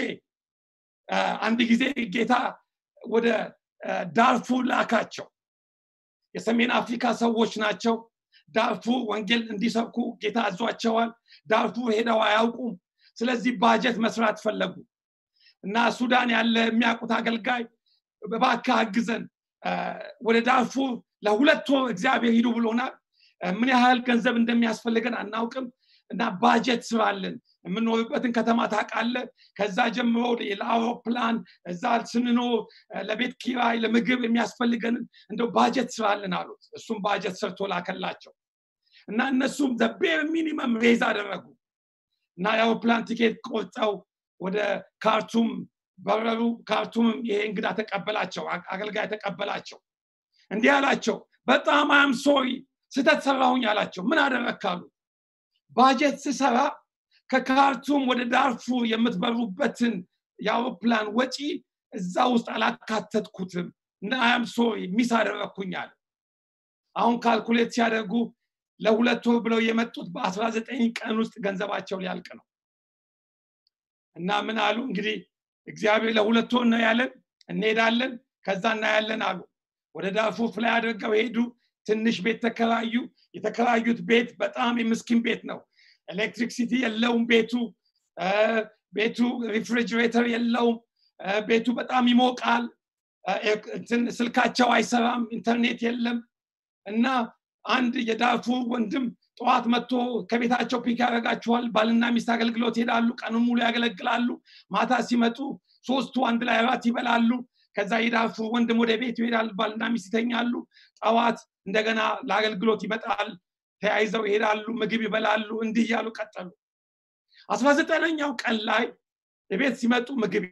አንድ ጊዜ ጌታ ወደ ዳርፉር ላካቸው የሰሜን አፍሪካ ሰዎች ናቸው ዳርፉር ወንጌል እንዲሰብኩ ጌታ አዟቸዋል ዳርፉር ሄደው አያውቁም ስለዚህ ባጀት መስራት ፈለጉ እና ሱዳን ያለ የሚያውቁት አገልጋይ በባካ አግዘን ወደ ዳርፉር ለሁለት ወር እግዚአብሔር ሂዱ ብሎናል ምን ያህል ገንዘብ እንደሚያስፈልገን አናውቅም እና ባጀት ስራለን የምንኖርበትን ከተማ ታውቃለ ከዛ ጀምሮ ለአውሮፕላን እዛ ስንኖር ለቤት ኪራይ ለምግብ የሚያስፈልገንን እንደው ባጀት ስራለን አሉት እሱም ባጀት ሰርቶ ላከላቸው እና እነሱም ዘቤር ሚኒመም ሬዝ አደረጉ እና የአውሮፕላን ቲኬት ቆርጠው ወደ ካርቱም በረሩ ካርቱምም ይሄ እንግዳ ተቀበላቸው አገልጋይ ተቀበላቸው እንዲህ አላቸው በጣም አም ሶሪ ስተት ሰራሁኝ አላቸው ምን አደረካሉ ባጀት ስሰራ ከካርቱም ወደ ዳርፉር የምትበሩበትን የአውሮፕላን ወጪ እዛ ውስጥ አላካተትኩትም እና አም ሶሪ ሚስ አደረግኩኝ አለ አሁን ካልኩሌት ሲያደርጉ ለሁለት ወር ብለው የመጡት በ19 ቀን ውስጥ ገንዘባቸው ሊያልቅ ነው እና ምን አሉ እንግዲህ እግዚአብሔር ለሁለት ወር ነው ያለን እንሄዳለን ከዛ እናያለን አሉ ወደ ዳርፉር ፍላይ አድርገው ሄዱ ትንሽ ቤት ተከራዩ የተከራዩት ቤት በጣም የምስኪን ቤት ነው ኤሌክትሪክሲቲ የለውም ቤቱ ቤቱ ሪፍሪጅሬተር የለውም ቤቱ በጣም ይሞቃል ስልካቸው አይሰራም ኢንተርኔት የለም እና አንድ የዳርፉር ወንድም ጠዋት መጥቶ ከቤታቸው ፒክ ያደረጋችኋል ባልና ሚስት አገልግሎት ይሄዳሉ ቀኑን ሙሉ ያገለግላሉ ማታ ሲመጡ ሶስቱ አንድ ላይ እራት ይበላሉ ከዛ የዳርፉር ወንድም ወደ ቤት ይሄዳል ባልና ሚስት ይተኛሉ ጠዋት እንደገና ለአገልግሎት ይመጣል ተያይዘው ይሄዳሉ ምግብ ይበላሉ እንዲህ እያሉ ቀጠሉ አስራ ዘጠነኛው ቀን ላይ የቤት ሲመጡ ምግብ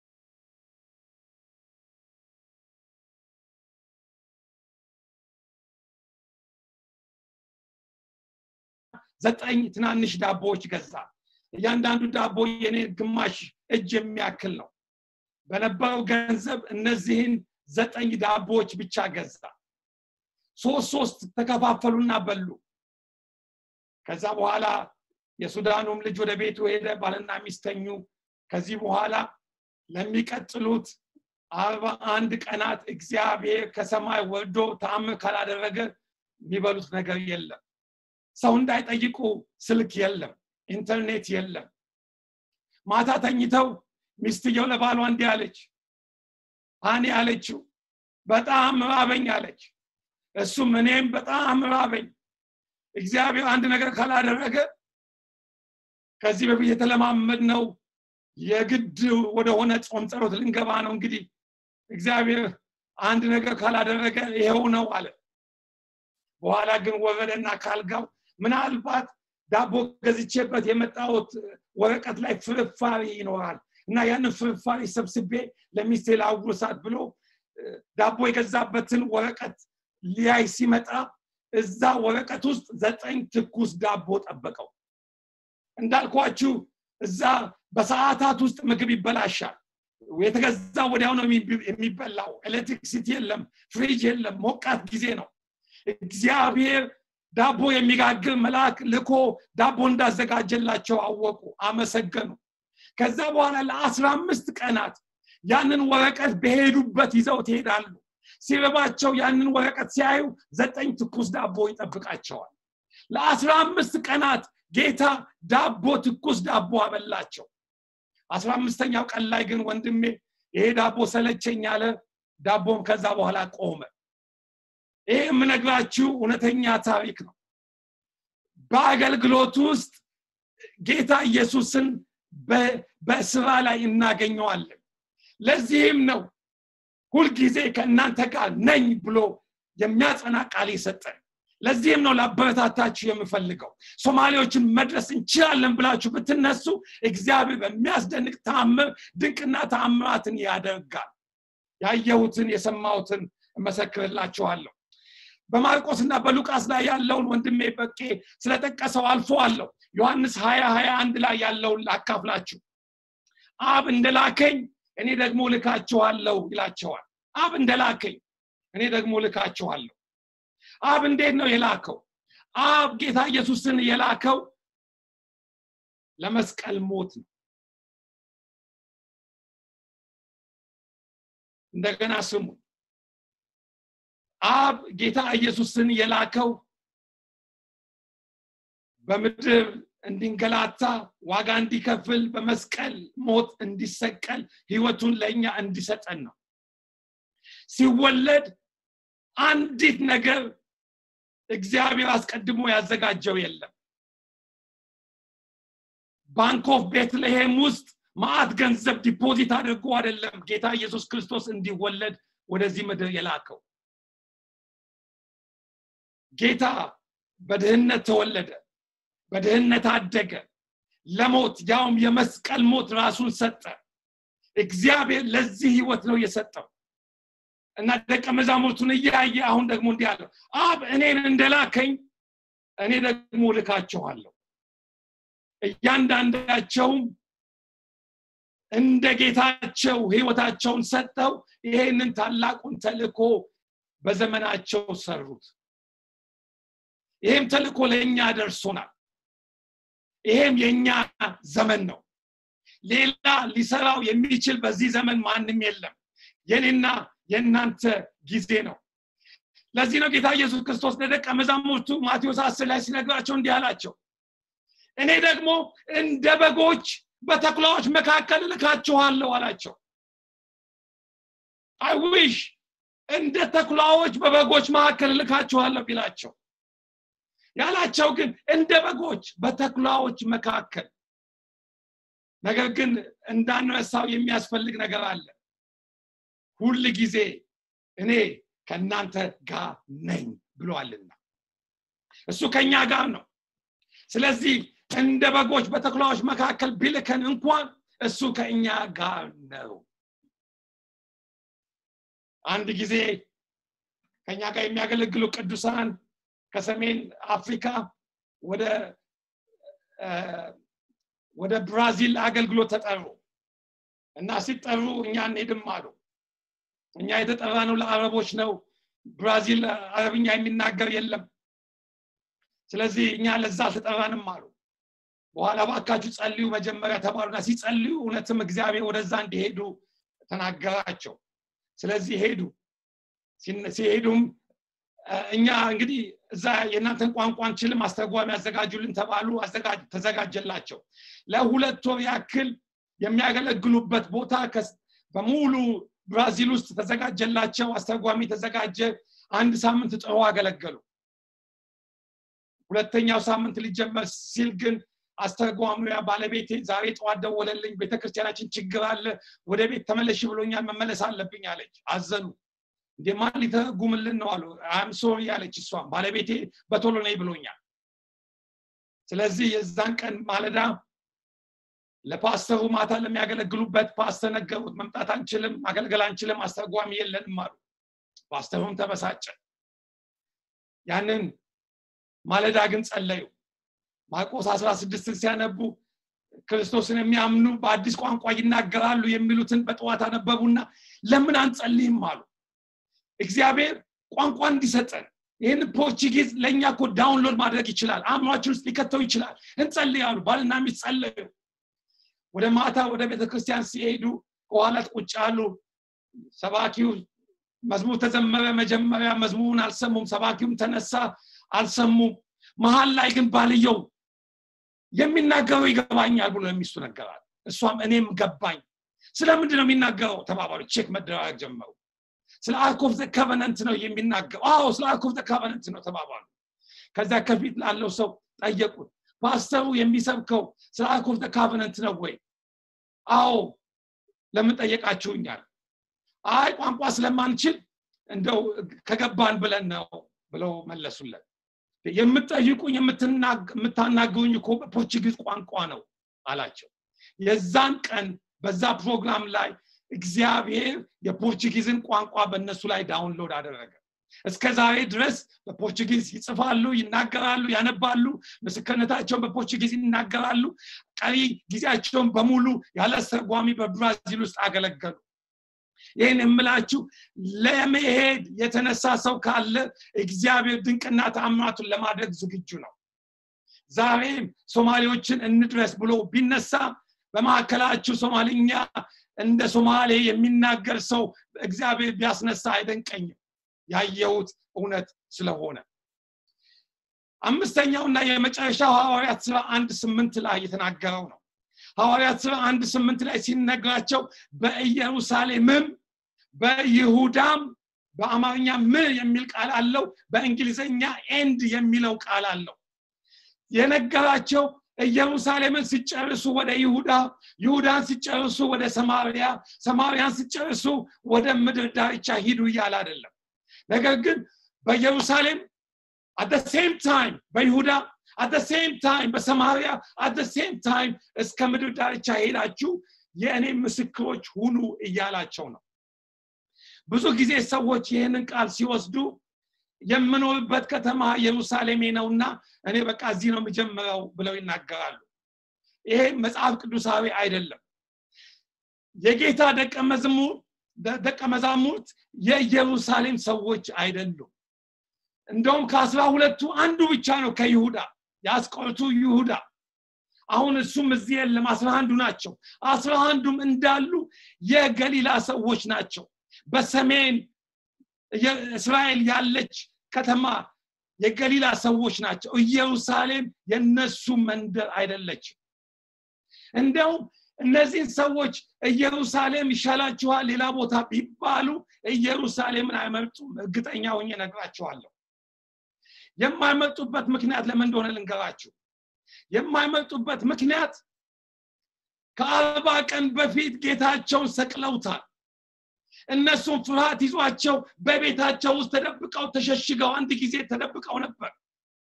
ዘጠኝ ትናንሽ ዳቦዎች ገዛ እያንዳንዱ ዳቦ የኔ ግማሽ እጅ የሚያክል ነው በነበረው ገንዘብ እነዚህን ዘጠኝ ዳቦዎች ብቻ ገዛ ሶስት ሶስት ተከፋፈሉና በሉ ከዛ በኋላ የሱዳኑም ልጅ ወደ ቤቱ ሄደ ባልና ሚስተኙ ከዚህ በኋላ ለሚቀጥሉት አርባ አንድ ቀናት እግዚአብሔር ከሰማይ ወርዶ ተአምር ካላደረገ የሚበሉት ነገር የለም ሰው እንዳይጠይቁ ስልክ የለም ኢንተርኔት የለም ማታ ተኝተው ሚስትየው ለባሏ እንዲህ አለች አኔ አለችው በጣም ራበኝ አለች እሱም እኔም በጣም ራበኝ እግዚአብሔር አንድ ነገር ካላደረገ ከዚህ በፊት የተለማመድ ነው የግድ ወደሆነ ጾም ጸሎት ልንገባ ነው እንግዲህ እግዚአብሔር አንድ ነገር ካላደረገ ይሄው ነው አለ በኋላ ግን ወረደና ካልጋው ምናልባት ዳቦ ገዝቼበት የመጣሁት ወረቀት ላይ ፍርፋሪ ይኖራል እና ያንን ፍርፋሪ ሰብስቤ ለሚስቴ ላውርሳት ብሎ ዳቦ የገዛበትን ወረቀት ሊያይ ሲመጣ እዛ ወረቀት ውስጥ ዘጠኝ ትኩስ ዳቦ ጠበቀው እንዳልኳችሁ እዛ በሰዓታት ውስጥ ምግብ ይበላሻል የተገዛ ወዲያው ነው የሚበላው ኤሌክትሪክሲቲ የለም ፍሪጅ የለም ሞቃት ጊዜ ነው እግዚአብሔር ዳቦ የሚጋግር መልአክ ልኮ ዳቦ እንዳዘጋጀላቸው አወቁ አመሰገኑ ከዛ በኋላ ለአስራ አምስት ቀናት ያንን ወረቀት በሄዱበት ይዘው ትሄዳሉ ሲርባቸው ያንን ወረቀት ሲያዩ ዘጠኝ ትኩስ ዳቦ ይጠብቃቸዋል ለአስራ አምስት ቀናት ጌታ ዳቦ ትኩስ ዳቦ አበላቸው አስራ አምስተኛው ቀን ላይ ግን ወንድሜ ይሄ ዳቦ ሰለቸኝ አለ ዳቦም ከዛ በኋላ ቆመ ይሄ የምነግራችሁ እውነተኛ ታሪክ ነው በአገልግሎት ውስጥ ጌታ ኢየሱስን በስራ ላይ እናገኘዋለን ለዚህም ነው ሁልጊዜ ከእናንተ ጋር ነኝ ብሎ የሚያጸና ቃል የሰጠን ለዚህም ነው ላበረታታችሁ የምፈልገው ሶማሌዎችን መድረስ እንችላለን ብላችሁ ብትነሱ እግዚአብሔር በሚያስደንቅ ተአምር ድንቅና ተአምራትን ያደርጋል ያየሁትን የሰማሁትን እመሰክርላችኋለሁ በማርቆስና በሉቃስ ላይ ያለውን ወንድሜ በቄ ስለጠቀሰው አልፎ አለው ዮሐንስ ሀያ ሀያ አንድ ላይ ያለውን ላካፍላችሁ አብ እንደላከኝ እኔ ደግሞ ልካችኋለሁ ይላቸዋል አብ እንደላከኝ እኔ ደግሞ ልካችኋለሁ አብ እንዴት ነው የላከው አብ ጌታ ኢየሱስን የላከው ለመስቀል ሞት ነው እንደገና ስሙ አብ ጌታ ኢየሱስን የላከው በምድር እንዲንገላታ ዋጋ እንዲከፍል በመስቀል ሞት እንዲሰቀል ህይወቱን ለእኛ እንዲሰጠን ነው ሲወለድ አንዲት ነገር እግዚአብሔር አስቀድሞ ያዘጋጀው የለም ባንክ ኦፍ ቤትልሔም ውስጥ ማአት ገንዘብ ዲፖዚት አድርጎ አይደለም ጌታ ኢየሱስ ክርስቶስ እንዲወለድ ወደዚህ ምድር የላከው ጌታ በድህነት ተወለደ በድህነት አደገ ለሞት ያውም የመስቀል ሞት ራሱን ሰጠ እግዚአብሔር ለዚህ ህይወት ነው የሰጠው እና ደቀ መዛሙርቱን እያየ አሁን ደግሞ እንዲህ አለው አብ እኔን እንደላከኝ እኔ ደግሞ ልካቸዋለሁ እያንዳንዳቸውም እንደ ጌታቸው ህይወታቸውን ሰጠው ይሄንን ታላቁን ተልእኮ በዘመናቸው ሰሩት ይሄም ተልእኮ ለእኛ ደርሶናል ይሄም የእኛ ዘመን ነው ሌላ ሊሰራው የሚችል በዚህ ዘመን ማንም የለም የኔና የእናንተ ጊዜ ነው ለዚህ ነው ጌታ ኢየሱስ ክርስቶስ ለደቀ መዛሙርቱ ማቴዎስ አስር ላይ ሲነግራቸው እንዲህ አላቸው እኔ ደግሞ እንደ በጎች በተኩላዎች መካከል እልካችኋለሁ አላቸው አይዊሽ እንደ ተኩላዎች በበጎች መካከል እልካችኋለሁ ቢላቸው ያላቸው ግን እንደ በጎች በተኩላዎች መካከል ነገር ግን እንዳንረሳው የሚያስፈልግ ነገር አለ ሁል ጊዜ እኔ ከእናንተ ጋር ነኝ ብሏልና እሱ ከኛ ጋር ነው ስለዚህ እንደ በጎች በተኩላዎች መካከል ቢልከን እንኳን እሱ ከእኛ ጋር ነው አንድ ጊዜ ከኛ ጋር የሚያገለግሉ ቅዱሳን ከሰሜን አፍሪካ ወደ ወደ ብራዚል አገልግሎት ተጠሩ እና ሲጠሩ እኛ እንሄድም አሉ እኛ የተጠራ ነው ለአረቦች ነው ብራዚል አረብኛ የሚናገር የለም ስለዚህ እኛ ለዛ አልተጠራንም አሉ በኋላ ባካችሁ ጸልዩ መጀመሪያ ተባሉና ሲጸልዩ እውነትም እግዚአብሔር ወደዛ እንዲሄዱ ተናገራቸው ስለዚህ ሄዱ ሲሄዱም እኛ እንግዲህ እዛ የእናንተን ቋንቋ አንችልም አስተርጓሚ ያዘጋጁልን ተባሉ ተዘጋጀላቸው ለሁለት ወር ያክል የሚያገለግሉበት ቦታ በሙሉ ብራዚል ውስጥ ተዘጋጀላቸው አስተርጓሚ ተዘጋጀ አንድ ሳምንት ጥሩ አገለገሉ ሁለተኛው ሳምንት ሊጀመር ሲል ግን አስተርጓሚያ ባለቤቴ ዛሬ ጠዋት ደወለልኝ ቤተክርስቲያናችን ችግር አለ ወደ ቤት ተመለሽ ብሎኛል መመለስ አለብኝ አለች አዘኑ እንዴ ማን ሊተረጉምልን ነው አሉ አም ሶሪ አለች እሷም ባለቤቴ በቶሎ ነይ ብሎኛል ስለዚህ የዛን ቀን ማለዳ ለፓስተሩ ማታ ለሚያገለግሉበት ፓስተር ነገሩት መምጣት አንችልም ማገልገል አንችልም አስተርጓሚ የለንም አሉ ፓስተሩም ተበሳጨ ያንን ማለዳ ግን ጸለዩ ማርቆስ 16 ሲያነቡ ክርስቶስን የሚያምኑ በአዲስ ቋንቋ ይናገራሉ የሚሉትን በጠዋት አነበቡና ለምን አንጸልይም አሉ እግዚአብሔር ቋንቋ እንዲሰጠን ይህን ፖርቹጊዝ ለእኛ እኮ ዳውንሎድ ማድረግ ይችላል አእምሯችን ውስጥ ሊከተው ይችላል እንጸልያሉ ባልና ሚስት ጸለዩ ወደ ማታ ወደ ቤተክርስቲያን ሲሄዱ ከኋላ ቁጭ አሉ ሰባኪው መዝሙር ተዘመረ መጀመሪያ መዝሙሩን አልሰሙም ሰባኪውም ተነሳ አልሰሙም መሀል ላይ ግን ባልየው የሚናገረው ይገባኛል ብሎ የሚስቱ ነገራል እሷም እኔም ገባኝ ስለምንድን ነው የሚናገረው ተባባሉ ቼክ መደራረግ ጀመሩ ስለ አርክ ኦፍ ከቨነንት ነው የሚናገረው አዎ ስለ አርክ ኦፍ ከቨነንት ነው ተባባሉ ከዛ ከፊት ላለው ሰው ጠየቁት ፓስተሩ የሚሰብከው ስለ አርክ ኦፍ ካቨነንት ነው ወይ አዎ ለምን ጠየቃችሁኛል አይ ቋንቋ ስለማንችል እንደው ከገባን ብለን ነው ብለው መለሱለት የምትጠይቁኝ የምታናግሩኝ እኮ በፖርቹጊዝ ቋንቋ ነው አላቸው የዛን ቀን በዛ ፕሮግራም ላይ እግዚአብሔር የፖርቹጊዝን ቋንቋ በእነሱ ላይ ዳውንሎድ አደረገ እስከ ዛሬ ድረስ በፖርቹጊዝ ይጽፋሉ ይናገራሉ ያነባሉ ምስክርነታቸውን በፖርቹጊዝ ይናገራሉ ቀሪ ጊዜያቸውን በሙሉ ያለ አስተርጓሚ በብራዚል ውስጥ አገለገሉ ይህን የምላችሁ ለመሄድ የተነሳ ሰው ካለ እግዚአብሔር ድንቅና ተአምራቱን ለማድረግ ዝግጁ ነው ዛሬም ሶማሌዎችን እንድረስ ብሎ ቢነሳ በማዕከላችሁ ሶማልኛ እንደ ሶማሌ የሚናገር ሰው እግዚአብሔር ቢያስነሳ አይደንቀኝም ያየሁት እውነት ስለሆነ አምስተኛውና የመጨረሻው ሐዋርያት ስራ አንድ ስምንት ላይ የተናገረው ነው ሐዋርያት ስራ አንድ ስምንት ላይ ሲነግራቸው በኢየሩሳሌምም በይሁዳም በአማርኛ ምን የሚል ቃል አለው በእንግሊዝኛ ኤንድ የሚለው ቃል አለው የነገራቸው ኢየሩሳሌምን ሲጨርሱ ወደ ይሁዳ ይሁዳን ሲጨርሱ ወደ ሰማርያ ሰማርያን ሲጨርሱ ወደ ምድር ዳርቻ ሂዱ እያለ አይደለም ነገር ግን በኢየሩሳሌም አት ሴም ታይም በይሁዳ አት ሴም ታይም በሰማርያ አት ሴም ታይም እስከ ምድር ዳርቻ ሄዳችሁ የእኔ ምስክሮች ሁኑ እያላቸው ነው ብዙ ጊዜ ሰዎች ይህንን ቃል ሲወስዱ የምኖርበት ከተማ ኢየሩሳሌሜ ነውና እኔ በቃ እዚህ ነው የምጀምረው ብለው ይናገራሉ ይሄ መጽሐፍ ቅዱሳዊ አይደለም የጌታ ደቀ መዝሙር ደቀ መዛሙርት የኢየሩሳሌም ሰዎች አይደሉም እንደውም ከአስራ ሁለቱ አንዱ ብቻ ነው ከይሁዳ የአስቆርቱ ይሁዳ አሁን እሱም እዚህ የለም አስራ አንዱ ናቸው አስራ አንዱም እንዳሉ የገሊላ ሰዎች ናቸው በሰሜን እስራኤል ያለች ከተማ የገሊላ ሰዎች ናቸው ኢየሩሳሌም የነሱ መንደር አይደለችም እንደውም እነዚህን ሰዎች ኢየሩሳሌም ይሻላችኋል ሌላ ቦታ ቢባሉ ኢየሩሳሌምን አይመርጡም እርግጠኛ ሆኜ ነግራችኋለሁ የማይመርጡበት ምክንያት ለምን እንደሆነ ልንገራችሁ የማይመርጡበት ምክንያት ከአርባ ቀን በፊት ጌታቸውን ሰቅለውታል እነሱም ፍርሃት ይዟቸው በቤታቸው ውስጥ ተደብቀው ተሸሽገው አንድ ጊዜ ተደብቀው ነበር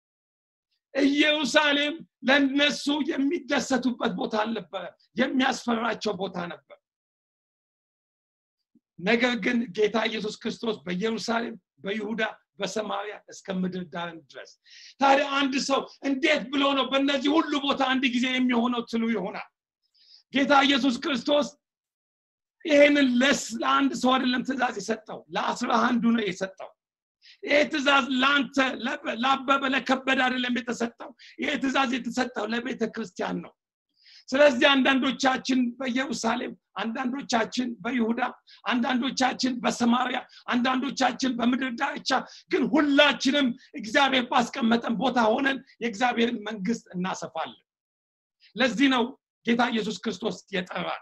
ኢየሩሳሌም ለነሱ የሚደሰቱበት ቦታ አልነበረ የሚያስፈራቸው ቦታ ነበር ነገር ግን ጌታ ኢየሱስ ክርስቶስ በኢየሩሳሌም በይሁዳ በሰማሪያ እስከ ምድር ዳርን ድረስ ታዲያ አንድ ሰው እንዴት ብሎ ነው በእነዚህ ሁሉ ቦታ አንድ ጊዜ የሚሆነው ትሉ ይሆናል ጌታ ኢየሱስ ክርስቶስ ይህንን ለስ ለአንድ ሰው አይደለም ትእዛዝ የሰጠው ለአስራ አንዱ ነው የሰጠው ይህ ትእዛዝ ለአንተ ለአበበ ለከበደ አይደለም የተሰጠው ይህ ትእዛዝ የተሰጠው ለቤተ ክርስቲያን ነው ስለዚህ አንዳንዶቻችን በኢየሩሳሌም አንዳንዶቻችን በይሁዳ አንዳንዶቻችን በሰማሪያ አንዳንዶቻችን በምድር ዳርቻ ግን ሁላችንም እግዚአብሔር ባስቀመጠን ቦታ ሆነን የእግዚአብሔርን መንግስት እናሰፋለን ለዚህ ነው ጌታ ኢየሱስ ክርስቶስ የጠራል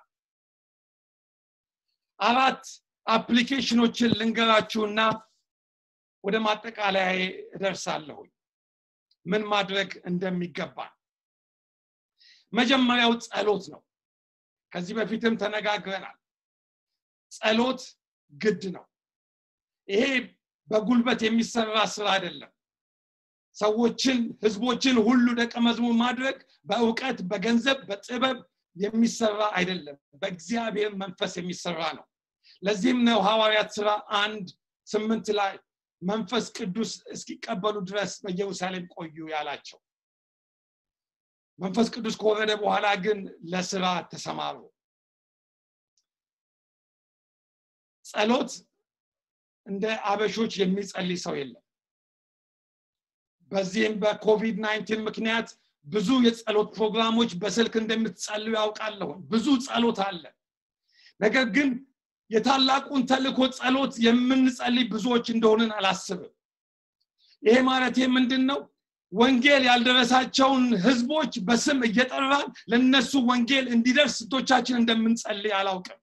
አራት አፕሊኬሽኖችን ልንገራችሁና ወደ ማጠቃለያ እደርሳለሁ ምን ማድረግ እንደሚገባ መጀመሪያው ጸሎት ነው ከዚህ በፊትም ተነጋግረናል ጸሎት ግድ ነው ይሄ በጉልበት የሚሰራ ስራ አይደለም ሰዎችን ህዝቦችን ሁሉ ደቀ መዝሙር ማድረግ በእውቀት በገንዘብ በጥበብ የሚሰራ አይደለም በእግዚአብሔር መንፈስ የሚሰራ ነው ለዚህም ነው ሐዋርያት ስራ አንድ ስምንት ላይ መንፈስ ቅዱስ እስኪቀበሉ ድረስ በኢየሩሳሌም ቆዩ ያላቸው መንፈስ ቅዱስ ከወረደ በኋላ ግን ለስራ ተሰማሩ ጸሎት እንደ አበሾች የሚጸልይ ሰው የለም በዚህም በኮቪድ 19 ምክንያት ብዙ የጸሎት ፕሮግራሞች በስልክ እንደምትጸልዩ ያውቃለሁ ብዙ ጸሎት አለ ነገር ግን የታላቁን ተልኮ ጸሎት የምንጸልይ ብዙዎች እንደሆንን አላስብም ይሄ ማለት ምንድን ነው ወንጌል ያልደረሳቸውን ህዝቦች በስም እየጠራን ለነሱ ወንጌል እንዲደርስ ስቶቻችን እንደምንጸልይ አላውቅም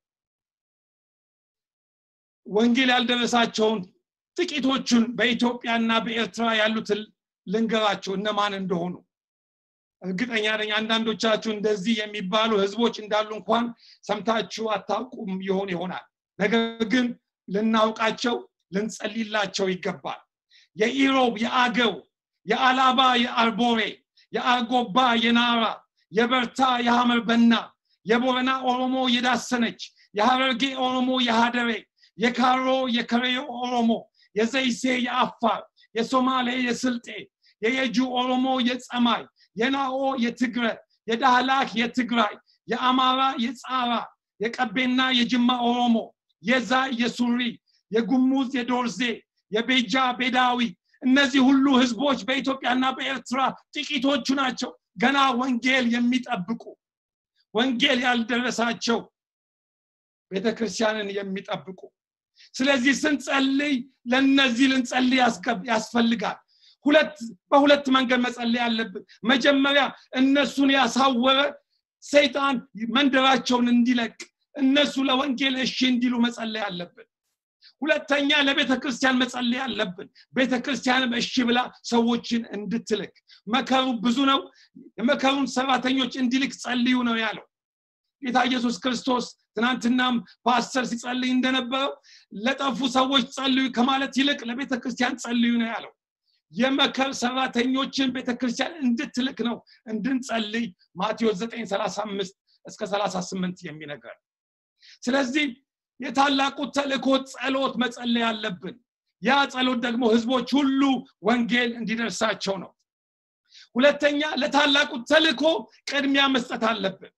ወንጌል ያልደረሳቸውን ጥቂቶቹን በኢትዮጵያና በኤርትራ ያሉትን ልንገራቸው እነማን እንደሆኑ እርግጠኛ ነኝ አንዳንዶቻችሁ እንደዚህ የሚባሉ ህዝቦች እንዳሉ እንኳን ሰምታችሁ አታውቁም ይሆን ይሆናል ነገር ግን ልናውቃቸው ልንጸልላቸው ይገባል የኢሮብ የአገው የአላባ የአርቦሬ የአርጎባ የናራ የበርታ የሐመር በና የቦረና ኦሮሞ የዳሰነች የሐረርጌ ኦሮሞ የሃደሬ የካሮ የከሬዮ ኦሮሞ የዘይሴ የአፋር የሶማሌ የስልጤ የየጁ ኦሮሞ የጸማይ የናኦ የትግረ የዳህላክ የትግራይ የአማራ የጻራ የቀቤና የጅማ ኦሮሞ የዛ የሱሪ የጉሙዝ የዶርዜ የቤጃ ቤዳዊ እነዚህ ሁሉ ህዝቦች በኢትዮጵያና በኤርትራ ጥቂቶቹ ናቸው ገና ወንጌል የሚጠብቁ ወንጌል ያልደረሳቸው ቤተክርስቲያንን የሚጠብቁ ስለዚህ ስንጸልይ ለነዚህ ልንጸልይ ያስፈልጋል ሁለት በሁለት መንገድ መጸለይ አለብን መጀመሪያ እነሱን ያሳወረ ሰይጣን መንደራቸውን እንዲለቅ እነሱ ለወንጌል እሺ እንዲሉ መጸለይ አለብን ሁለተኛ ለቤተ ክርስቲያን መጸለይ አለብን ቤተ ክርስቲያንም እሺ ብላ ሰዎችን እንድትልክ መከሩ ብዙ ነው የመከሩን ሰራተኞች እንዲልክ ጸልዩ ነው ያለው ጌታ ኢየሱስ ክርስቶስ ትናንትናም ፓስተር ሲጸልይ እንደነበረው ለጠፉ ሰዎች ጸልዩ ከማለት ይልቅ ለቤተ ክርስቲያን ጸልዩ ነው ያለው የመከር ሰራተኞችን ቤተክርስቲያን እንድትልክ ነው እንድንጸልይ ማቴዎስ 935 እስከ 38 የሚነግረን ስለዚህ የታላቁ ተልእኮ ጸሎት መጸለይ አለብን ያ ጸሎት ደግሞ ህዝቦች ሁሉ ወንጌል እንዲደርሳቸው ነው ሁለተኛ ለታላቁ ተልእኮ ቅድሚያ መስጠት አለብን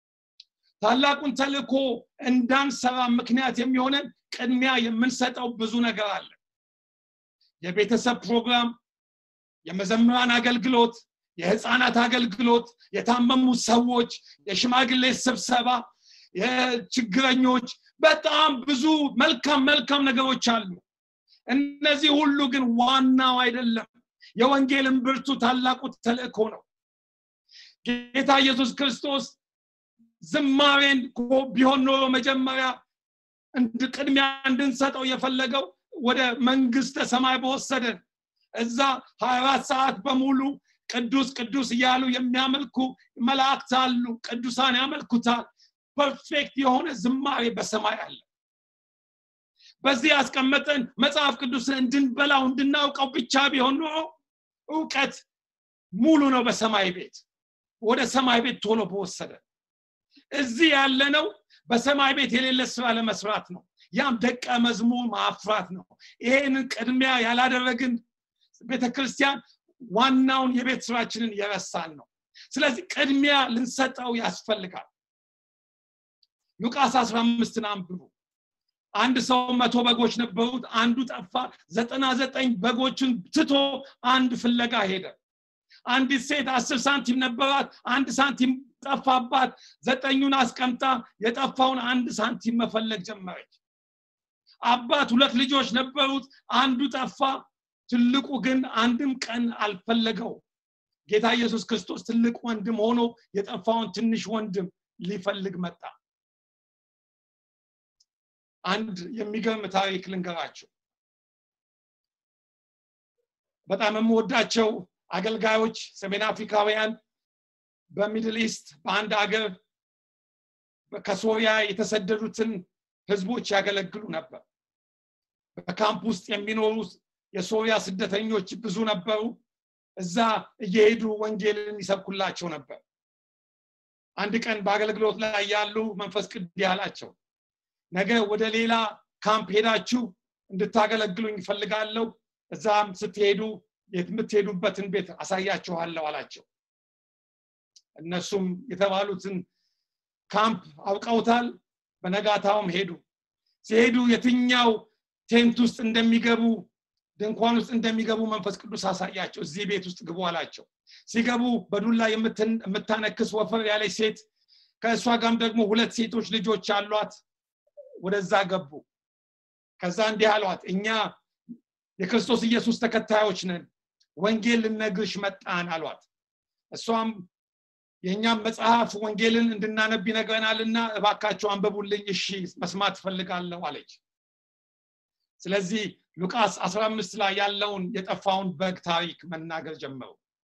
ታላቁን ተልእኮ እንዳንሰራ ምክንያት የሚሆነን ቅድሚያ የምንሰጠው ብዙ ነገር አለ የቤተሰብ ፕሮግራም የመዘምራን አገልግሎት የህፃናት አገልግሎት የታመሙ ሰዎች የሽማግሌ ስብሰባ የችግረኞች በጣም ብዙ መልካም መልካም ነገሮች አሉ እነዚህ ሁሉ ግን ዋናው አይደለም የወንጌልን ብርቱ ታላቁ ተልእኮ ነው ጌታ ኢየሱስ ክርስቶስ ዝማሬን ቢሆን ኖሮ መጀመሪያ ቅድሚያ እንድንሰጠው የፈለገው ወደ መንግስተ ሰማይ በወሰደን እዛ 24 ሰዓት በሙሉ ቅዱስ ቅዱስ እያሉ የሚያመልኩ መላእክት አሉ ቅዱሳን ያመልኩታል ፐርፌክት የሆነ ዝማሬ በሰማይ አለ በዚህ ያስቀመጠን መጽሐፍ ቅዱስን እንድንበላው እንድናውቀው ብቻ ቢሆን ኖሮ እውቀት ሙሉ ነው በሰማይ ቤት ወደ ሰማይ ቤት ቶሎ በወሰደ እዚህ ያለነው በሰማይ ቤት የሌለ ስራ ለመስራት ነው ያም ደቀ መዝሙር ማፍራት ነው ይሄንን ቅድሚያ ያላደረግን ቤተክርስቲያን ዋናውን የቤት ስራችንን የረሳን ነው ስለዚህ ቅድሚያ ልንሰጠው ያስፈልጋል ሉቃስ 15ን አንብቡ አንድ ሰው መቶ በጎች ነበሩት አንዱ ጠፋ ዘጠና ዘጠኝ በጎችን ትቶ አንድ ፍለጋ ሄደ አንዲት ሴት አስር ሳንቲም ነበራት አንድ ሳንቲም ጠፋባት ዘጠኙን አስቀምጣ የጠፋውን አንድ ሳንቲም መፈለግ ጀመረች አባት ሁለት ልጆች ነበሩት አንዱ ጠፋ ትልቁ ግን አንድም ቀን አልፈለገው ጌታ ኢየሱስ ክርስቶስ ትልቅ ወንድም ሆኖ የጠፋውን ትንሽ ወንድም ሊፈልግ መጣ አንድ የሚገርም ታሪክ ልንገራቸው በጣም የምወዳቸው አገልጋዮች ሰሜን አፍሪካውያን በሚድል ኢስት በአንድ ሀገር ከሶሪያ የተሰደዱትን ህዝቦች ያገለግሉ ነበር በካምፕ ውስጥ የሚኖሩ የሶሪያ ስደተኞች ብዙ ነበሩ እዛ እየሄዱ ወንጌልን ይሰብኩላቸው ነበር አንድ ቀን በአገልግሎት ላይ ያሉ መንፈስ ቅዱስ ያላቸው ነገ ወደ ሌላ ካምፕ ሄዳችሁ እንድታገለግሉኝ ይፈልጋለሁ እዛም ስትሄዱ የምትሄዱበትን ቤት አሳያችኋለሁ አላቸው እነሱም የተባሉትን ካምፕ አውቀውታል በነጋታውም ሄዱ ሲሄዱ የትኛው ቴንት ውስጥ እንደሚገቡ ድንኳን ውስጥ እንደሚገቡ መንፈስ ቅዱስ አሳያቸው እዚህ ቤት ውስጥ ግቡ አላቸው ሲገቡ በዱላ የምታነክስ ወፈር ያለች ሴት ከእሷ ጋም ደግሞ ሁለት ሴቶች ልጆች አሏት ወደዛ ገቡ ከዛ እንዲህ አሏት እኛ የክርስቶስ ኢየሱስ ተከታዮች ነን ወንጌል ልነግርሽ መጣን አሏት እሷም የእኛም መጽሐፍ ወንጌልን እንድናነብ ይነግረናልና እባካቸው አንበቡልኝ እሺ መስማት ትፈልጋለሁ አለች ስለዚህ ሉቃስ 15 ላይ ያለውን የጠፋውን በግ ታሪክ መናገር ጀመሩ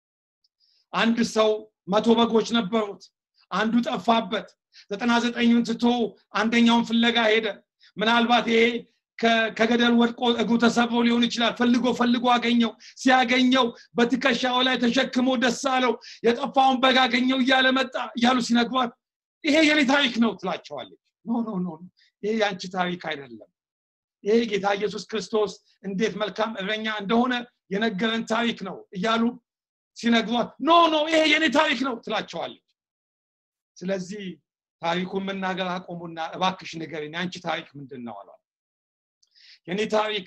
አንድ ሰው መቶ በጎች ነበሩት አንዱ ጠፋበት ዘጠና ዘጠኙን ትቶ አንደኛውን ፍለጋ ሄደ ምናልባት ይሄ ከገደል ወድቆ እግሩ ተሰብሮ ሊሆን ይችላል ፈልጎ ፈልጎ አገኘው ሲያገኘው በትከሻው ላይ ተሸክሞ ደስ አለው የጠፋውን በግ አገኘው እያለ መጣ እያሉ ሲነግሯት ይሄ የኔ ታሪክ ነው ትላቸዋለች ኖ ኖ ኖ ይሄ የአንቺ ታሪክ አይደለም ይሄ ጌታ ኢየሱስ ክርስቶስ እንዴት መልካም እረኛ እንደሆነ የነገረን ታሪክ ነው እያሉ ሲነግሯት ኖ ኖ ይሄ የኔ ታሪክ ነው ትላቸዋለች ስለዚህ ታሪኩን መናገር አቆሙና እባክሽ ንገሪኝ የአንቺ ታሪክ ምንድን ነው አሏል የኔ ታሪክ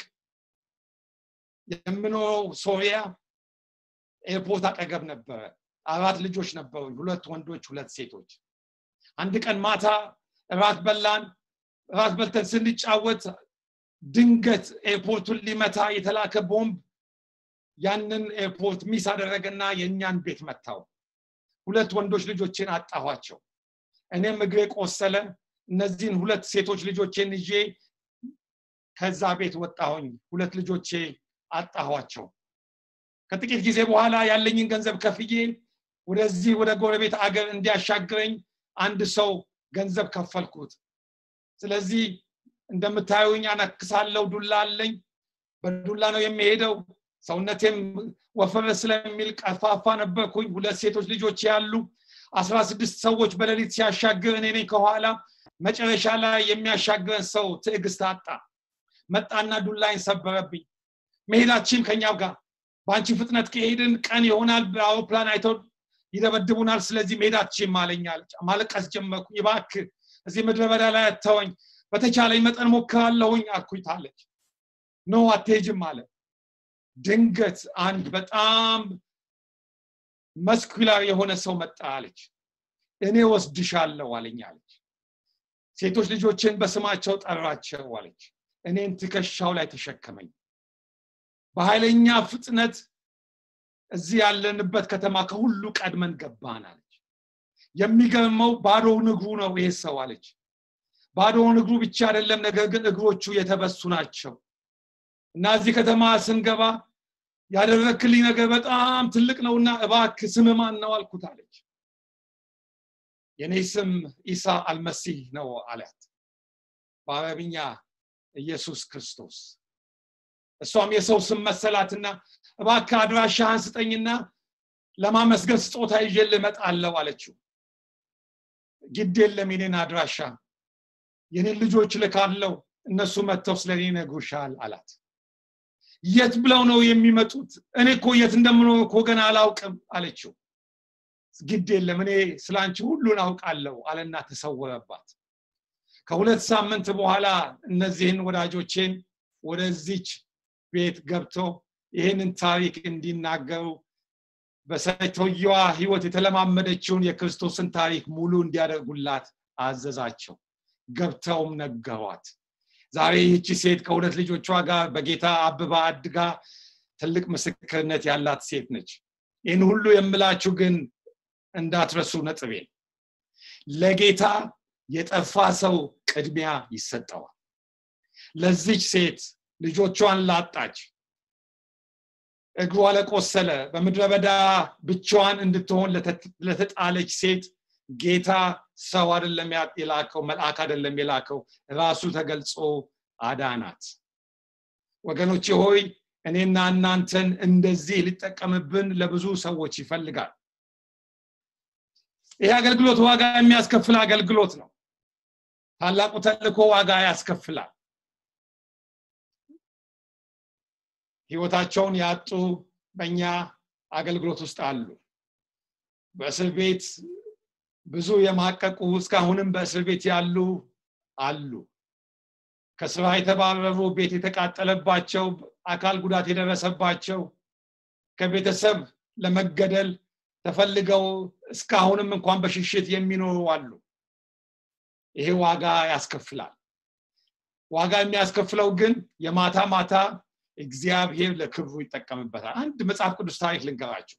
የምኖረው ሶሪያ ኤርፖርት አጠገብ ነበረ አራት ልጆች ነበሩ ሁለት ወንዶች ሁለት ሴቶች አንድ ቀን ማታ እራት በላን እራት በልተን ስንጫወት ድንገት ኤርፖርቱን ሊመታ የተላከ ቦምብ ያንን ኤርፖርት ሚስ አደረገና የእኛን ቤት መታው ሁለት ወንዶች ልጆቼን አጣኋቸው እኔም እግሬ ቆሰለ እነዚህን ሁለት ሴቶች ልጆቼን ይዤ ከዛ ቤት ወጣሁኝ ሁለት ልጆቼ አጣኋቸው ከጥቂት ጊዜ በኋላ ያለኝን ገንዘብ ከፍዬ ወደዚህ ወደ ጎረቤት አገር እንዲያሻግረኝ አንድ ሰው ገንዘብ ከፈልኩት ስለዚህ እንደምታዩኝ አነክሳለው ዱላ አለኝ በዱላ ነው የሚሄደው ሰውነቴም ወፈረ ስለሚል ቀፋፋ ነበርኩኝ ሁለት ሴቶች ልጆች ያሉ አስራ ስድስት ሰዎች በሌሊት ሲያሻግር እኔ ነኝ ከኋላ መጨረሻ ላይ የሚያሻግረን ሰው ትዕግስት አጣ መጣና ዱላይን ሰበረብኝ መሄዳችን ከኛው ጋር በአንቺ ፍጥነት ከሄድን ቀን ይሆናል በአውሮፕላን አይተው ይደበድቡናል ስለዚህ መሄዳችን ማለኛል ማለቀስ ጀመርኩ ይባክ እዚህ ምድረ በዳ ላይ አተወኝ በተቻለኝ መጠን ሞክራለሁኝ አልኩኝታለች ኖ አትሄጅም አለ ድንገት አንድ በጣም መስኩላር የሆነ ሰው መጣ አለች እኔ ወስድሻለሁ አለኝ አለች ሴቶች ልጆችን በስማቸው ጠራቸው አለች እኔን ትከሻው ላይ ተሸከመኝ በኃይለኛ ፍጥነት እዚህ ያለንበት ከተማ ከሁሉ ቀድመን ገባን አለች የሚገርመው ባዶውን እግሩ ነው ይሄ ሰው አለች ባዶውን እግሩ ብቻ አይደለም ነገር ግን እግሮቹ የተበሱ ናቸው እና እዚህ ከተማ ስንገባ ያደረክልኝ ነገር በጣም ትልቅ ነውና እባክ ስም ማን ነው አልኩት አለች የኔ ስም ኢሳ አልመሲህ ነው አላት በአረብኛ ኢየሱስ ክርስቶስ እሷም የሰው ስም መሰላትና እባክ አድራሻህን ስጠኝና ለማመስገን ስጦታ ይዤ ልመጣለሁ አለችው ግድ የለም የኔን አድራሻ የኔን ልጆች ልካለው እነሱ መጥተው ስለኔ ነግሩሻል አላት የት ብለው ነው የሚመጡት እኔ እኮ የት እንደምኖር እኮ ገና አላውቅም አለችው ግድ የለም እኔ ስለ አንቺ ሁሉን አውቃለሁ አለና ተሰወረባት ከሁለት ሳምንት በኋላ እነዚህን ወዳጆቼን ወደዚች ቤት ገብተው ይህንን ታሪክ እንዲናገሩ በሰውየዋ ህይወት የተለማመደችውን የክርስቶስን ታሪክ ሙሉ እንዲያደርጉላት አዘዛቸው ገብተውም ነገሯት ዛሬ ይህቺ ሴት ከሁለት ልጆቿ ጋር በጌታ አብባ አድጋ ትልቅ ምስክርነት ያላት ሴት ነች ይህን ሁሉ የምላችሁ ግን እንዳትረሱ ነጥቤ ለጌታ የጠፋ ሰው ቅድሚያ ይሰጠዋል ለዚች ሴት ልጆቿን ላጣች እግሯ ለቆሰለ በምድረ በዳ ብቻዋን እንድትሆን ለተጣለች ሴት ጌታ ሰው አይደለም የላከው መልአክ አይደለም የላከው ራሱ ተገልጾ አዳናት ወገኖች ሆይ እኔና እናንተን እንደዚህ ሊጠቀምብን ለብዙ ሰዎች ይፈልጋል ይህ አገልግሎት ዋጋ የሚያስከፍል አገልግሎት ነው ታላቁ ተልኮ ዋጋ ያስከፍላል ህይወታቸውን ያጡ በእኛ አገልግሎት ውስጥ አሉ በእስር ቤት ብዙ የማቀቁ እስካሁንም በእስር ቤት ያሉ አሉ ከስራ የተባረሩ ቤት የተቃጠለባቸው አካል ጉዳት የደረሰባቸው ከቤተሰብ ለመገደል ተፈልገው እስካሁንም እንኳን በሽሽት የሚኖሩ አሉ ይሄ ዋጋ ያስከፍላል ዋጋ የሚያስከፍለው ግን የማታ ማታ እግዚአብሔር ለክብሩ ይጠቀምበታል አንድ መጽሐፍ ቅዱስ ታሪክ ልንገራቸው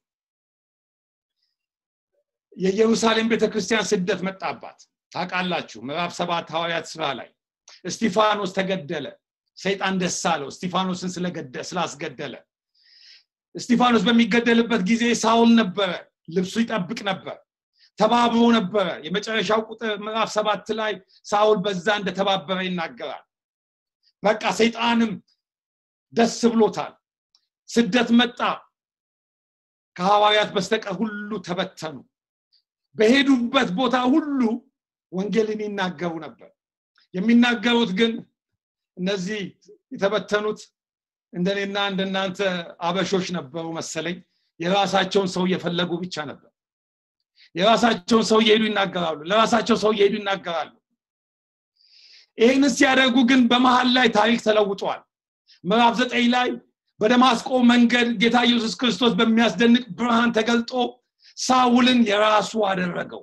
የኢየሩሳሌም ቤተክርስቲያን ስደት መጣባት ታውቃላችሁ ምዕራፍ ሰባት ሐዋርያት ስራ ላይ እስቲፋኖስ ተገደለ ሰይጣን ደስ አለው እስቲፋኖስን ስላስገደለ እስቲፋኖስ በሚገደልበት ጊዜ ሳውል ነበረ ልብሱ ይጠብቅ ነበር ተባብሮ ነበረ የመጨረሻው ቁጥር ምዕራፍ ሰባት ላይ ሳውል በዛ እንደተባበረ ይናገራል በቃ ሰይጣንም ደስ ብሎታል ስደት መጣ ከሐዋርያት በስተቀር ሁሉ ተበተኑ በሄዱበት ቦታ ሁሉ ወንጌልን ይናገሩ ነበር የሚናገሩት ግን እነዚህ የተበተኑት እንደኔና እንደናንተ አበሾች ነበሩ መሰለኝ የራሳቸውን ሰው እየፈለጉ ብቻ ነበር የራሳቸውን ሰው እየሄዱ ይናገራሉ ለራሳቸው ሰው እየሄዱ ይናገራሉ ይህንን ሲያደርጉ ግን በመሀል ላይ ታሪክ ተለውጧል ምዕራፍ ዘጠኝ ላይ በደማስቆ መንገድ ጌታ ኢየሱስ ክርስቶስ በሚያስደንቅ ብርሃን ተገልጦ ሳውልን የራሱ አደረገው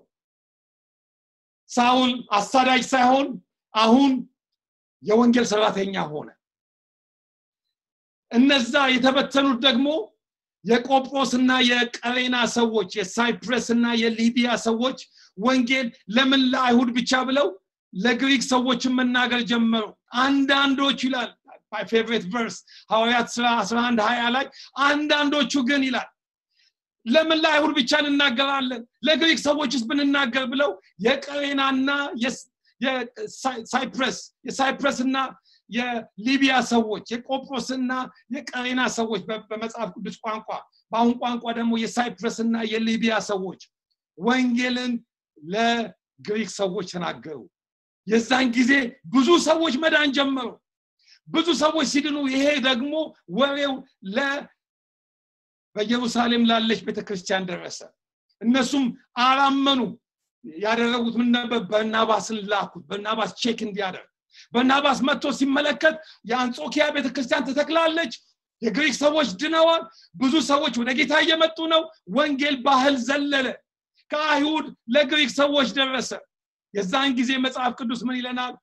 ሳውል አሳዳጅ ሳይሆን አሁን የወንጌል ሰራተኛ ሆነ እነዛ የተበተኑት ደግሞ የቆጵሮስና የቀሬና ሰዎች የሳይፕረስ እና የሊቢያ ሰዎች ወንጌል ለምን ለአይሁድ ብቻ ብለው ለግሪክ ሰዎችን መናገር ጀመሩ አንዳንዶቹ ይላል ፌቨሬት ቨርስ ሐዋርያት ስራ 11 20 ላይ አንዳንዶቹ ግን ይላል ለምን ለአይሁድ ብቻ እንናገራለን ለግሪክ ሰዎችስ ብንናገር ብለው የቀሬናና የሳይፕረስ የሳይፕረስና የሊቢያ ሰዎች የቆጵሮስና የቀሬና ሰዎች በመጽሐፍ ቅዱስ ቋንቋ በአሁን ቋንቋ ደግሞ የሳይፕረስና የሊቢያ ሰዎች ወንጌልን ለግሪክ ሰዎች ተናገሩ የዛን ጊዜ ብዙ ሰዎች መዳን ጀመሩ ብዙ ሰዎች ሲድኑ ይሄ ደግሞ ወሬው ለ በኢየሩሳሌም ላለች ቤተክርስቲያን ደረሰ እነሱም አላመኑ ያደረጉት ምን ነበር በርናባስን ላኩት በርናባስ ቼክ እንዲያደርግ በርናባስ መጥቶ ሲመለከት የአንጾኪያ ቤተክርስቲያን ተተክላለች የግሪክ ሰዎች ድነዋል ብዙ ሰዎች ወደ ጌታ እየመጡ ነው ወንጌል ባህል ዘለለ ከአይሁድ ለግሪክ ሰዎች ደረሰ የዛን ጊዜ መጽሐፍ ቅዱስ ምን ይለናል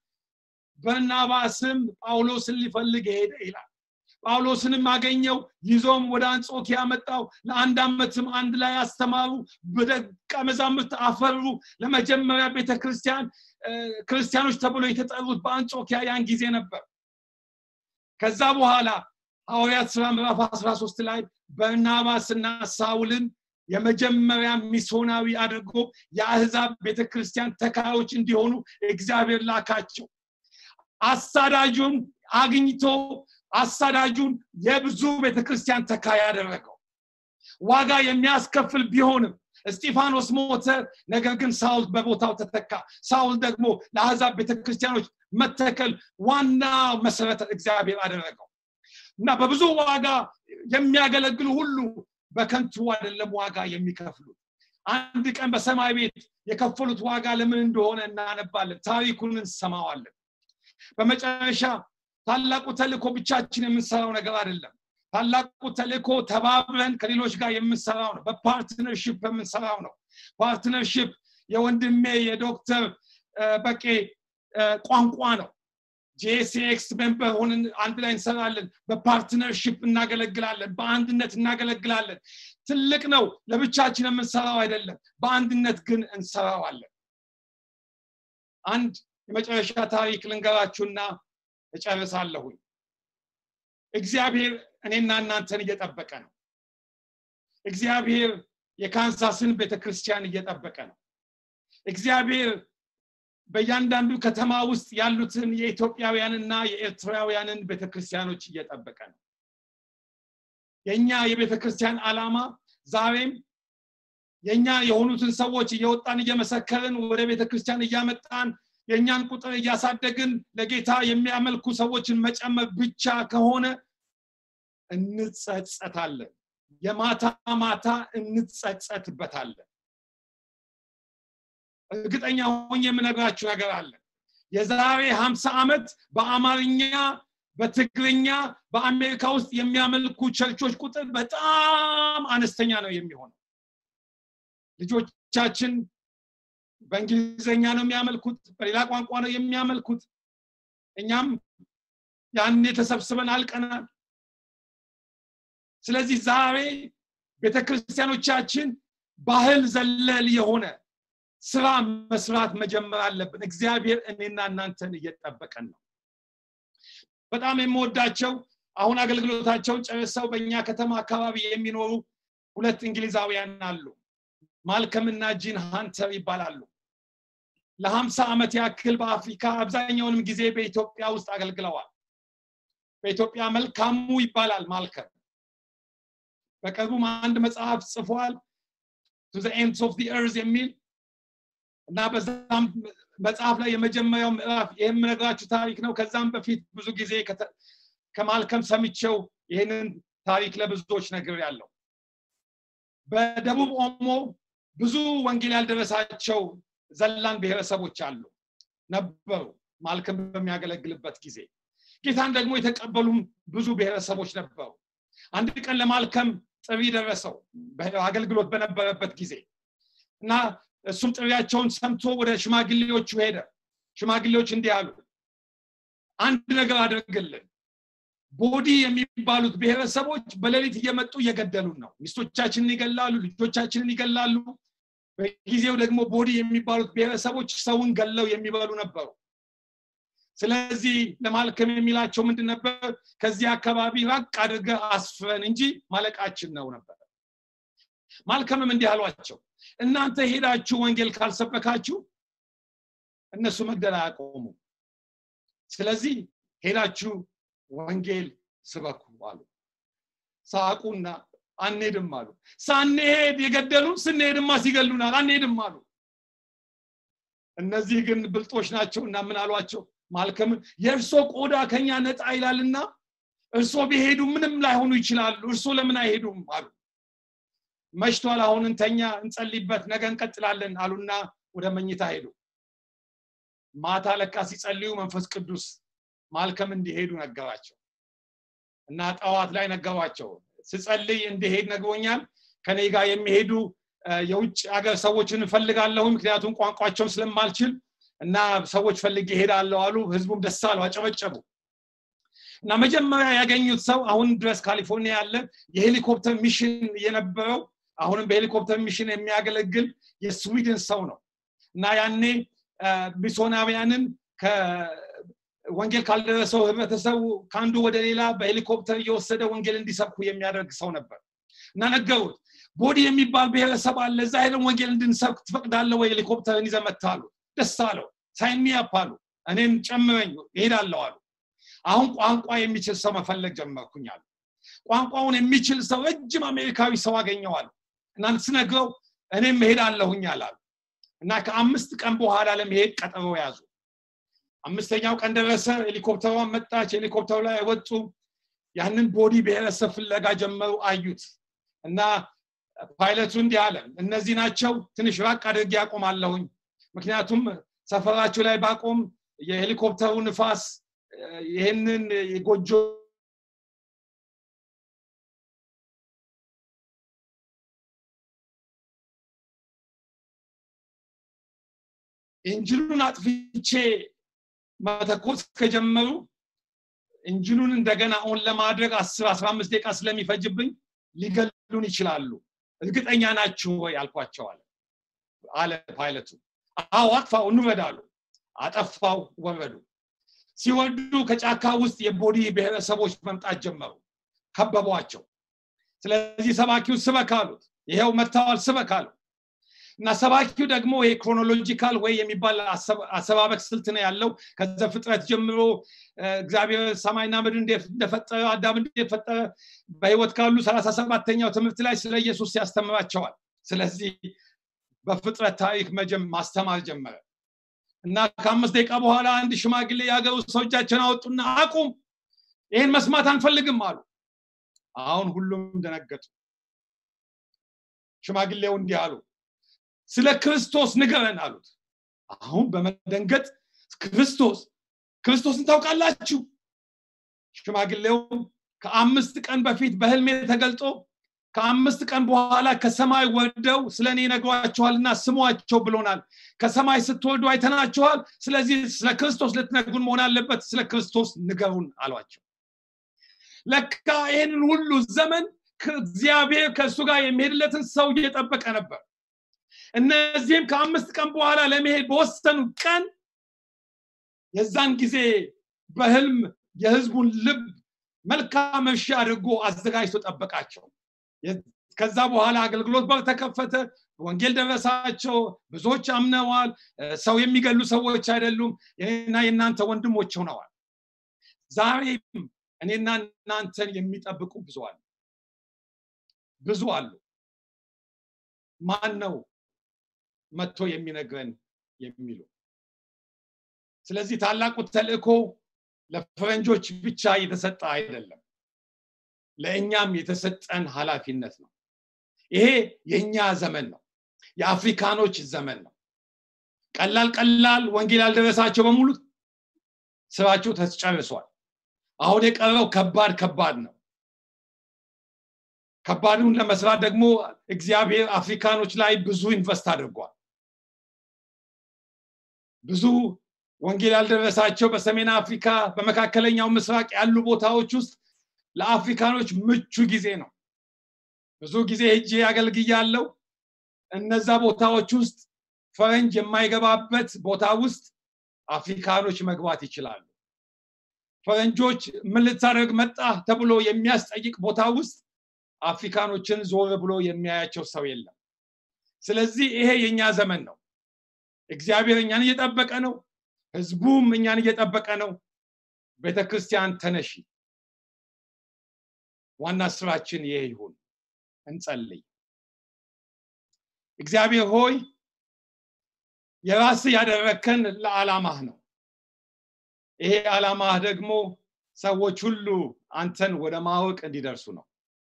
በርናባስም ጳውሎስን ሊፈልግ ሄደ ይላል ጳውሎስንም አገኘው ይዞም ወደ አንጾኪያ መጣው ለአንድ ዓመትም አንድ ላይ አስተማሩ በደቀ መዛሙርት አፈሩ ለመጀመሪያ ቤተ ክርስቲያን ክርስቲያኖች ተብሎ የተጠሩት በአንጾኪያ ያን ጊዜ ነበር ከዛ በኋላ ሐዋርያት ስራ ምዕራፍ 13 ላይ በርናባስና ሳውልን የመጀመሪያ ሚስዮናዊ አድርጎ የአህዛብ ቤተክርስቲያን ተካዮች እንዲሆኑ እግዚአብሔር ላካቸው አሳዳጁን አግኝቶ አሳዳጁን የብዙ ቤተክርስቲያን ተካይ ያደረገው ዋጋ የሚያስከፍል ቢሆንም እስጢፋኖስ ሞተ ነገር ግን ሳውል በቦታው ተተካ ሳውል ደግሞ ለአሕዛብ ቤተክርስቲያኖች መተከል ዋና መሰረተ እግዚአብሔር አደረገው እና በብዙ ዋጋ የሚያገለግሉ ሁሉ በከንቱ አይደለም ዋጋ የሚከፍሉት አንድ ቀን በሰማይ ቤት የከፈሉት ዋጋ ለምን እንደሆነ እናነባለን ታሪኩን እንሰማዋለን በመጨረሻ ታላቁ ተልእኮ ብቻችን የምንሰራው ነገር አይደለም ታላቁ ተልእኮ ተባብረን ከሌሎች ጋር የምንሰራው ነው በፓርትነርሽፕ የምንሰራው ነው ፓርትነርሽፕ የወንድሜ የዶክተር በቄ ቋንቋ ነው ጄሲኤክስ ሜምበር ሆንን አንድ ላይ እንሰራለን በፓርትነርሽፕ እናገለግላለን በአንድነት እናገለግላለን ትልቅ ነው ለብቻችን የምንሰራው አይደለም በአንድነት ግን እንሰራዋለን አንድ የመጨረሻ ታሪክ ልንገራችሁና እጨርሳለሁኝ እግዚአብሔር እኔና እናንተን እየጠበቀ ነው እግዚአብሔር የካንሳስን ቤተክርስቲያን እየጠበቀ ነው እግዚአብሔር በእያንዳንዱ ከተማ ውስጥ ያሉትን የኢትዮጵያውያንና የኤርትራውያንን ቤተክርስቲያኖች እየጠበቀ ነው የእኛ የቤተክርስቲያን ዓላማ ዛሬም የእኛ የሆኑትን ሰዎች እየወጣን እየመሰከርን ወደ ቤተክርስቲያን እያመጣን የእኛን ቁጥር እያሳደግን ለጌታ የሚያመልኩ ሰዎችን መጨመር ብቻ ከሆነ እንጸጸታለን የማታ ማታ እንጸጸትበታለን እርግጠኛ ሆኝ የምነግራችሁ ነገር አለ የዛሬ ሀምሳ ዓመት በአማርኛ በትግርኛ በአሜሪካ ውስጥ የሚያመልኩ ቸርቾች ቁጥር በጣም አነስተኛ ነው የሚሆነው ልጆቻችን በእንግሊዝኛ ነው የሚያመልኩት በሌላ ቋንቋ ነው የሚያመልኩት እኛም ያኔ ተሰብስበን አልቀናል ስለዚህ ዛሬ ቤተክርስቲያኖቻችን ባህል ዘለል የሆነ ስራ መስራት መጀመር አለብን እግዚአብሔር እኔና እናንተን እየጠበቀን ነው በጣም የምወዳቸው አሁን አገልግሎታቸውን ጨርሰው በእኛ ከተማ አካባቢ የሚኖሩ ሁለት እንግሊዛውያን አሉ ማልከምና ጂን ሃንተር ይባላሉ ለሀምሳ ዓመት ያክል በአፍሪካ አብዛኛውንም ጊዜ በኢትዮጵያ ውስጥ አገልግለዋል በኢትዮጵያ መልካሙ ይባላል ማልከም በቅርቡም አንድ መጽሐፍ ጽፏል ቱ ኤንድስ ኦፍ ኤርዝ የሚል እና በዛም መጽሐፍ ላይ የመጀመሪያው ምዕራፍ ይህም ነገራችሁ ታሪክ ነው ከዛም በፊት ብዙ ጊዜ ከማልከም ሰምቸው ይህንን ታሪክ ለብዙዎች ነገር ያለው በደቡብ ኦሞ ብዙ ወንጌል ያልደረሳቸው ዘላን ብሔረሰቦች አሉ ነበሩ ማልከም በሚያገለግልበት ጊዜ ጌታን ደግሞ የተቀበሉም ብዙ ብሔረሰቦች ነበሩ አንድ ቀን ለማልከም ጥሪ ደረሰው አገልግሎት በነበረበት ጊዜ እና እሱም ጥሪያቸውን ሰምቶ ወደ ሽማግሌዎቹ ሄደ ሽማግሌዎች እንዲህ አሉ አንድ ነገር አድርግልን ቦዲ የሚባሉት ብሔረሰቦች በሌሊት እየመጡ እየገደሉን ነው ሚስቶቻችንን ይገላሉ ልጆቻችንን ይገላሉ በጊዜው ደግሞ ቦዲ የሚባሉት ብሔረሰቦች ሰውን ገለው የሚበሉ ነበሩ ስለዚህ ለማልከም የሚላቸው ምንድን ነበር ከዚህ አካባቢ ራቅ አድርገ አስፍረን እንጂ ማለቃችን ነው ነበር ማልከምም እንዲህ አሏቸው እናንተ ሄዳችሁ ወንጌል ካልሰበካችሁ እነሱ መግደል አያቆሙ ስለዚህ ሄዳችሁ ወንጌል ስበኩ አሉ ሳቁና አንሄድም አሉ ሳንሄድ የገደሉን ስንሄድማ ሲገሉናል አንሄድም አሉ እነዚህ ግን ብልጦች ናቸው እና ምን አሏቸው ማልከምን የእርሶ ቆዳ ከኛ ነጣ ይላልና እርሶ ቢሄዱ ምንም ላይሆኑ ይችላሉ እርሶ ለምን አይሄዱም አሉ መሽቷል አሁን እንተኛ እንጸልይበት ነገ እንቀጥላለን አሉና ወደ መኝታ ሄዱ ማታ ለካ ሲጸልዩ መንፈስ ቅዱስ ማልከም እንዲሄዱ ነገራቸው እና ጠዋት ላይ ነገሯቸው ስጸልይ እንዲሄድ ነግሮኛል ከኔ ጋር የሚሄዱ የውጭ ሀገር ሰዎችን እፈልጋለሁ ምክንያቱም ቋንቋቸውን ስለማልችል እና ሰዎች ፈልጌ ይሄዳለሁ አሉ ህዝቡም ደስ አለው አጨበጨቡ እና መጀመሪያ ያገኙት ሰው አሁን ድረስ ካሊፎርኒያ ያለ የሄሊኮፕተር ሚሽን የነበረው አሁንም በሄሊኮፕተር ሚሽን የሚያገለግል የስዊድን ሰው ነው እና ያኔ ሚሶናውያንን ወንጌል ካልደረሰው ህብረተሰቡ ከአንዱ ወደ ሌላ በሄሊኮፕተር እየወሰደ ወንጌል እንዲሰብኩ የሚያደርግ ሰው ነበር እና ነገሩት ቦዲ የሚባል ብሔረሰብ አለ እዛ ሄደን ወንጌል እንድንሰብክ ትፈቅዳለ ወይ ሄሊኮፕተርን ይዘመታሉ ደስ አለው ሳይኒያፕ አሉ እኔም ጨምረኝ ይሄዳለሁ አሉ አሁን ቋንቋ የሚችል ሰው መፈለግ ጀመርኩኝ አሉ ቋንቋውን የሚችል ሰው ረጅም አሜሪካዊ ሰው አገኘዋል እና ስነግረው እኔም እሄዳለሁኝ አላሉ እና ከአምስት ቀን በኋላ ለመሄድ ቀጠሮ ያዙ አምስተኛው ቀን ደረሰ ሄሊኮፕተሯን መጣች ሄሊኮፕተሩ ላይ ወጡ ያንን ቦዲ ብሔረሰብ ፍለጋ ጀመሩ አዩት እና ፓይለቱ እንዲህ አለ እነዚህ ናቸው ትንሽ ራቅ አድርጌ ያቆማለሁኝ ምክንያቱም ሰፈራችሁ ላይ ባቆም የሄሊኮፕተሩ ንፋስ ይህንን የጎጆ ኢንጂኑን አጥፍቼ መተኮስ ከጀመሩ ኢንጂኑን እንደገና ኦን ለማድረግ አስር አስራ አምስት ደቂቃ ስለሚፈጅብኝ ሊገሉን ይችላሉ እርግጠኛ ናችሁ ወይ አልኳቸው አለ አለ ፓይለቱ አዎ አጥፋው እንውረዳሉ አጠፋው ወረዱ ሲወርዱ ከጫካ ውስጥ የቦዲ ብሔረሰቦች መምጣት ጀመሩ ከበቧቸው ስለዚህ ሰባኪው ስበክ አሉት ይሄው መጥተዋል ስበክ አሉ እና ሰባኪው ደግሞ ይሄ ክሮኖሎጂካል ወይ የሚባል አሰባበክ ስልት ነው ያለው ከዘ ፍጥረት ጀምሮ እግዚአብሔር ሰማይና ምድር እንደፈጠረ አዳም እንደፈጠረ በህይወት ካሉ ሰላሳ ሰባተኛው ትምህርት ላይ ስለ ኢየሱስ ያስተምራቸዋል ስለዚህ በፍጥረት ታሪክ መጀም ማስተማር ጀመረ እና ከአምስት ደቂቃ በኋላ አንድ ሽማግሌ የሀገሩ ሰው እጃቸውን አወጡና አቁም ይህን መስማት አንፈልግም አሉ አሁን ሁሉም ደነገጡ ሽማግሌው እንዲህ አሉ ስለ ክርስቶስ ንገረን አሉት አሁን በመደንገጥ ክርስቶስ ክርስቶስን ታውቃላችሁ ሽማግሌው ከአምስት ቀን በፊት በህልሜ ተገልጦ ከአምስት ቀን በኋላ ከሰማይ ወርደው ስለ እኔ ነግሯችኋልና ስሟቸው ብሎናል ከሰማይ ስትወርዱ አይተናችኋል ስለዚህ ስለ ክርስቶስ ልትነግሩን መሆን አለበት ስለ ክርስቶስ ንገሩን አሏቸው ለካ ይህንን ሁሉ ዘመን እግዚአብሔር ከእሱ ጋር የሚሄድለትን ሰው እየጠበቀ ነበር እነዚህም ከአምስት ቀን በኋላ ለመሄድ በወሰኑ ቀን የዛን ጊዜ በህልም የህዝቡን ልብ መልካም እርሻ አድርጎ አዘጋጅቶ ጠበቃቸው ከዛ በኋላ አገልግሎት በር ተከፈተ ወንጌል ደረሳቸው ብዙዎች አምነዋል ሰው የሚገሉ ሰዎች አይደሉም እና የእናንተ ወንድሞች ሆነዋል ዛሬም እኔና እናንተን የሚጠብቁ ብዙ አሉ ብዙ አሉ ማን ነው መጥቶ የሚነግረን የሚሉ ስለዚህ ታላቁ ተልእኮ ለፈረንጆች ብቻ የተሰጠ አይደለም ለእኛም የተሰጠን ኃላፊነት ነው ይሄ የእኛ ዘመን ነው የአፍሪካኖች ዘመን ነው ቀላል ቀላል ወንጌል ያልደረሳቸው በሙሉ ስራቸው ተጨርሷል አሁን የቀረው ከባድ ከባድ ነው ከባዱን ለመስራት ደግሞ እግዚአብሔር አፍሪካኖች ላይ ብዙ ኢንቨስት አድርጓል ብዙ ወንጌል ያልደረሳቸው በሰሜን አፍሪካ በመካከለኛው ምስራቅ ያሉ ቦታዎች ውስጥ ለአፍሪካኖች ምቹ ጊዜ ነው ብዙ ጊዜ ሄጄ አገልግያለሁ እነዛ ቦታዎች ውስጥ ፈረንጅ የማይገባበት ቦታ ውስጥ አፍሪካኖች መግባት ይችላሉ ፈረንጆች ምን ልታደርግ መጣ ተብሎ የሚያስጠይቅ ቦታ ውስጥ አፍሪካኖችን ዞር ብሎ የሚያያቸው ሰው የለም ስለዚህ ይሄ የኛ ዘመን ነው እግዚአብሔር እኛን እየጠበቀ ነው ህዝቡም እኛን እየጠበቀ ነው ቤተክርስቲያን ተነሺ ዋና ስራችን ይሄ ይሁን እንጸልይ እግዚአብሔር ሆይ የራስ ያደረከን ለዓላማህ ነው ይሄ ዓላማህ ደግሞ ሰዎች ሁሉ አንተን ወደ ማወቅ እንዲደርሱ ነው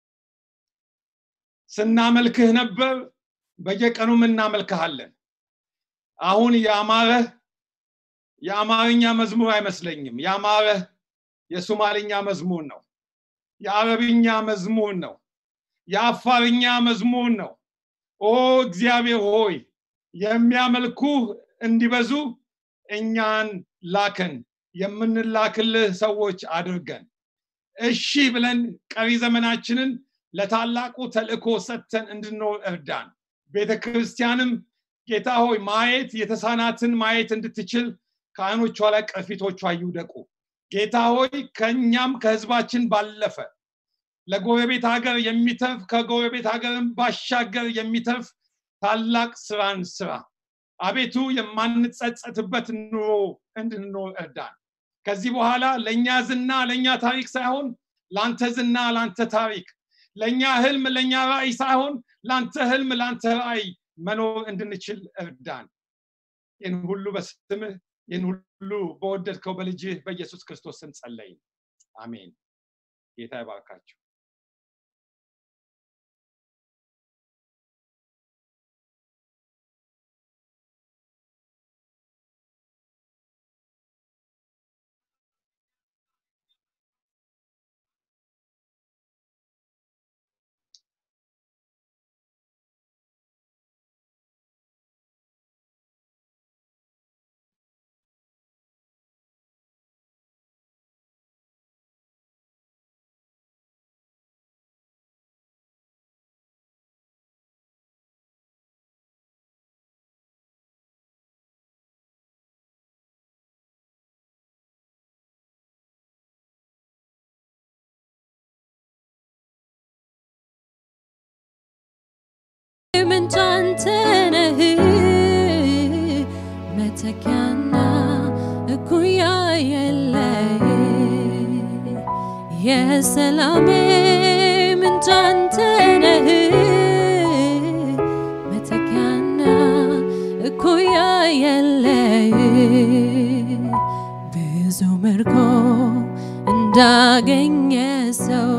ስናመልክህ ነበር በየቀኑም እናመልክሃለን አሁን የአማረህ የአማርኛ መዝሙር አይመስለኝም የአማረህ የሶማልኛ መዝሙር ነው የአረብኛ መዝሙር ነው የአፋርኛ መዝሙር ነው ኦ እግዚአብሔር ሆይ የሚያመልኩህ እንዲበዙ እኛን ላከን የምንላክልህ ሰዎች አድርገን እሺ ብለን ቀሪ ዘመናችንን ለታላቁ ተልእኮ ሰጥተን እንድንኖር እርዳን ቤተ ክርስቲያንም ጌታ ሆይ ማየት የተሳናትን ማየት እንድትችል ከአይኖቿ ላይ ቅርፊቶቿ ይውደቁ ጌታ ሆይ ከእኛም ከህዝባችን ባለፈ ለጎረቤት ሀገር የሚተርፍ ከጎረቤት ሀገርም ባሻገር የሚተርፍ ታላቅ ስራን ስራ አቤቱ የማንጸጸትበት ኑሮ እንድንኖር እርዳን ከዚህ በኋላ ለእኛ ዝና ለእኛ ታሪክ ሳይሆን ለአንተ ዝና ለአንተ ታሪክ ለእኛ ህልም ለእኛ ራእይ ሳይሆን ለአንተ ህልም ለአንተ ራእይ መኖር እንድንችል እርዳን ይህን ሁሉ በስምህ ይህን ሁሉ በወደድከው በልጅህ በኢየሱስ ክርስቶስ ስም ጸለይን አሜን ጌታ ይባርካቸው ምንጭ አንተ ነህ መተኪያና እኩያ የለህ የሰላሜ ምንጭ አንተ ነህ መተኪያና እኩያ የለህ ብዙ ምርኮ እንዳገኘ ሰው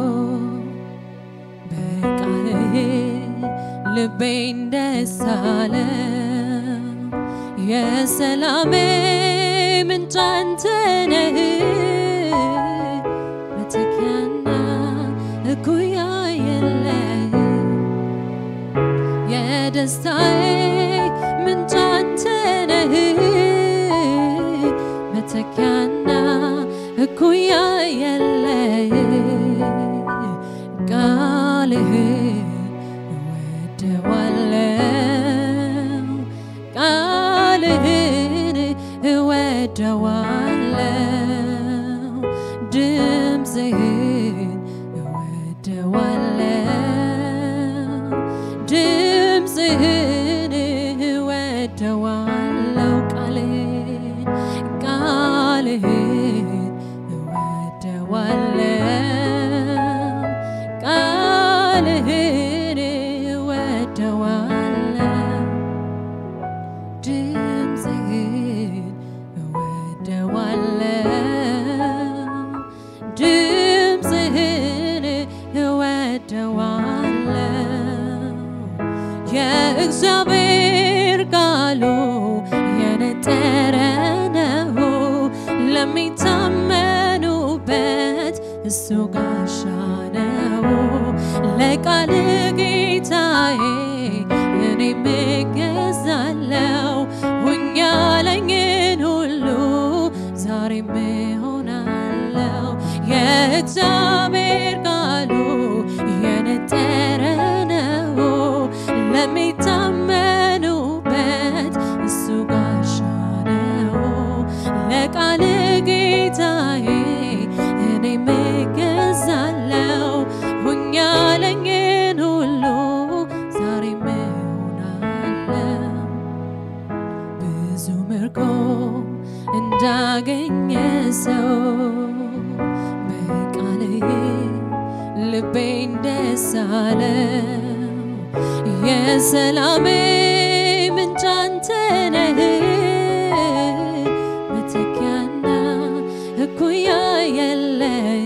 በቃልህ ልቤን ደስ አለው የሰላሜ ምንጭ አንተ ነህ መተኪያና እኩያ የለህ የደስታዬ ምንጭ አንተ ነህ መተኪያና እኩያ የለህ ቃልህን እወደዋለው ቃልህን እወደዋለው ድምፅህን እወደዋለው ድምፅህን እወደዋለው ቃልህን ቃልህን እወደዋለው ቃልህን እወደዋለው ድምፅህን እወደዋለው ድምፅህን እወደዋለው የእግዚአብሔር ቃሉ የነጠረ ነው ለሚታመኑበት እሱ ጋሻ ነው ለቃል ጌታዬ እኔ እገዛለው ሁኛ ያለኝን ሁሉ ዛሬም እሆናለው እግዚአብሔር ቃሉ የነጠረ ነው ለሚታመኑበት እሱ ጋሻ ነው ለቃል ጌታዬ እኔ ምገዛለው ሁኛለኝን ሁሉ ዛሬ እሆናለሁ ብዙ ምርኮ እንዳገኘ ሰው በቃልህ ልቤን ደስ አለው የሰላሜ ምንጭ አንተ ነህ መተኪያና እኩያ የለህ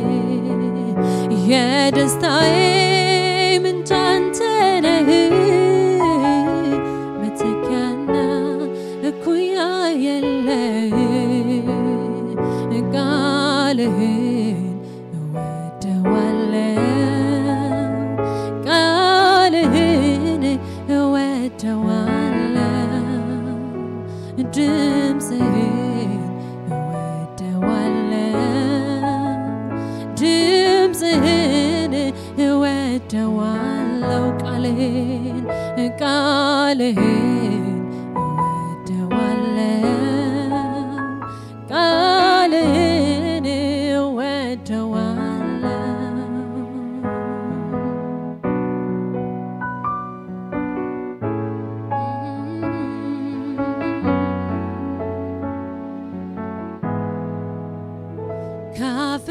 የደስታዬ ምንጭ አንተ ነህ መተኪያና እኩያ የለህ ቃልህን እወደዋለሁ ቃልህን እወደዋለሁ ድምፅህን እወደዋለሁ ድምፅህን እወደዋለሁ ቃልህን ቃልህን እወደዋለሁ ቃልህን እወደዋለሁ ካፍ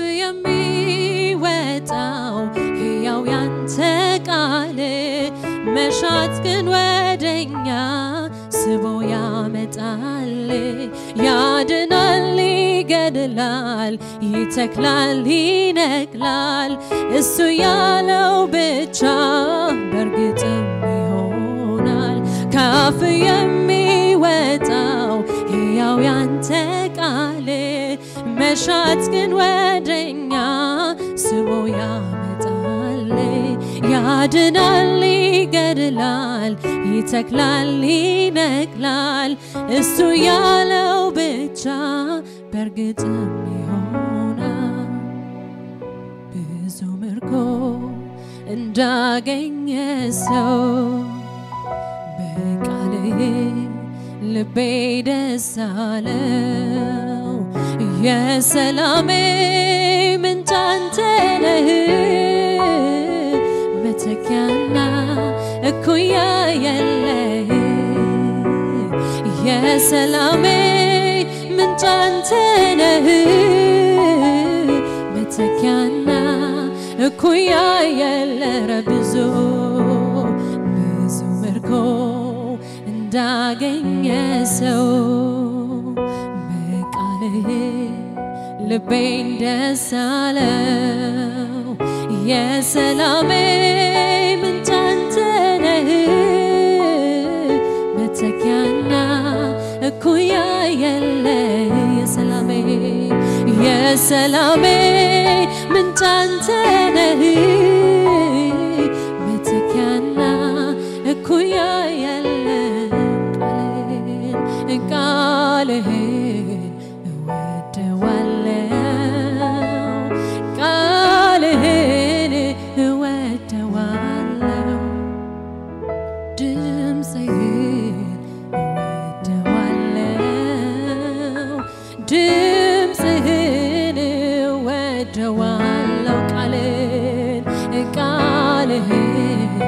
የሚወጣው ሕያው ያንተ ቃል መሻት ግን ወደኛ ስቦ ያመጣል ያድናል ይገድላል ይተክላል ይነቅላል እሱ ያለው ብቻ በእርግጥም ይሆናል ካፍ የሚወጣው ሕያው ያንተ ቃል መሻት ግን ወደኛ ስቦ ያመጣል ያድናል ይገድላል ይተክላል ይነቅላል እሱ ያለው ብቻ በእርግጥም ይሆናል ብዙ ምርኮ እንዳገኘ ሰው በቃልህ ልቤ ደስ አለው የሰላሜ ምንጭ አንተ ነህ መተኪያና እኩያ የለህ የሰላሜ ምንጭ አንተ ነህ መተኪያና እኩያ የለረ ብዙ ብዙ ምርኮ እንዳገኘ ሰው በቃልህ ልቤን ደስ አለው የሰላሜ ምንጭ አንተ ነህ መተኪያና እኩያ የለ የሰላሜ የሰላሜ ምንጭ አንተ ነህ መተኪያና እኩያ የለ ቃልህን ቃልህን እወደዋለሁ ቃልህን እወደዋለሁ ድምፅህን እወደዋለሁ ድምፅህን እወደዋለሁ ቃልን ቃልህን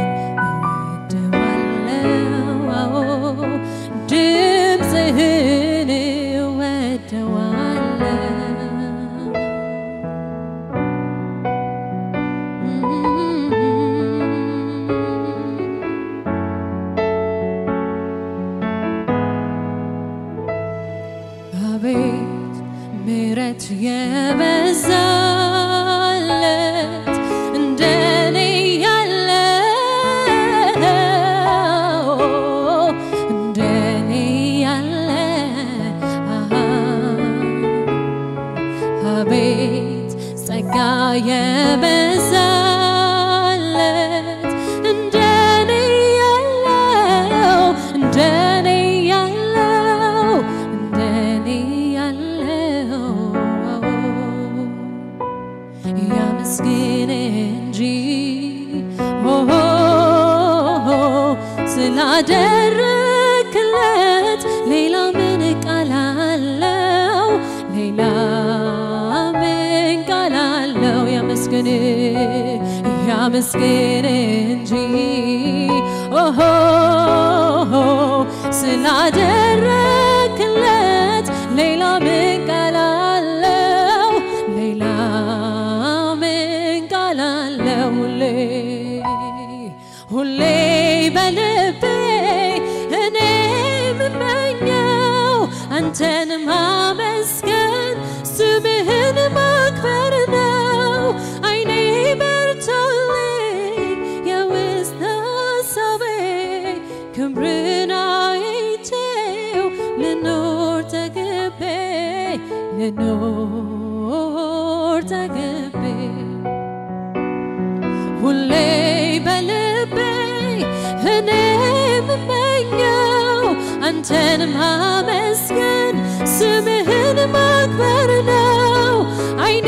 እወደዋለሁ አዎ ድምፅህን እወደዋለሁ አቤት ምሕረት የበዛለት እንደኔ ያለው እንደኔ ያለ አሃ አቤት ጸጋ የበዛለት እንደኔ ያለው እንደኔ ያለው እንደኔ ያለው ስላደረክለት ሌላ ምን ቃል አለው? ሌላ ምን ቃል አለው? ያመስግን ያመስግን እንጂ ኦሆ ስላደረክለት ሌላ ምን ቃል አለው? ሌላ ምን ቃል አለው? ሁሌ ሁሌ በልቤ እኔ የምመኘው አንተን ማመስገን ስምህን ማክበር ነው። አይኔ በርቶልኝ የውስጥ ሀሳቤ ክብርን አይቼው ልኖር ተገቤ ልኖር ተገቤ ሁሌ በልቤ እኔ የምመኘው አንተን ማመስገን ስምህን ማክበር ነው። አይኔ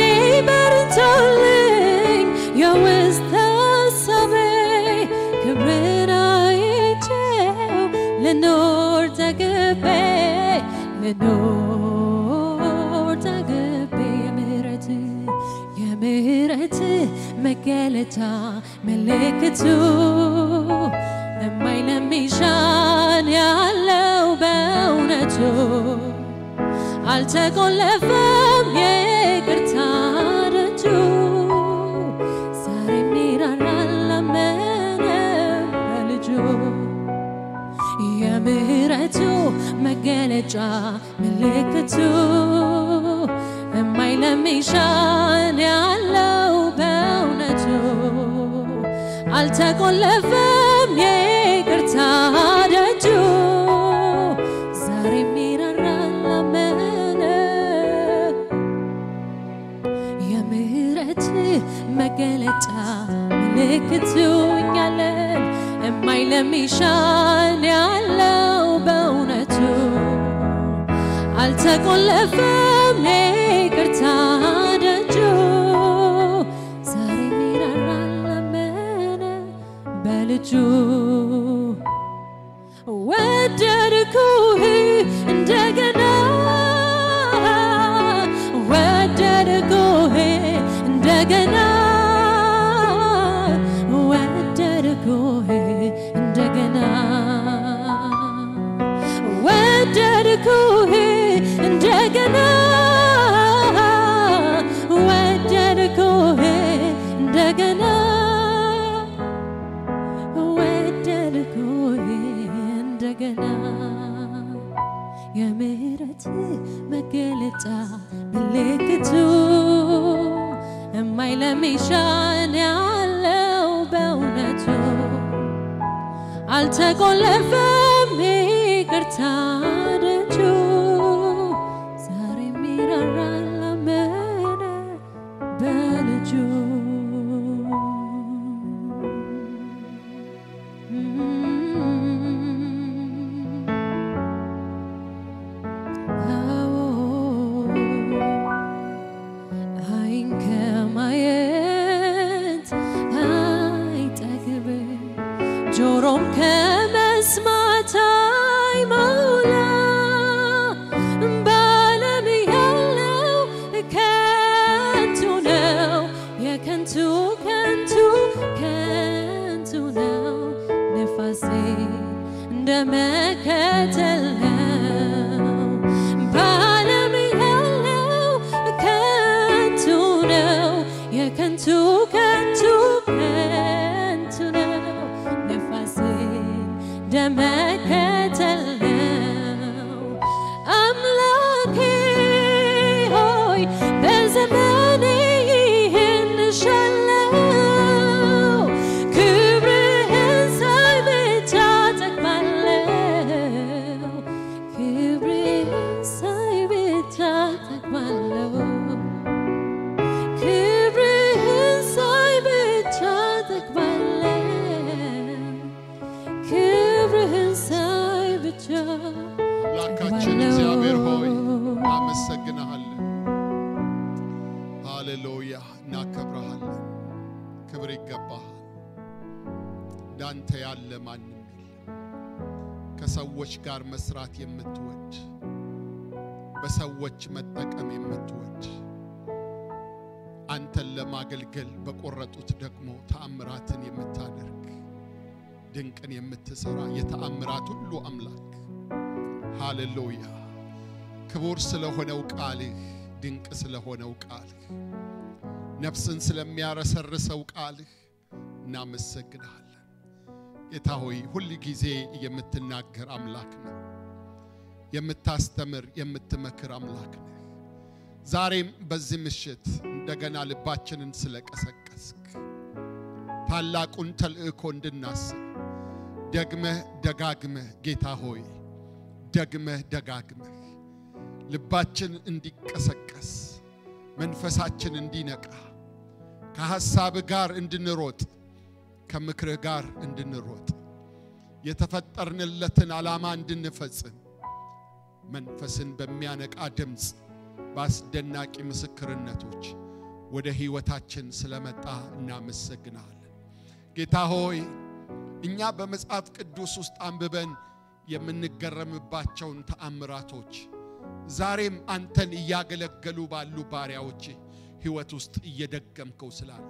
በርቶልኝ የውስጥ ሀሳቤ ክብርን አይቼው ልኖር ተገቤ ልኖር ተገቤ የምህረት የምህረት መገለጫ ምልክቱ የማይለሚሻን ያለው በእውነቱ አልተቆለፈም የይቅርታ ደጁ ዛሬም ይራራል ላመነ በልጁ የምህረቱ መገለጫ ምልክቱ የማይለሚሻን ያለው በእውነቱ አልተቆለፈም የይቅርታ ደጁ ዛሬም ይራራል ላመነ የምህረት መገለጫ ምልክቱ እኛለን የማይለሚሻን ያለው በእውነቱ አልተቆለፈም የይቅርታ ደጁ ዛሬም ይራራል ላመነ በልጁ ወደድኩህ እንደገና ወደድኩህ እንደገና ወደድኩህ እንደገና ወደድኩህ እንደገና ወደድኩህ እንደገና ወደድኩህ እንደገና የምህረት መገለጫ ምልክቱ የማይለሚሻን ያለው በእውነቱ አልተቆለፈም ይቅርታ ደጁ ዛሬም ይራራል ላመነ በልጁ አይን ከማየት አይጠግብም ጆሮም ከመስማት አይሞላ በዓለም ያለው ከንቱ ነው የከንቱ ከንቱ ከንቱ ነው ነፋሴ እንደ መከተል ነው በዓለም ያለው ከንቱ ነው የከንቱ ከንቱ ከንቱ ነው ነፋሴ እንደመከተል ነው አምላኬ ሆይ በዘመኔ ይህን እሻለው ክብርህን ሳይ ብቻ ጠግባለሁ ክብርህን ሳይ ብቻ ጠግባለሁ ክብርህን ሳይ ብቻ ጠግባለሁ ክብርህን ሳይ ብቻ አምላካችን እግዚአብሔር ሆይ እናመሰግንሃለን። ሃሌሉያ፣ እናከብረሃለን። ክብር ይገባሃል። እንዳንተ ያለ ማንም የለም። ከሰዎች ጋር መስራት የምትወድ በሰዎች መጠቀም የምትወድ አንተን ለማገልገል በቆረጡት ደግሞ ተአምራትን የምታደርግ ድንቅን የምትሰራ የተአምራት ሁሉ አምላክ ሃሌሉያ። ክቡር ስለሆነው ቃልህ፣ ድንቅ ስለሆነው ቃልህ፣ ነፍስን ስለሚያረሰርሰው ቃልህ እናመሰግንሃለን። ጌታ ሆይ ሁል ጊዜ የምትናገር አምላክ ነው። የምታስተምር የምትመክር አምላክ ነህ። ዛሬም በዚህ ምሽት እንደገና ልባችንን ስለቀሰቀስክ ታላቁን ተልእኮ እንድናስብ ደግመህ ደጋግመህ ጌታ ሆይ ደግመህ ደጋግመህ ልባችን እንዲቀሰቀስ መንፈሳችን እንዲነቃ ከሐሳብ ጋር እንድንሮጥ ከምክርህ ጋር እንድንሮጥ የተፈጠርንለትን ዓላማ እንድንፈጽም መንፈስን በሚያነቃ ድምፅ በአስደናቂ ምስክርነቶች ወደ ሕይወታችን ስለመጣ እናመሰግናለን። ጌታ ሆይ እኛ በመጽሐፍ ቅዱስ ውስጥ አንብበን የምንገረምባቸውን ተአምራቶች ዛሬም አንተን እያገለገሉ ባሉ ባሪያዎች ሕይወት ውስጥ እየደገምከው ስላለ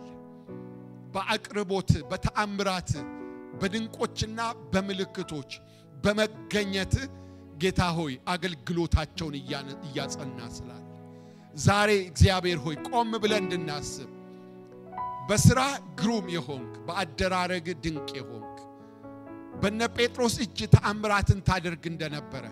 በአቅርቦት በተአምራት በድንቆችና በምልክቶች በመገኘት ጌታ ሆይ አገልግሎታቸውን እያጸና ስላለ ዛሬ እግዚአብሔር ሆይ ቆም ብለን እንድናስብ በሥራ ግሩም የሆንክ በአደራረግ ድንቅ የሆንክ በነ ጴጥሮስ እጅ ተአምራትን ታደርግ እንደነበረ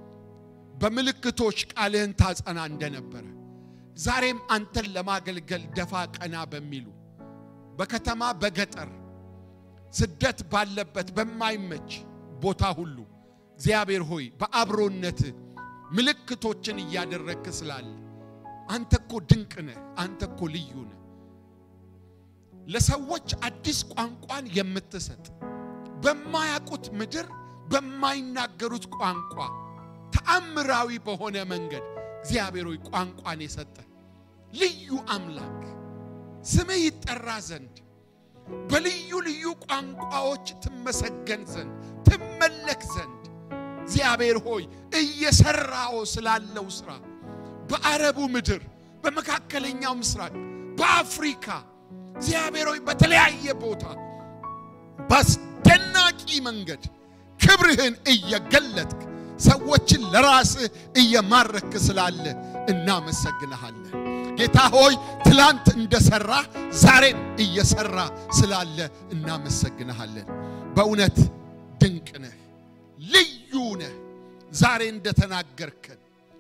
በምልክቶች ቃልህን ታጸና እንደነበረ ዛሬም አንተን ለማገልገል ደፋ ቀና በሚሉ በከተማ በገጠር ስደት ባለበት በማይመች ቦታ ሁሉ እግዚአብሔር ሆይ በአብሮነት ምልክቶችን እያደረግክ ስላለ አንተ እኮ ድንቅ ነህ። አንተ እኮ ልዩ ነህ። ለሰዎች አዲስ ቋንቋን የምትሰጥ በማያውቁት ምድር በማይናገሩት ቋንቋ ተአምራዊ በሆነ መንገድ እግዚአብሔር ሆይ ቋንቋን የሰጠ ልዩ አምላክ ስምህ ይጠራ ዘንድ በልዩ ልዩ ቋንቋዎች ትመሰገን ዘንድ ትመለክ ዘንድ እግዚአብሔር ሆይ እየሰራው ስላለው ስራ በአረቡ ምድር፣ በመካከለኛው ምስራቅ፣ በአፍሪካ እግዚአብሔር ሆይ በተለያየ ቦታ በአስደናቂ መንገድ ክብርህን እየገለጥክ ሰዎችን ለራስህ እየማረክ ስላለ እናመሰግንሃለን። ጌታ ሆይ ትላንት እንደሰራ ዛሬም እየሰራ ስላለ እናመሰግንሃለን። በእውነት ድንቅ ነህ፣ ልዩ ነህ። ዛሬ እንደተናገርከን፣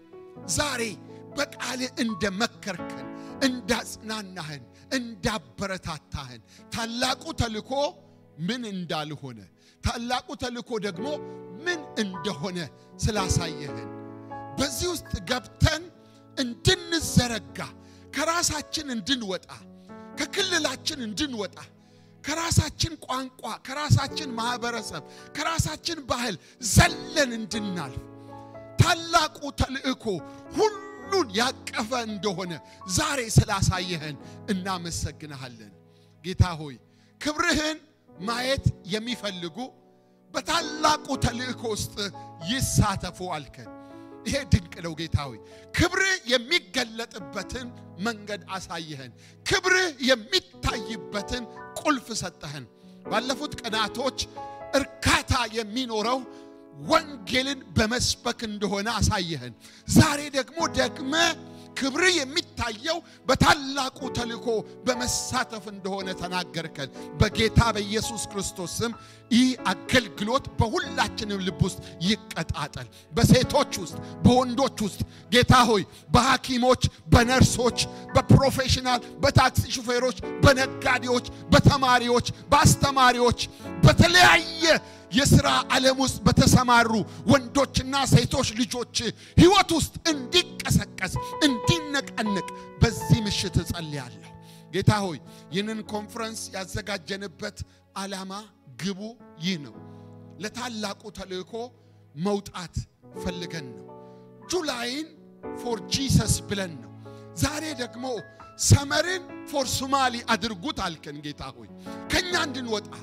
ዛሬ በቃልህ እንደመከርከን፣ እንዳጽናናህን፣ እንዳበረታታህን ታላቁ ተልኮ ምን እንዳልሆነ ታላቁ ተልኮ ደግሞ ምን እንደሆነ ስላሳየህን በዚህ ውስጥ ገብተን እንድንዘረጋ ከራሳችን እንድንወጣ ከክልላችን እንድንወጣ ከራሳችን ቋንቋ፣ ከራሳችን ማህበረሰብ፣ ከራሳችን ባህል ዘለን እንድናልፍ ታላቁ ተልእኮ ሁሉን ያቀፈ እንደሆነ ዛሬ ስላሳየህን እናመሰግንሃለን። ጌታ ሆይ ክብርህን ማየት የሚፈልጉ በታላቁ ተልእኮ ውስጥ ይሳተፉ አልከን። ይሄ ድንቅ ነው ጌታ ሆይ ክብርህ የሚገለጥበትን መንገድ አሳየህን። ክብርህ የሚታይበትን ቁልፍ ሰጠህን። ባለፉት ቀናቶች እርካታ የሚኖረው ወንጌልን በመስበክ እንደሆነ አሳየህን። ዛሬ ደግሞ ደግመ ክብር የሚታየው በታላቁ ተልእኮ በመሳተፍ እንደሆነ ተናገርከን። በጌታ በኢየሱስ ክርስቶስ ስም ይህ አገልግሎት በሁላችንም ልብ ውስጥ ይቀጣጠል። በሴቶች ውስጥ፣ በወንዶች ውስጥ ጌታ ሆይ በሐኪሞች፣ በነርሶች፣ በፕሮፌሽናል፣ በታክሲ ሹፌሮች፣ በነጋዴዎች፣ በተማሪዎች፣ በአስተማሪዎች በተለያየ የሥራ ዓለም ውስጥ በተሰማሩ ወንዶችና ሴቶች ልጆች ሕይወት ውስጥ እንዲቀሰቀስ እንዲነቃነቅ በዚህ ምሽት እጸልያለሁ። ጌታ ሆይ ይህንን ኮንፈረንስ ያዘጋጀንበት ዓላማ ግቡ ይህ ነው። ለታላቁ ተልእኮ መውጣት ፈልገን ነው። ጁላይን ፎር ጂሰስ ብለን ነው። ዛሬ ደግሞ ሰመርን ፎር ሶማሊ አድርጉት አልከን። ጌታ ሆይ ከእኛ እንድንወጣ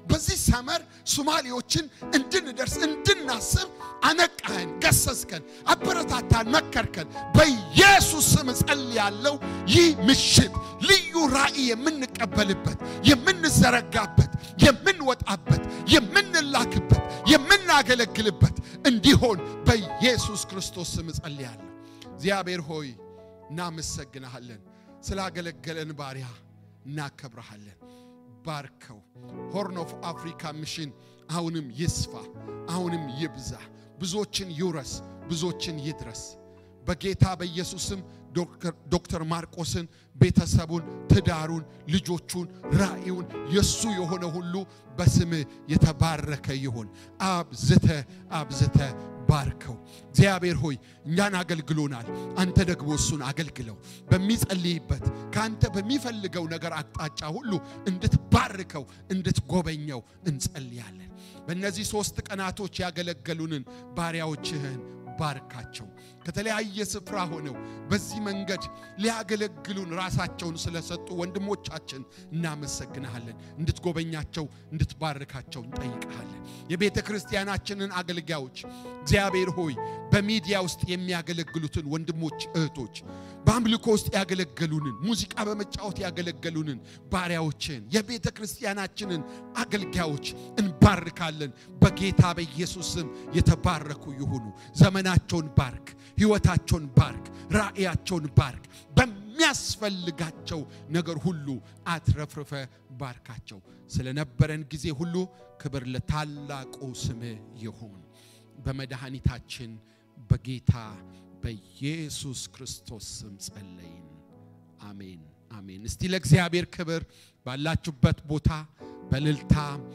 በዚህ ሰመር ሶማሌዎችን እንድንደርስ እንድናስብ አነቃህን፣ ገሰስከን፣ አበረታታን፣ መከርከን። በኢየሱስ ስም እጸልያለሁ። ይህ ምሽት ልዩ ራእይ የምንቀበልበት፣ የምንዘረጋበት፣ የምንወጣበት፣ የምንላክበት፣ የምናገለግልበት እንዲሆን በኢየሱስ ክርስቶስ ስም እጸልያለሁ። እግዚአብሔር ሆይ እናመሰግንሃለን። ስላገለገለን ባሪያ እናከብረሃለን። ባርከው። ሆርን ኦፍ አፍሪካ ሚሽን አሁንም ይስፋ፣ አሁንም ይብዛ፣ ብዙዎችን ይውረስ፣ ብዙዎችን ይድረስ። በጌታ በኢየሱስም ዶክተር ማርቆስን፣ ቤተሰቡን፣ ትዳሩን፣ ልጆቹን፣ ራእዩን የሱ የሆነ ሁሉ በስምህ የተባረከ ይሁን። አብዝተ አብዝተ ባርከው። እግዚአብሔር ሆይ እኛን አገልግሎናል። አንተ ደግሞ እሱን አገልግለው። በሚጸልይበት ከአንተ በሚፈልገው ነገር አቅጣጫ ሁሉ እንድትባርከው እንድትጎበኘው እንጸልያለን። በእነዚህ ሦስት ቀናቶች ያገለገሉንን ባሪያዎችህን ባርካቸው። ከተለያየ ስፍራ ሆነው በዚህ መንገድ ሊያገለግሉን ራሳቸውን ስለሰጡ ወንድሞቻችን እናመሰግንሃለን። እንድትጎበኛቸው እንድትባርካቸው እንጠይቀሃለን። የቤተ ክርስቲያናችንን አገልጋዮች እግዚአብሔር ሆይ በሚዲያ ውስጥ የሚያገለግሉትን ወንድሞች እህቶች፣ በአምልኮ ውስጥ ያገለገሉንን፣ ሙዚቃ በመጫወት ያገለገሉንን ባሪያዎችን የቤተ ክርስቲያናችንን አገልጋዮች እንባርካለን። በጌታ በኢየሱስ ስም የተባረኩ ይሁኑ። ዘመናቸውን ባርክ፣ ሕይወታቸውን ባርክ፣ ራእያቸውን ባርክ። በሚያስፈልጋቸው ነገር ሁሉ አትረፍርፈ ባርካቸው። ስለነበረን ጊዜ ሁሉ ክብር ለታላቁ ስምህ ይሁን። በመድኃኒታችን በጌታ በኢየሱስ ክርስቶስ ስም ጸለይን። አሜን አሜን። እስቲ ለእግዚአብሔር ክብር ባላችሁበት ቦታ በልልታ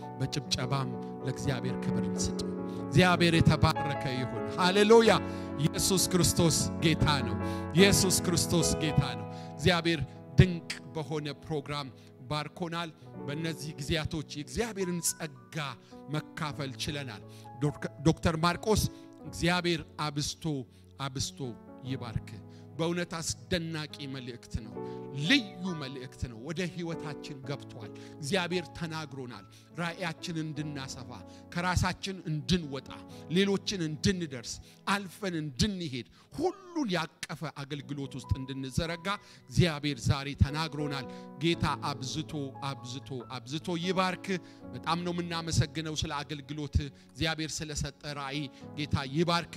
በጭብጨባም ለእግዚአብሔር ክብር እንስጥ። እግዚአብሔር የተባረከ ይሁን። ሃሌሉያ! ኢየሱስ ክርስቶስ ጌታ ነው። ኢየሱስ ክርስቶስ ጌታ ነው። እግዚአብሔር ድንቅ በሆነ ፕሮግራም ባርኮናል። በእነዚህ ጊዜያቶች የእግዚአብሔርን ጸጋ መካፈል ችለናል። ዶክተር ማርቆስ እግዚአብሔር አብስቶ አብስቶ ይባርክ። በእውነት አስደናቂ መልእክት ነው። ልዩ መልእክት ነው። ወደ ሕይወታችን ገብቷል። እግዚአብሔር ተናግሮናል። ራእያችን እንድናሰፋ፣ ከራሳችን እንድንወጣ፣ ሌሎችን እንድንደርስ፣ አልፈን እንድንሄድ፣ ሁሉን ያቀፈ አገልግሎት ውስጥ እንድንዘረጋ እግዚአብሔር ዛሬ ተናግሮናል። ጌታ አብዝቶ አብዝቶ አብዝቶ ይባርክ። በጣም ነው የምናመሰግነው ስለ አገልግሎት እግዚአብሔር ስለሰጠ ራእይ ጌታ ይባርክ።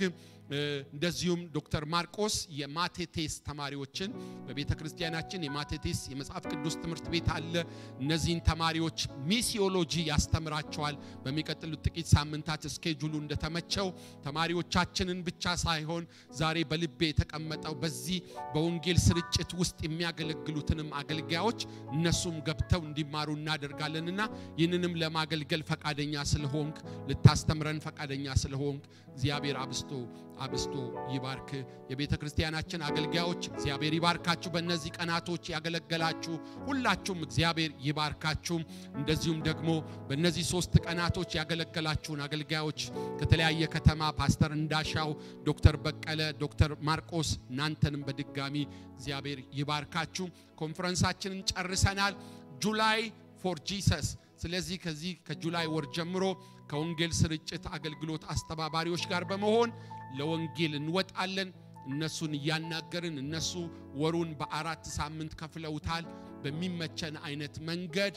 እንደዚሁም ዶክተር ማርቆስ የማቴቴስ ተማሪዎችን በቤተ ክርስቲያናችን የማቴቴስ የመጽሐፍ ቅዱስ ትምህርት ቤት አለ። እነዚህን ተማሪዎች ሚሲዮሎጂ ያስተምራቸዋል። በሚቀጥሉት ጥቂት ሳምንታት እስኬጁሉ እንደተመቸው ተማሪዎቻችንን ብቻ ሳይሆን ዛሬ በልቤ የተቀመጠው በዚህ በወንጌል ስርጭት ውስጥ የሚያገለግሉትንም አገልጋዮች እነሱም ገብተው እንዲማሩ እናደርጋለንና ይህንንም ለማገልገል ፈቃደኛ ስለሆንክ ልታስተምረን ፈቃደኛ ስለሆንክ እግዚአብሔር አብስቶ አብስቶ ይባርክ። የቤተ ክርስቲያናችን አገልጋዮች እግዚአብሔር ይባርካችሁ። በእነዚህ ቀናቶች ያገለገላችሁ ሁላችሁም እግዚአብሔር ይባርካችሁ። እንደዚሁም ደግሞ በእነዚህ ሶስት ቀናቶች ያገለገላችሁን አገልጋዮች ከተለያየ ከተማ ፓስተር እንዳሻው፣ ዶክተር በቀለ፣ ዶክተር ማርቆስ እናንተንም በድጋሚ እግዚአብሔር ይባርካችሁ። ኮንፈረንሳችንን ጨርሰናል። ጁላይ ፎር ጂሰስ ስለዚህ ከዚህ ከጁላይ ወር ጀምሮ ከወንጌል ስርጭት አገልግሎት አስተባባሪዎች ጋር በመሆን ለወንጌል እንወጣለን። እነሱን እያናገርን እነሱ ወሩን በአራት ሳምንት ከፍለውታል። በሚመቸን አይነት መንገድ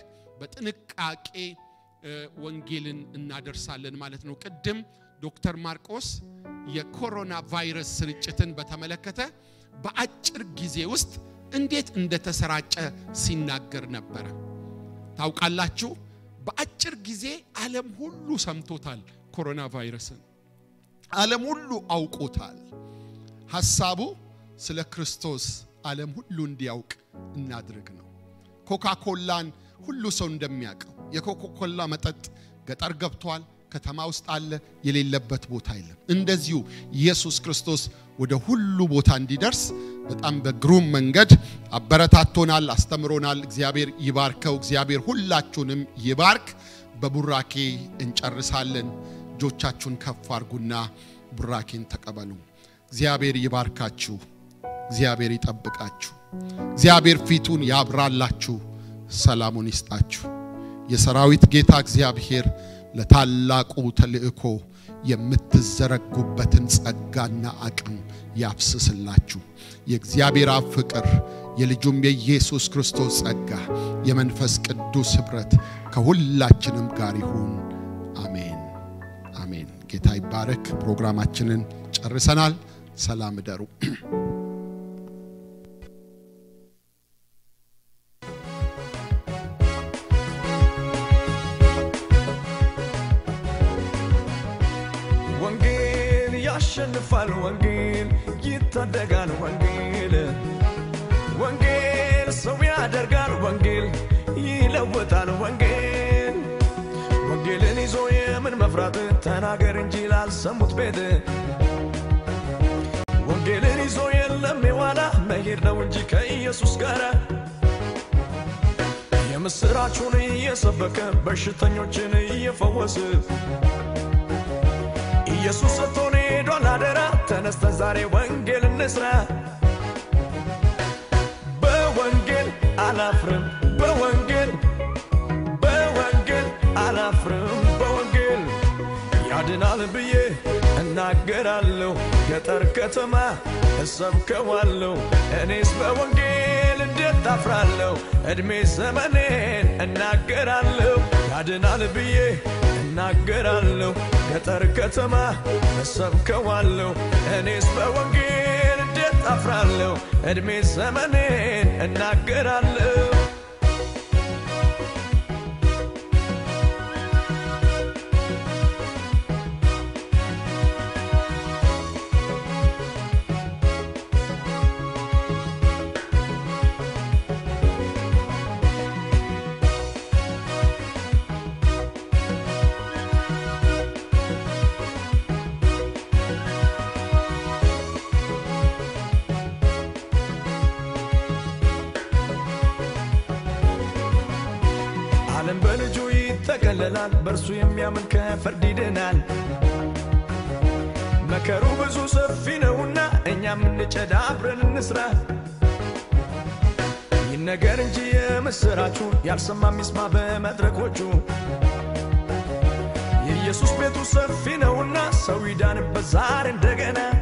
በጥንቃቄ ወንጌልን እናደርሳለን ማለት ነው። ቅድም ዶክተር ማርቆስ የኮሮና ቫይረስ ስርጭትን በተመለከተ በአጭር ጊዜ ውስጥ እንዴት እንደተሰራጨ ሲናገር ነበረ። ታውቃላችሁ፣ በአጭር ጊዜ ዓለም ሁሉ ሰምቶታል። ኮሮና ቫይረስን ዓለም ሁሉ አውቆታል። ሐሳቡ ስለ ክርስቶስ ዓለም ሁሉ እንዲያውቅ እናድርግ ነው። ኮካኮላን ሁሉ ሰው እንደሚያውቀው የኮካኮላ መጠጥ ገጠር ገብቷል፣ ከተማ ውስጥ አለ፣ የሌለበት ቦታ የለም። እንደዚሁ ኢየሱስ ክርስቶስ ወደ ሁሉ ቦታ እንዲደርስ በጣም በግሩም መንገድ አበረታቶናል፣ አስተምሮናል። እግዚአብሔር ይባርከው። እግዚአብሔር ሁላችሁንም ይባርክ። በቡራኬ እንጨርሳለን። እጆቻችሁን ከፍ አርጉና ቡራኬን ተቀበሉ። እግዚአብሔር ይባርካችሁ። እግዚአብሔር ይጠብቃችሁ። እግዚአብሔር ፊቱን ያብራላችሁ፣ ሰላሙን ይስጣችሁ። የሰራዊት ጌታ እግዚአብሔር ለታላቁ ተልእኮ የምትዘረጉበትን ጸጋና አቅም ያፍስስላችሁ። የእግዚአብሔር አብ ፍቅር የልጁም የኢየሱስ ክርስቶስ ጸጋ የመንፈስ ቅዱስ ኅብረት ከሁላችንም ጋር ይሁን። አሜን አሜን። ጌታ ይባረክ። ፕሮግራማችንን ጨርሰናል። ሰላም እደሩ። ወንጌል ያሸንፋል፣ ወንጌል ይታደጋል፣ ወንጌል ወንጌል ሰው ያደርጋል፣ ወንጌል ይለውጣል፣ ወንጌል ወንጌልን ይዞ የምን መፍራት ተናገር እንጂ ላልሰሙት ቤት ወንጌልን ይዞ የለም የዋላ መሄድ ነው እንጂ ከኢየሱስ ጋር የምስራቹን እየሰበከ በሽተኞችን እየፈወስ ኢየሱስ ሰጥቶን ሄዷል አደራ። ተነስተን ዛሬ ወንጌል እንስራ። በወንጌል አላፍርም፣ በወንጌል በወንጌል አላፍርም፣ በወንጌል ያድናል ብዬ እናገራለሁ። ገጠር ከተማ እሰብከዋለሁ። እኔስ በወንጌል እንዴት አፍራለሁ? ዕድሜ ዘመኔን እናገራለሁ። ያድናል ብዬ እናገራለሁ። ገጠር ከተማ እሰብከዋለሁ። እኔስ በወንጌል እንዴት አፍራለሁ? ዕድሜ ዘመኔን እናገራለሁ። ዓለም በልጁ ይጠቀለላል፣ በእርሱ የሚያምን ከፍርድ ይድናል። መከሩ ብዙ ሰፊ ነውና እኛም እንጨዳ አብረን እንስራ። ይነገር እንጂ የምስራቹ ያልሰማ ሚስማ በመድረኮቹ የኢየሱስ ቤቱ ሰፊ ነውና ሰው ይዳንበት ዛሬ እንደገና